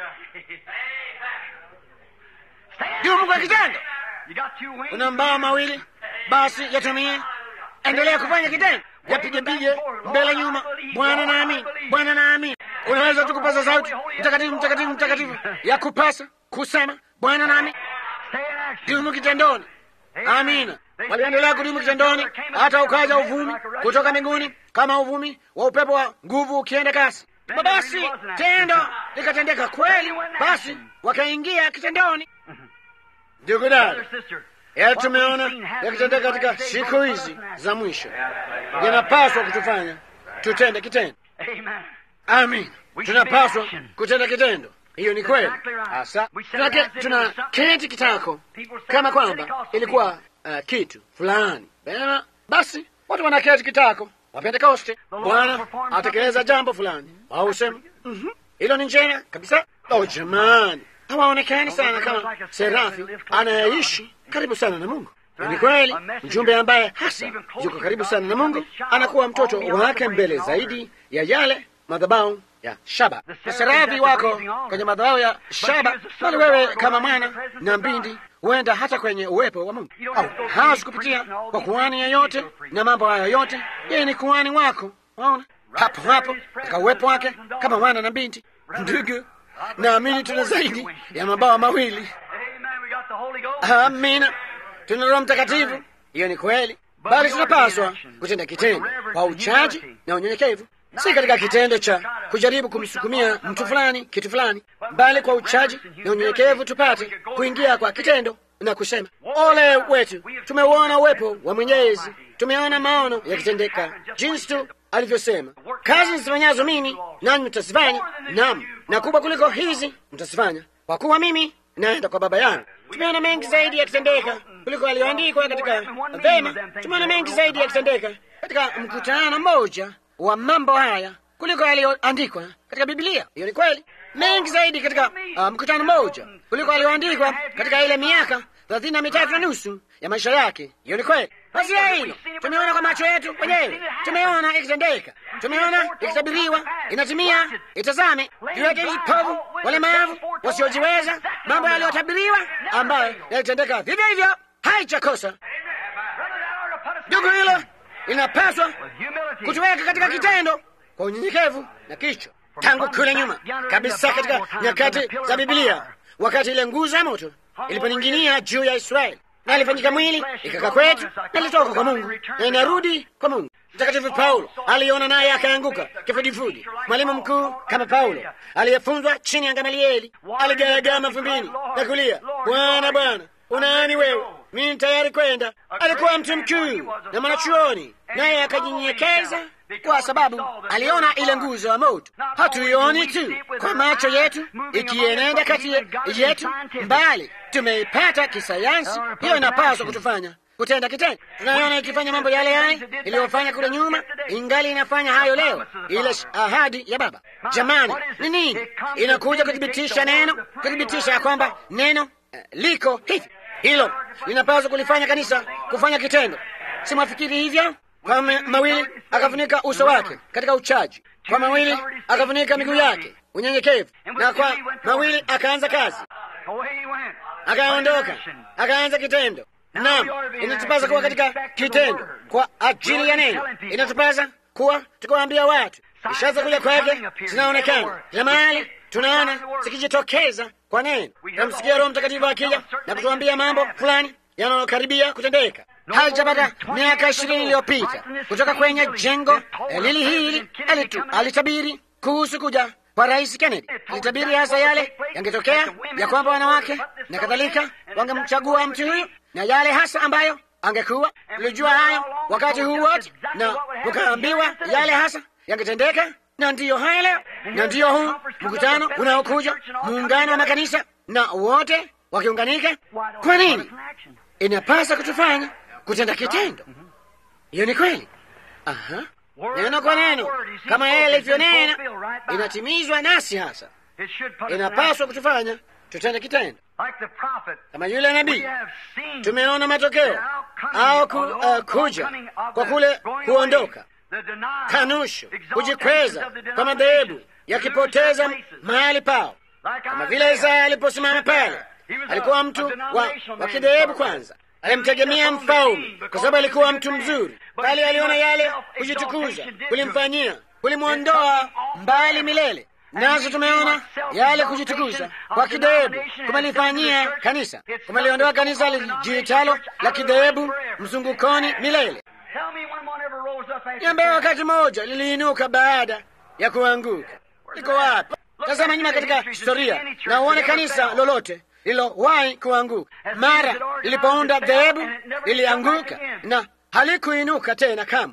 Dumu kwa kitendo. Una mbao mawili, basi yatumie. Endelea kufanya kitendo, yapige pige mbele nyuma. Bwana naamini, Bwana naamini. Unaweza tu kupaza sauti mtakatifu, mtakatifu, mtakatifu, ya kupasa kusema Bwana naamini. Dumu kitendoni. Amina. Waliendelea kudumu kitendoni hata ukaja uvumi kutoka mbinguni kama uvumi wa upepo wa nguvu ukienda kasi. Basi tendo likatendeka kweli, basi wakaingia kitendoni. Ndugu dada, yale tumeona yakitendeka katika siku hizi za mwisho yanapaswa kutufanya tutende kitendo. Amin, tunapaswa kutenda kitendo. Hiyo ni kweli hasa. Tunake- Tuna keti kitako kama kwamba ilikuwa uh, kitu fulani Vema, basi watu wanaketi kitako wa Pentekoste, Bwana atekeleza jambo fulani, au sema mhm, hilo ni njema kabisa. Oh jamani, hawaonekani sana kama serafi anayeishi karibu sana na Mungu. Ni kweli, mjumbe ambaye hasa yuko karibu sana na Mungu anakuwa mtoto wake mbele zaidi ya yale madhabahu ya shaba. Maserafi wako kwenye madhabahu ya shaba, bali wewe kama mwana na mbindi huenda hata kwenye uwepo wa Mungu, au hawezi kupitia kwa kuhani yeyote na mambo hayo yote. Yeye ni kuhani wako, waona hapo hapo katika uwepo wake kama mwana na binti. Ndugu, naamini tuna zaidi ya mabawa mawili. Amina, tuna Roho Mtakatifu. Hiyo ni kweli, bali tunapaswa kutenda kitendo kwa uchaji na unyenyekevu, si katika kitendo cha kujaribu kumsukumia mtu fulani kitu fulani, bali kwa uchaji na unyenyekevu tupate kuingia kwa kitendo na kusema, ole wetu, tumeuona uwepo wa Mwenyezi, tumeona maono yakitendeka jinsi tu alivyosema, kazi nizifanyazo mimi nanyi mtazifanya, nam na kubwa kuliko hizi mtazifanya, kwa kuwa mimi naenda kwa Baba yangu. Tumeona mengi zaidi yakitendeka kuliko aliyoandikwa katika vema. Tumeona mengi zaidi yakitendeka katika mkutano mmoja wa mambo haya kuliko aliyoandikwa katika Biblia. Hiyo ni kweli, mengi zaidi katika uh, mkutano mmoja kuliko aliyoandikwa katika ile miaka thelathini na mitatu na nusu ya maisha yake. Hiyo ni kweli. Basi ya hilo tumeona kwa macho yetu wenyewe, tumeona ikitendeka, tumeona ikitabiriwa, inatimia. Itazame viwete, vipofu, walemavu, wasiojiweza, mambo yaliyotabiriwa ambayo yalitendeka vivyo hivyo, haichakosa. Ndugu, hilo linapaswa kutuweka katika kitendo kwa unyenyekevu na kichwa. Tangu kule nyuma kabisa, katika nyakati za Biblia, wakati ile nguzo ya moto iliponing'inia juu ya Israeli na ilifanyika mwili ikaka kwetu na ilitoka kwa Mungu na inarudi kwa Mungu. Mtakatifu Paulo aliona naye akaanguka kifudifudi. Mwalimu mkuu kama Paulo aliyefunzwa chini ya Gamalieli aligaragama mavumbini na kulia, Bwana, Bwana, unaani wewe? Mimi tayari kwenda. Alikuwa mtu mkuu na mwanachuoni, naye akajinyenyekeza kwa sababu aliona ile nguzo ya moto. Hatuioni tu kwa macho yetu ikienenda kati yetu, mbali tumeipata kisayansi. Hiyo inapaswa kutufanya kutenda kitendo. Tunaiona ikifanya mambo yale yale iliyofanya kule nyuma, ingali inafanya hayo leo, ile ahadi ya Baba. Jamani, ni nini? Inakuja kuthibitisha neno, kuthibitisha ya kwamba neno uh, liko hivi. Hilo linapaswa kulifanya kanisa kufanya kitendo. Si mwafikiri hivyo? Kwa mawili akafunika uso wake katika uchaji, kwa mawili akafunika miguu yake unyenyekevu, na kwa mawili akaanza kazi, akaondoka akaanza kitendo. Naam, inatupasa kuwa katika kitendo kwa ajili ya neno. Inatupasa kuwa tukiwaambia watu, ishara za kuja kwake zinaonekana kila mahali, tunaona zikijitokeza kwa neno. Tunamsikia Roho Mtakatifu akija na kutuambia mambo fulani yanayokaribia kutendeka. Halijapata miaka ishirini iliyopita kutoka kwenye jengo lili hili alitu, alitabiri kuhusu kuja kwa Rais Kennedy. Alitabiri hasa yale yangetokea ya kwamba wanawake na kadhalika wangemchagua mtu huyu na yale hasa ambayo angekuwa. Tulijua hayo wakati huu wote, na tukaambiwa yale hasa yangetendeka, na ndiyo haya leo, na ndiyo huu mkutano unaokuja, muungano wa makanisa na wote wakiunganika. Kwa nini? Inapasa kutufanya kutenda kitendo. Hiyo ni kweli. Aha, neno kwa neno, kama yeye alivyonena, inatimizwa nasi hasa. Inapaswa kutufanya tutende kitendo kama yule nabii. Tumeona matokeo au ku, uh, kuja kwa kule kuondoka, kanusho, kujikweza kwa madhehebu yakipoteza mahali pao, kama vile Isaya aliposimama pale. Alikuwa mtu wa, wa kidhehebu kwanza alimtegemea mfalme kwa sababu alikuwa mtu mzuri, bali aliona yale kujitukuza kulimfanyia kulimwondoa mbali milele. Nazo tumeona yale kujitukuza kwa kidhehebu kumelifanyia kanisa, kumeliondoa kanisa lijiitalo la kidhehebu mzungukoni milele. Niambia, wakati mmoja liliinuka baada ya kuanguka. Liko wapi? Tazama nyuma katika historia na uone kanisa lolote lililowahi kuanguka. Mara lilipounda dhehebu lilianguka na halikuinuka tena kamwe.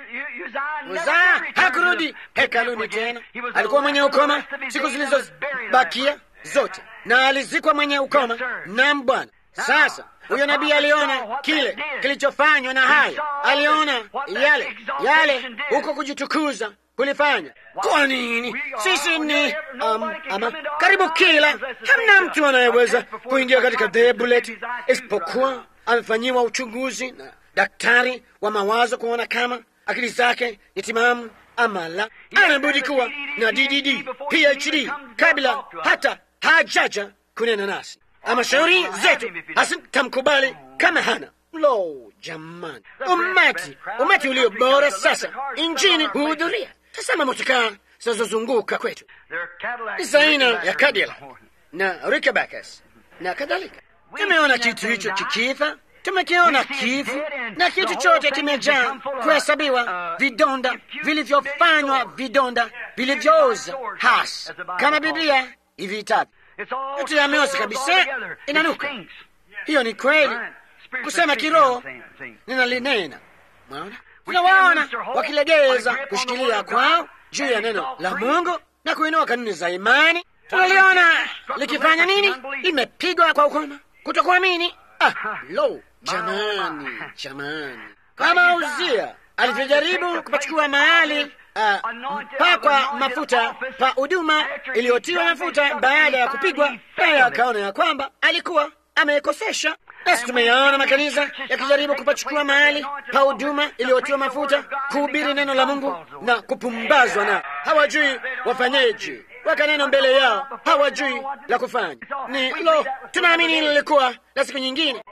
Uzaa hakurudi hekaluni tena, alikuwa mwenye ukoma siku zilizobakia zote, na alizikwa mwenye ukoma. Naam Bwana. Sasa huyo nabii aliona kile kilichofanywa na hayo, aliona yale yale huko kujitukuza kulifanya. Kwa nini sisi ni um, ama karibu kila, hamna mtu anayeweza kuingia katika dhehebu letu isipokuwa amefanyiwa uchunguzi na daktari wa mawazo kuona kama akili zake ni timamu ama la. Anabudi kuwa na DDD PhD kabla hata hajaja kunena nasi ama shauri zetu hasitamkubali kama hana. Lo, jamani, umati umati ulio bora sasa injini huhudhuria. Tazama motokaa zinazozunguka kwetu ni za aina ya Cadillac na Rickebackers na kadhalika. Tumeona kitu hicho kikifa, tumekiona kifu, na kitu chote kimejaa kuhesabiwa vidonda vilivyofanywa, vidonda vilivyooza hasa, kama Biblia iviitavyo yote yameoza kabisa, inanuka. Hiyo ni kweli, kusema kiroho ninalinena. Mwaona, tunawaona wakilegeza kushikilia kwao juu ya neno la Mungu na kuinua kanuni za imani. Tunaliona likifanya nini? Limepigwa kwa ukoma, kutokuamini. Ah, lo, jamani, jamani, kama Uzia alivyojaribu kupachukua mahali Uh, mpakwa mafuta pa huduma iliyotiwa mafuta baada ya kupigwa, naye akaona ya kwamba alikuwa amekosesha. Nasi tumeyaona makanisa yakijaribu kupachukua mahali pa huduma iliyotiwa mafuta kuhubiri neno la Mungu na kupumbazwa, na hawajui wafanyeje, waka neno mbele yao, hawajui la kufanya. Ni lo, tunaamini hili lilikuwa la siku nyingine.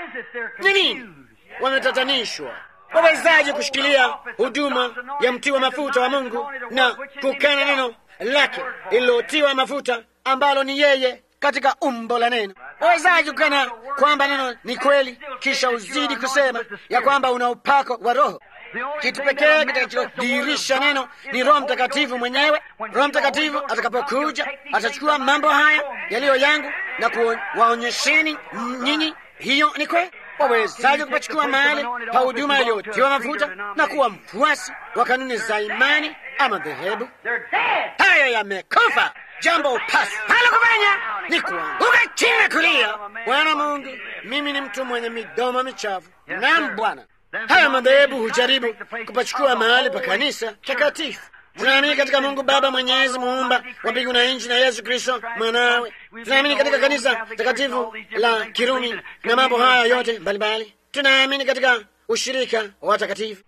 Ni nini? Wametatanishwa. Wawezaje kushikilia huduma ya mtiwa mafuta wa Mungu na kukana neno lake lililotiwa mafuta ambalo ni yeye katika umbo la neno? Wawezaje kukana kwamba neno ni kweli, kisha uzidi kusema ya kwamba una upako wa Roho? Kitu pekee kitakachodhihirisha neno ni Roho Mtakatifu mwenyewe. Roho Mtakatifu atakapokuja atachukua mambo haya yaliyo yangu na kuwaonyesheni nyinyi. Hiyo ni kweli. Wawezaje kupachukua mahali pa huduma iliyotiwa mafuta na kuwa mfuasi wa kanuni za imani ama dhehebu? Haya yamekufa. Jambo upasalo kufanya ni kuanguka chini na kulia, Bwana Mungu, mimi ni mtu mwenye midomo michafu. Naam Bwana. Haya madhehebu hujaribu kupachukua mahali pa kanisa takatifu. Tunaamini katika Mungu Baba Mwenyezi, muumba wa mbingu na nchi, na Yesu Kristo mwanawe. Tunaamini katika kanisa takatifu la Kirumi na mambo haya yote mbalimbali. Tunaamini katika ushirika wa watakatifu.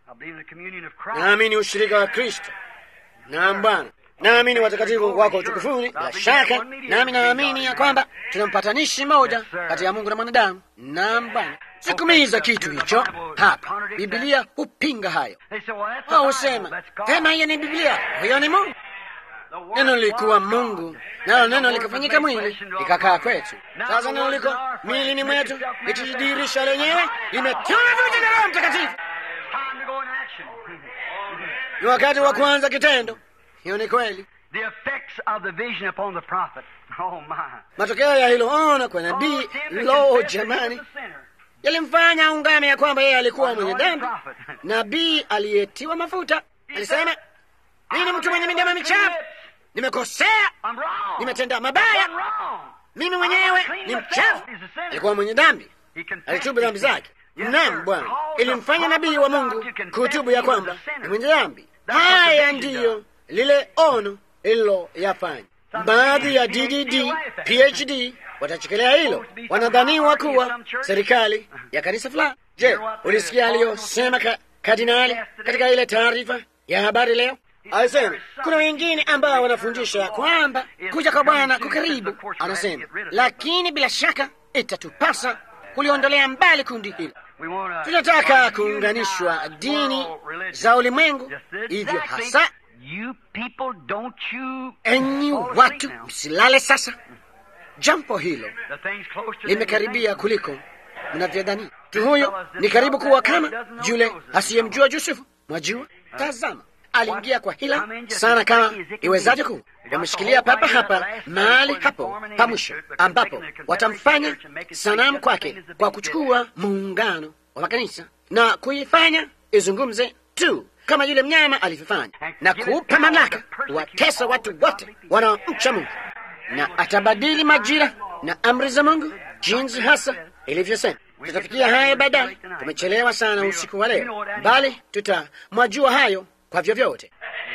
Naamini ushirika wa Kristo. Naam Bwana, naamini watakatifu wako utukufuni, bila shaka. Nami naamini ya kwamba tuna mpatanishi mmoja kati ya Mungu na mwanadamu. Naam Bwana. Sikumiza kitu hicho hapa. Biblia hupinga hayo. Wao husema vema, hiyo ni Biblia, huyo ni Mungu. Neno lilikuwa Mungu, nalo neno likafanyika mwili likakaa kwetu. Sasa neno liko mwilini mwetu, litujidhihirisha lenyewe, limetiwa mafuta na Roho Mtakatifu. Ni wakati wa kuanza kitendo. Hiyo ni kweli. Matokeo ya hilo ono kwa nabii, lo jamani, yalimfanya aungame ya kwamba yeye alikuwa mwenye dhambi. Nabii aliyetiwa mafuta alisema, mimi ni mtu mwenye midomo michafu, nimekosea, nimetenda mabaya, mimi mwenyewe ni mchafu. Alikuwa mwenye dhambi, alitubu dhambi zake. Naam Bwana, ilimfanya nabii wa Mungu kutubu ya kwamba ni mwenye dhambi. Haya ndiyo lile ono lililoyafanya. Baadhi ya DDD PhD watachekelea hilo, wanadhaniwa kuwa serikali ya kanisa fulani. Je, ulisikia aliyosema ka, kardinali katika ile taarifa ya habari leo? Alisema kuna wengine ambao wanafundisha kwamba kuja kwa Bwana kukaribu. Anasema lakini bila shaka itatupasa kuliondolea mbali kundi hilo. Tunataka kuunganishwa dini za ulimwengu, hivyo hasa enyi watu msilale sasa. Jambo hilo limekaribia kuliko mnavyodhani. Mtu huyo ni karibu kuwa kama yule asiyemjua Yusufu. Mwajua, tazama, aliingia kwa hila sana kama iwezaje kuu. Wameshikilia papa hapa mahali hapo pa mwisho, ambapo watamfanya sanamu kwake kwa kuchukua muungano wa makanisa na kuifanya izungumze tu kama yule mnyama alivyofanya, na kuupa mamlaka watesa watu wote wanaomcha Mungu, na atabadili majira na amri za Mungu jinsi hasa ilivyosema. Tutafikia hayo baadaye. Tumechelewa sana usiku wa leo, bali tutamwajua hayo kwa vyovyote.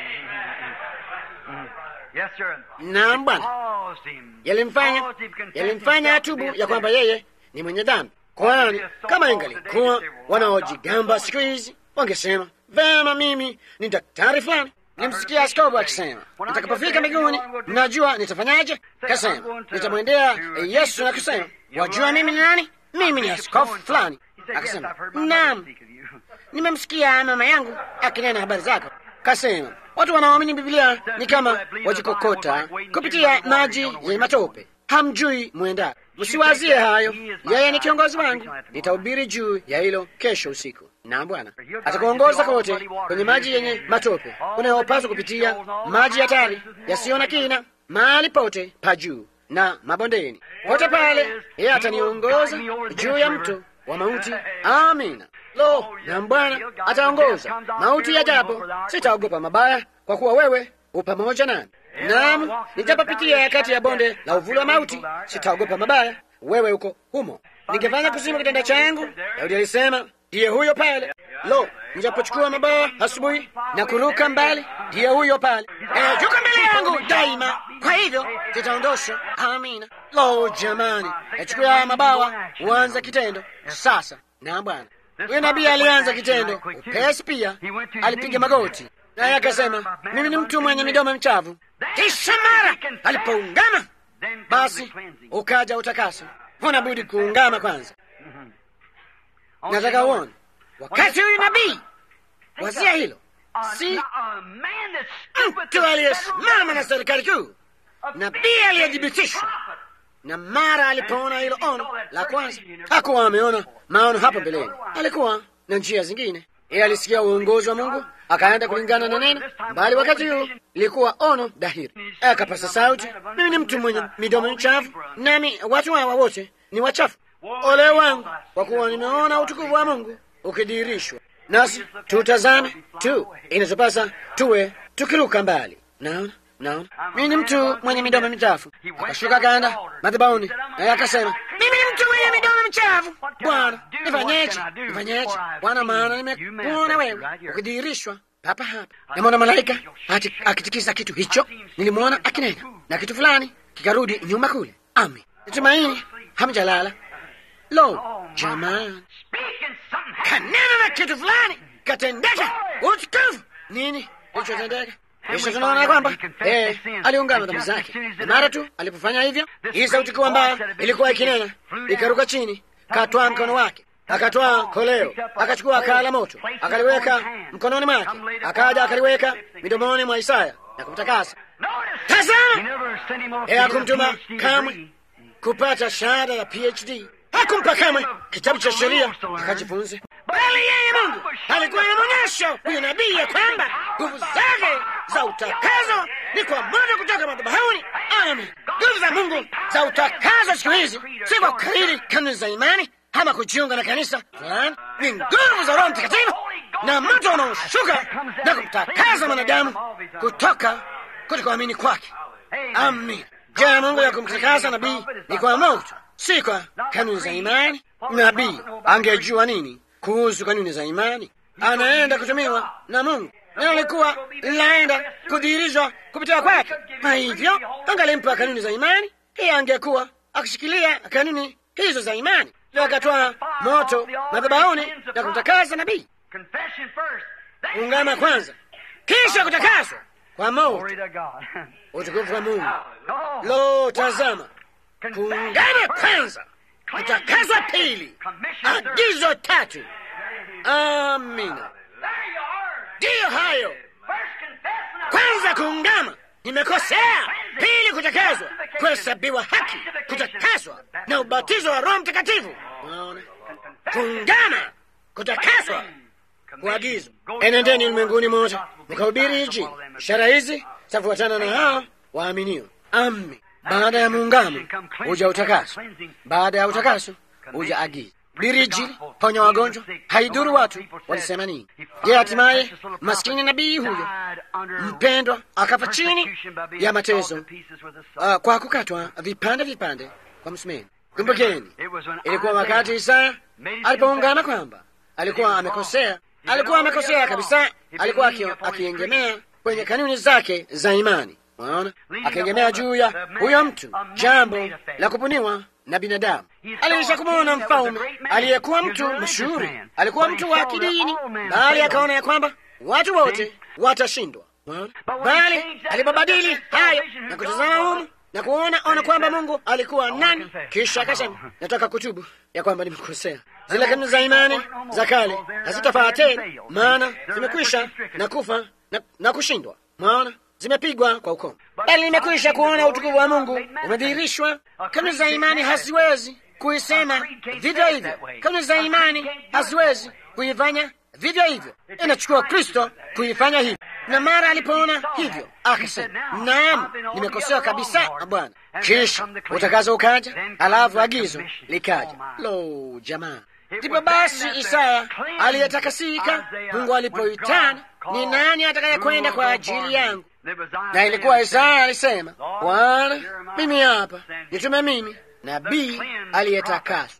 Yes, sir. Naam Bwana, Caused him. yalimfanya Caused him confess yalimfanya himself to atubu be a ya kwamba sinner. yeye ni mwenye dhambi. Kwani kama ingalikuwa wanaojigamba siku hizi wangesema vema, mimi ni daktari fulani. Nilimsikia askofu akisema, nitakapofika mbinguni, mnajua nitafanyaje? Kasema nitamwendea Yesu na kusema, wajua mimi ni nani? Mimi ni askofu fulani. Akasema, naam, nimemsikia mama yangu akinena habari zako. Kasema watu wanaoamini Biblia ni kama wajikokota kupitia maji yenye matope, hamjui mwenda. Msiwazie hayo, yeye ni kiongozi wangu. Nitahubiri juu ya hilo kesho usiku. Na Bwana atakuongoza kote kwenye maji yenye matope unayopaswa kupitia, maji hatari yasiyo na kina, mahali pote pa juu na mabondeni, pote pale yeye ataniongoza juu ya mto wa mauti. Amina. Lo, na Bwana ataongoza mauti yajapo, sitaogopa mabaya, kwa kuwa wewe u pamoja nami. Naam, nijapopitia kati ya bonde la uvuli wa mauti, sitaogopa mabaya, wewe uko humo. Ningefanya kuzimu kitanda changu, Daudi alisema, ndiye huyo pale. Lo, nijapochukua mabawa asubuhi na kuruka mbali, ndiye huyo pale. Eh, yuko mbele yangu daima, kwa hivyo sitaondosha. Amina. Lo, jamani, nachukua mabawa, huanza kitendo sasa. Na Bwana huyo nabii alianza kitendo upesi, pia alipiga magoti naye akasema, mimi ni mtu mwenye midomo michafu. Kisha mara alipoungama, basi ukaja utakaso. Huna budi kuungama kwanza. Nataka uone wakati huyu nabii, wazia hilo, si mtu aliyesimama na serikali kuu, nabii aliyethibitishwa na mara alipoona hilo ono la kwanza, hakuwa ameona maono hapo mbeleni, alikuwa na njia zingine. Yeye alisikia uongozi wa Mungu akaenda kulingana na neno, bali wakati huu ilikuwa ono dhahiri. Akapasa sauti, mimi ni mtu mwenye midomo michafu, nami watu hawa wote ni wachafu. Ole wangu, kwa kuwa nimeona utukufu wa Mungu ukidhihirishwa, nasi tutazame tu, inatupasa tuwe tukiruka mbali. Naona Naona mimi ni mtu mwenye midomo michafu. Akashuka akaenda madhabahuni, naye akasema, mimi ni mtu mwenye midomo michafu. Bwana, nifanyeje? Nifanyeje Bwana? Maana nimekuona wewe ukidhihirishwa papa hapa. Namwona malaika akitikisa kitu hicho, nilimwona akinena na kitu fulani kikarudi nyuma kule. Ami, natumaini hamjalala. Lo, jamani, kanena na kitu fulani katendeka. Utukufu nini kilichotendeka? Kisha tunaona kwamba eh, aliungama dhambi zake, na mara tu alipofanya hivyo, hii sauti kuu ambayo ilikuwa ikinena ikaruka chini, katwaa mkono wake, akatwaa koleo, akachukua kaa la moto, akaliweka mkononi mwake, akaja akaliweka midomoni mwa Isaya na kumtakasa. Tazama, yeye hakumtuma kamwe kupata shahada ya PhD, hakumpa kamwe kitabu cha sheria akajifunze, bali yeye Mungu alikuwa anamwonyesha huyo nabii ya kwamba nguvu zake za utakazo ni kwa moja kutoka madhabahuni. Amen. Nguvu za Mungu za utakazo siku hizi si kwa kukariri kanuni za imani ama kujiunga na kanisa fulani, ni nguvu za Roho Mtakatifu na moto unaoshuka na kumtakaza mwanadamu kutoka kutokuamini kwake. Amin. Njia ya Mungu ya kumtakasa nabii ni kwa moto, si kwa kanuni za imani. Nabii angejua nini kuhusu kanuni za imani? Anaenda kutumiwa na Mungu na alikuwa linaenda kudhihirishwa kupitia kwake. Kwa hivyo angalimpa kanuni za imani, yeye angekuwa akishikilia kanuni hizo za imani, ndio akatoa moto madhabahuni na kumtakasa nabii. Ungama kwanza, kisha kutakaswa kwa moto. Utukufu wa Mungu. Lo, tazama, kuungama kwanza, kutakaswa pili, agizo tatu. Amina. Ndiyo hayo. Kwanza kuungama, nimekosea. Pili kutakaswa, kuhesabiwa haki, kutakaswa na ubatizo wa Roho Mtakatifu. Unaona, kuungama, kutakaswa kuagizwa, enendeni ulimwenguni mote mkahubiri Injili. Ishara hizi zitafuatana na hao waaminio. Amen. Baada ya muungano huja utakaso, baada ya utakaso huja agizo. Hubiri Injili, ponya wagonjwa, haidhuru watu walisema nini. Je, hatimaye maskini nabii huyo mpendwa akafa chini ya mateso uh, kwa kukatwa vipande vipande kwa msumeni. Kumbukeni, ilikuwa wakati Isaya alipoungana kwamba alikuwa amekosea, alikuwa amekosea kabisa, alikuwa akiengemea kwenye kanuni zake za imani. Unaona, akiegemea juu ya huyo mtu, jambo la kubuniwa na binadamu. Aliisha kumwona mfalme aliyekuwa mtu mashuhuri, alikuwa mtu wa kidini, bali akaona ya kwamba watu wote watashindwa. Bali alipobadili hayo na kutazama humu na kuona ona kwamba Mungu alikuwa nani, kisha akasema, nataka kutubu ya kwamba nimekosea. Zile kanuni za imani za kale hazitafaa tena, maana zimekwisha na kufa na, na kushindwa. Mwaona, zimepigwa kwa ukomo, bali nimekwisha kuona utukufu wa Mungu umedhihirishwa. Kanuni za imani haziwezi kuisema vivyo hivyo, kanuni za imani haziwezi kuifanya vivyo hivyo, inachukua Kristo kuifanya hivyo. Na mara alipoona hivyo akasema, naam, nimekosewa kabisa Bwana. Kisha utakazo ukaja, alafu agizo likaja. Lo, jamaa! Ndipo basi Isaya aliyetakasika, Mungu alipoitana, ni nani atakayekwenda kwa ajili yangu? Na ilikuwa Isaya alisema, Bwana, mimi hapa, nitume mimi nabii aliyetakaswa.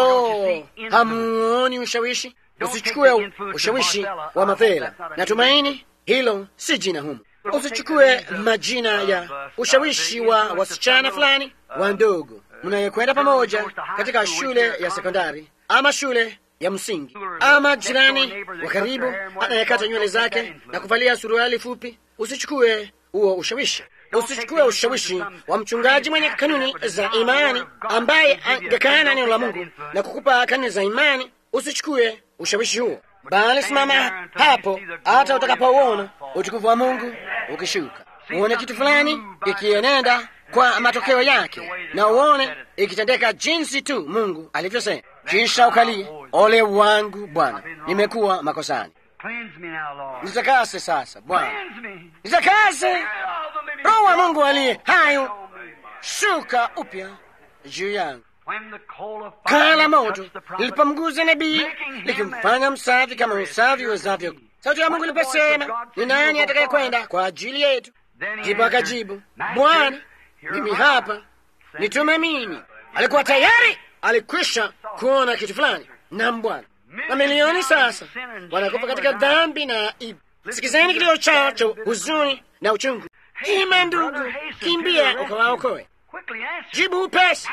Lo, hamuoni ushawishi? Usichukue ushawishi wa mafela. Natumaini hilo si jina humu. Usichukue majina ya ushawishi wa wasichana fulani wa ndogo mnayekwenda pamoja katika shule ya sekondari ama shule ya msingi, ama jirani wa karibu anayekata nywele zake na kuvalia suruali fupi. Usichukue huo ushawishi. Usichukue ushawishi wa mchungaji mwenye kanuni za imani ambaye angekana neno la Mungu na kukupa kanuni za imani. Usichukue ushawishi huo, bali simama hapo hata utakapouona utukufu wa Mungu ukishuka, uone kitu fulani ikienenda kwa matokeo yake, na uone ikitendeka jinsi tu Mungu alivyosema, kisha ukalie, ole wangu Bwana, nimekuwa makosani. Nitakase sasa Bwana, nitakase. Roho wa Mungu aliye hayo shuka upya juu yangu. Kaa la moto lilipomguza nabii likimfanya msafi kama usafi wezavyo. Sauti ya Mungu iliposema, ni nani atakayekwenda kwa ajili yetu? Ndipo akajibu, Bwana, mimi hapa, nitume mimi. Alikuwa tayari, alikwisha kuona kitu fulani. Nam Bwana, mamilioni sasa wanakufa katika dhambi na ibu. Sikizeni kilio chao cha huzuni na uchungu. Ima ndugu, kimbia ukawaokoe. Jibu upesi,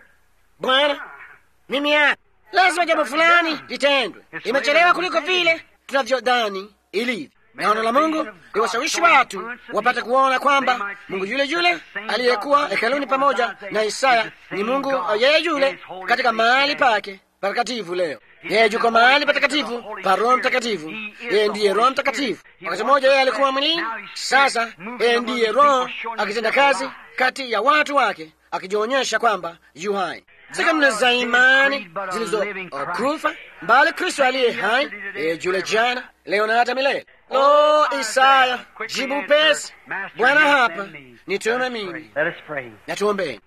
Bwana, mimi hapa. Lazima jambo fulani litendwe. Imechelewa kuliko vile tunavyodhani ilivyo. Naona la Mungu liwashawishi watu wapate kuona kwamba Mungu yule yule aliyekuwa hekaluni pamoja na Isaya ni Mungu yeye yule katika mahali pake patakatifu leo. Yeye yuko mahali patakatifu pa Roho Mtakatifu. Yeye ndiye Roho Mtakatifu. Wakati mmoja yeye alikuwa mwilini, sasa yeye ndiye Roho akitenda kazi kati ya watu wake, akijionyesha kwamba yu hai si kanuni za imani zilizokufa, mbali Kristo aliye hai, yeye yule jana, leo na hata milele. Lo, Isaya, jibu pesi, Bwana hapa, nitume mimi. Na tuombeni.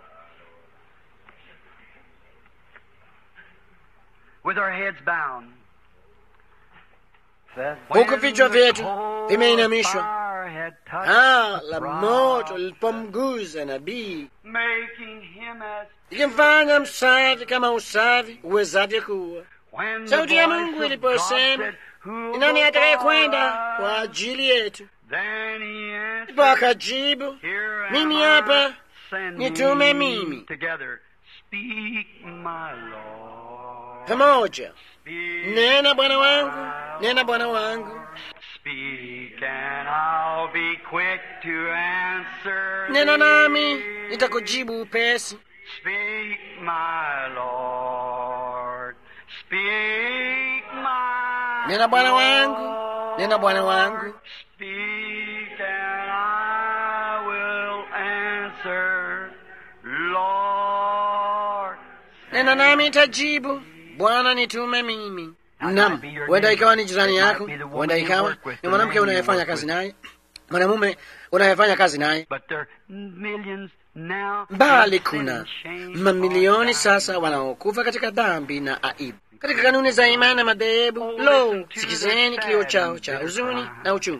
Huku vichwa vyetu vimeinamishwa, ah, la moto lilipomguza nabii ikimfanya msafi kama usafi uwezavyo kuwa. Sauti ya Mungu iliposema, ni nani atakaye kwenda kwa ajili yetu? Ndipo akajibu, mimi hapa, nitume mimi. Pamoja, nena Bwana wangu, nena Bwana wangu, nena nami nitakujibu upesi. Speak, my Lord. Speak, my Nena Bwana wangu, nena Bwana wangu, Speak and I will answer, Lord. nena nami nitajibu. Bwana nitume mimi. Naam, huenda ikawa ni jirani yako, huenda ikawa ni mwanamke unayefanya kazi naye, mwanamume unayefanya kazi naye, bali kuna mamilioni sasa wanaokufa katika dhambi na aibu, katika kanuni za imani na madhehebu. Lo, sikizeni kilio chao cha huzuni na uchungu.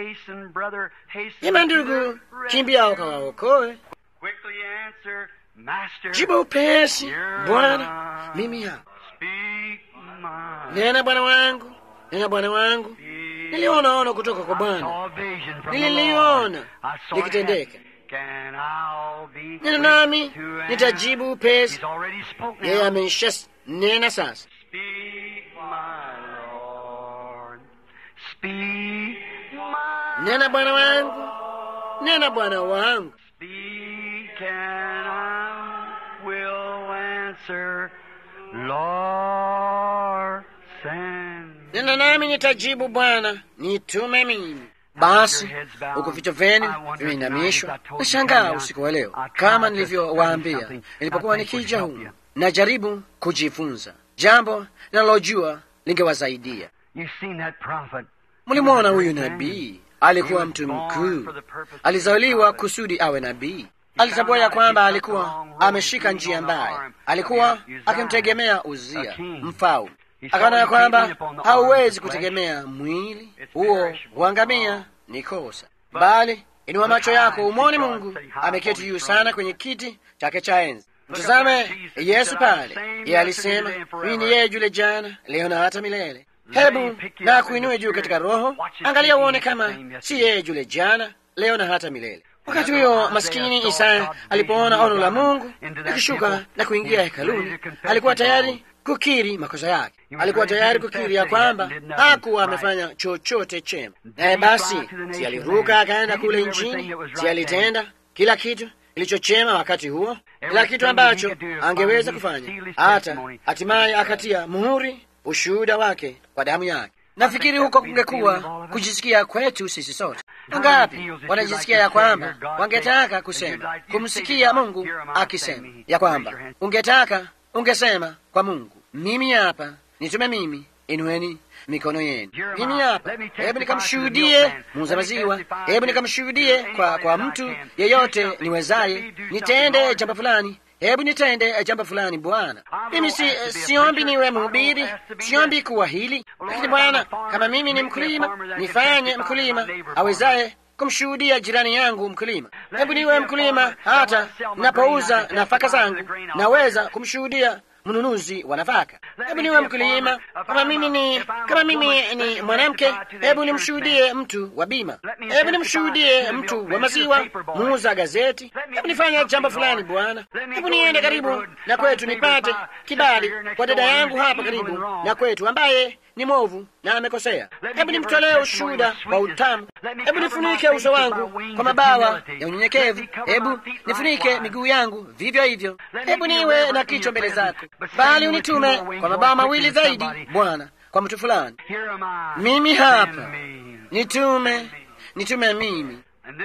Ema ndugu, kimbia ukawaokoe. Jibu upesi, Bwana, mimi hapa. Nena Bwana wangu, nena Bwana wangu. Niliona ono kutoka kwa Bwana, nililiona likitendeka. Nena nami nitajibu upesi. Yeye ameisha nena sasa. Nena Bwana wangu, nena Bwana wangu. Nena nami nitajibu, Bwana nitume mimi. Basi huku vichwa vyenu vimeinamishwa, nashangaa usiku wa leo, kama nilivyowaambia nilipokuwa nikija humu, najaribu kujifunza jambo linalojua lingewasaidia. Mlimwona huyu nabii, alikuwa mtu mkuu, alizaliwa kusudi awe nabii. Alitambua ya kwamba alikuwa ameshika njia mbaya, alikuwa akimtegemea Uzia mfalme. Akaona ya kwamba hauwezi kutegemea mwili huo, huangamia, ni kosa, bali inua macho yako umwone Mungu ameketi juu sana kwenye kiti chake cha enzi. Mtazame Yesu pale, yeye alisema mimi ni yeye yule jana, leo na hata milele. Hebu na kuinue juu katika roho, angalia uone kama si yeye yule jana, leo na hata milele. Wakati huyo maskini Isaya alipoona ono la Mungu likishuka na kuingia hekaluni, alikuwa tayari kukiri makosa yake. Alikuwa tayari kukiri ya kwamba hakuwa amefanya chochote chema. Naye basi, si aliruka akaenda kule nchini, si alitenda kila kitu kilichochema wakati huo, kila kitu ambacho angeweza kufanya, hata hatimaye akatia muhuri ushuhuda wake kwa damu yake. Nafikiri huko kungekuwa kujisikia kwetu sisi sote. Wangapi wanajisikia ya kwamba wangetaka kusema, kumsikia Mungu akisema ya kwamba ungetaka ungesema kwa Mungu, mimi hapa, nitume mimi, inueni mikono yenu, mimi hapa, hebu nikamshuhudie muuza maziwa, hebu nikamshuhudie kwa, kwa mtu yeyote niwezaye, nitende jambo fulani hebu nitende jambo fulani Bwana. Mimi si, siombi niwe mhubiri, siombi kuwa hili, lakini Bwana, kama mimi ni mkulima, nifanye mkulima awezaye kumshuhudia jirani yangu mkulima. Hebu niwe mkulima, hata napouza nafaka zangu naweza kumshuhudia mnunuzi wa nafaka. Hebu niwe mkulima. Kama mimi ni kama mimi ni mwanamke, hebu nimshuhudie mtu wa bima, hebu nimshuhudie mtu wa maziwa, muuza gazeti. Hebu nifanye jambo fulani Bwana, hebu niende karibu na kwetu nipate kibali kwa dada yangu hapa karibu na kwetu ambaye ni mwovu na amekosea. Hebu nimtolee ushuhuda wa utamu. Hebu nifunike uso wangu kwa mabawa ya unyenyekevu. Hebu nifunike miguu yangu vivyo hivyo. Hebu niwe na kichwa mbele zako, bali unitume kwa mabawa mawili zaidi, Bwana, kwa mtu fulani. Mimi hapa, nitume, nitume mimi.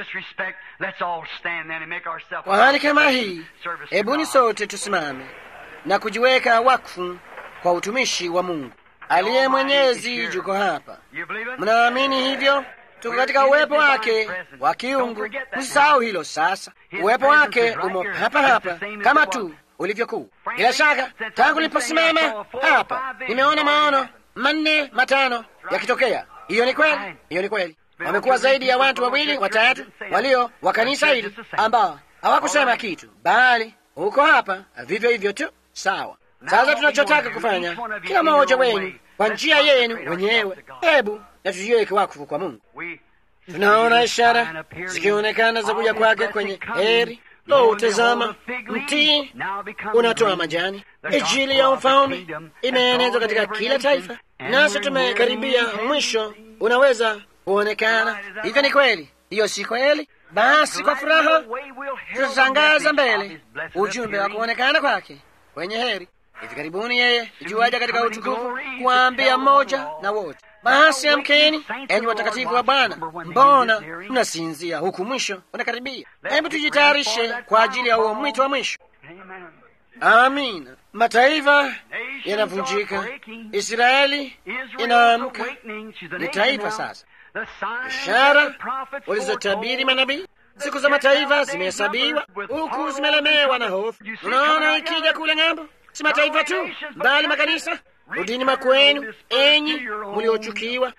Kwa hali kama hii, hebuni sote tusimame na kujiweka wakfu kwa utumishi wa Mungu aliye mwenyezi. Juko hapa, mnaamini hivyo? Tuko katika uwepo wake wa kiungu. Msisahau hilo. Sasa uwepo wake umo hapa hapa kama tu ulivyokuwa. Bila shaka, tangu niliposimama hapa nimeona maono manne matano yakitokea. Hiyo ni kweli, hiyo ni kweli. Wamekuwa zaidi ya watu wawili watatu walio wa kanisa hili ambao hawakusema kitu, bali uko hapa vivyo hivyo tu. Sawa. Sasa tunachotaka kufanya, kila mmoja wenu kwa njia yenu wenyewe, hebu na tujiweke wakfu kwa Mungu. Tunaona ishara zikionekana za kuja kwake kwenye heri. Lo, tazama, mtii unatoa majani. Injili ya ufalme imeenezwa katika kila taifa, nasi tumekaribia mwisho. Unaweza kuonekana hivyo. Ni kweli hiyo, si kweli? Basi kwa furaha tutatangaza mbele ujumbe wa kuonekana kwake kwenye heri. Hivi karibuni yeye ijuaja katika utukufu kuwaambia mmoja na wote, basi amkeni, enyi watakatifu wa Bwana, mbona mnasinzia huku mwisho unakaribia? Hebu tujitayarishe kwa ajili ya huo mwito wa mwisho. Amina. mataifa yanavunjika, Israeli inaamka, ni taifa sasa. Ishara walizotabiri manabii siku za mataifa zimehesabiwa, huku zimelemewa na hofu. Unaona, ikija kule ng'ambo, si mataifa tu, bali makanisa. Rudini makwenu, enyi mliochukiwa.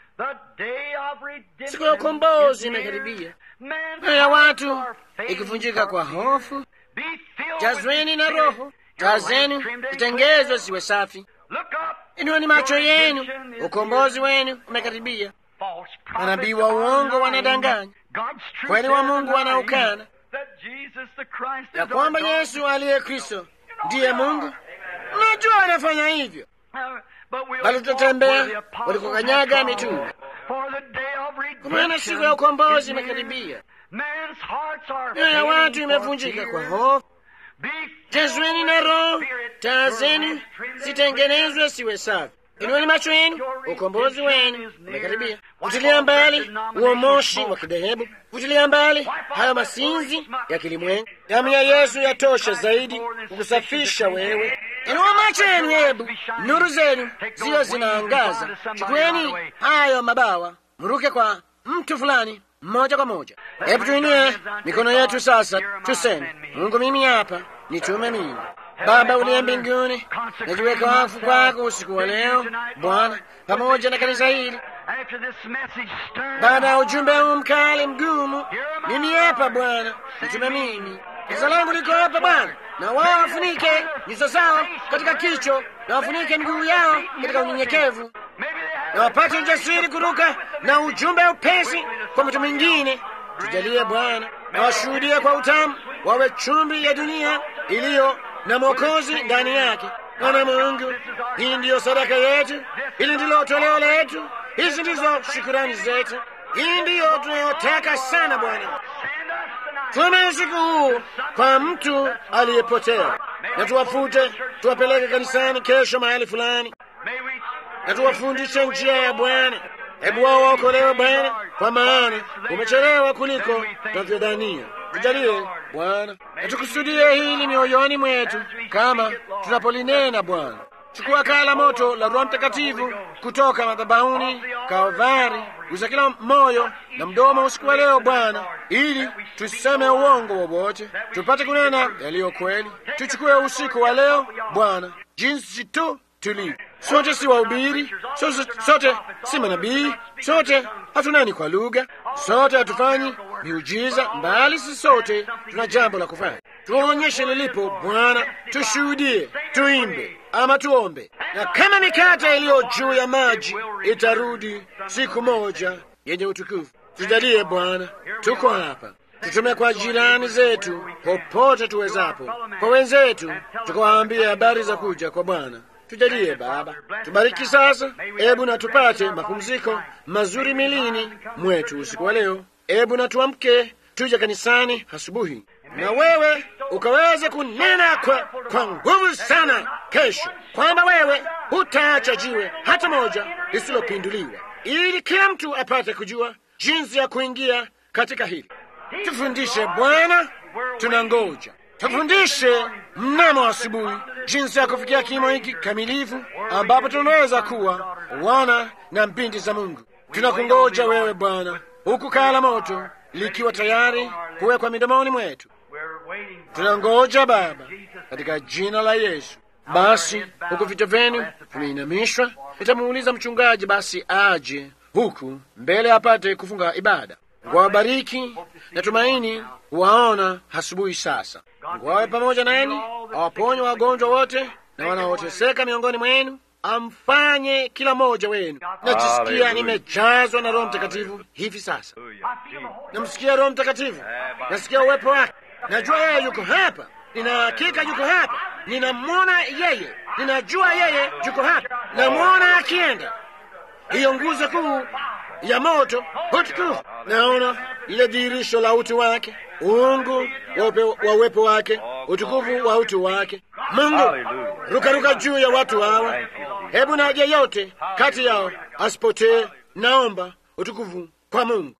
Siku ya ukombozi imekaribia, mioyo ya watu ikivunjika kwa hofu. Jazweni na Roho, taa zenu zitengezwe ziwe safi. Inueni macho yenu, ukombozi wenu umekaribia. Manabii wa uongo wanadanganya, kweli wa Mungu wanaukana ya kwamba Yesu aliye Kristo ndiye Mungu. Najua wanafanya hivyo, bali tutatembea walikokanyaga mitume, kwa maana siku ya ukombozi imekaribia. Mioyo ya watu imevunjika kwa hofu. Jazweni na Roho, taa zenu zitengenezwe siwe safi. Inueni macho yenu, ukombozi wenu umekaribia. Futilia mbali huo moshi wa kidhehebu, futilia mbali hayo masinzi ya kilimwengu. Damu ya Yesu yatosha zaidi kukusafisha wewe. Inua macho yenu, hebu nuru zenu ziyo zinaangaza. Chukueni hayo mabawa, mruke kwa mtu fulani moja kwa moja. Hebu tuinue mikono yetu sasa, tuseme: Mungu, mimi hapa, nitume mimi. Baba uliye mbinguni, najiweka wakfu kwako usiku wa leo Bwana, pamoja na kanisa hili. Baada ya ujumbe huu mkali mgumu, mimi hapa Bwana, nitume mimi. Kanisa langu liko hapa Bwana, na wao wafunike nyuso zao katika kicho, na wafunike miguu yao katika unyenyekevu, na wapate ujasiri kuruka na ujumbe upesi kwa mtu mwingine. Tujalie Bwana, na washuhudie kwa utamu, wawe chumvi ya dunia iliyo na Mwokozi ndani yake. Bwana Mungu, hii ndiyo sadaka yetu, hili ndilo toleo letu, hizi ndizo shukurani zetu, hii ndiyo tunayotaka sana Bwana. Tume usiku huu kwa mtu aliyepotea, na tuwafute, tuwapeleke kanisani kesho mahali fulani, na tuwafundishe njia ya Bwana. Hebu wao waokolewe Bwana, kwa maana umechelewa kuliko tunavyodhania. Tujalie Bwana, na tukusudie hili mioyoni mwetu kama tunapolinena Bwana. Chukua kaa la moto la Roho Mtakatifu kutoka madhabahuni Kalvari, gusa kila moyo na mdomo usiku wa leo Bwana, ili tuseme uongo wowote, tupate kunena yaliyo kweli. Tuchukue usiku wa leo Bwana, jinsi tu tulivyo. Sote si wahubiri, sote, sote si manabii, sote hatunani kwa lugha, sote hatufanyi miujiza, mbali si sote tuna jambo la kufanya. Tuonyeshe lilipo Bwana, tushuhudie, tuimbe ama tuombe, na kama mikate iliyo juu ya maji itarudi siku moja yenye utukufu. Tujalie Bwana, tuko hapa, tutume kwa jirani zetu popote tuwezapo, kwa wenzetu tukawaambia habari za kuja kwa Bwana. Tujalie Baba, tubariki sasa. Ebu na tupate mapumziko mazuri milini mwetu usiku wa leo. Ebu na tuamke tuje kanisani asubuhi, na wewe ukaweze kunena kwa, kwa nguvu sana kesho, kwamba wewe hutaacha jiwe hata moja lisilopinduliwa, ili kila mtu apate kujua jinsi ya kuingia katika hili. Tufundishe Bwana, tunangoja tufundishe mnamo asubuhi jinsi ya kufikia kimo hiki kamilifu ambapo tunaweza kuwa wana na binti za Mungu. Tunakungoja wewe Bwana, huku kaa la moto likiwa tayari kuwekwa midomoni mwetu. Tunangoja Baba, katika jina la Yesu. Basi huku vichwa vyenu vimeinamishwa, nitamuuliza mchungaji basi aje huku mbele apate kufunga ibada. Wabariki na tumaini waona asubuhi sasa. Mungu awe pamoja nanyi, awaponye wagonjwa wote na wanaoteseka miongoni mwenu, amfanye kila mmoja wenu. Najisikia nimejazwa na Roho Mtakatifu hivi sasa, namsikia Roho Mtakatifu, nasikia uwepo wake, najua yeye yuko hapa, nina hakika yuko hapa, ninamwona yeye, ninajua yeye yuko hapa, namwona akienda hiyo nguzo kuu ya moto utukufu. Naona lile dhihirisho la utu wake, uungu wa uwepo wake, utukufu wa utu wake. Mungu, rukaruka juu ya watu hawa, hebu na yeyote kati yao asipotee. Naomba utukufu kwa Mungu.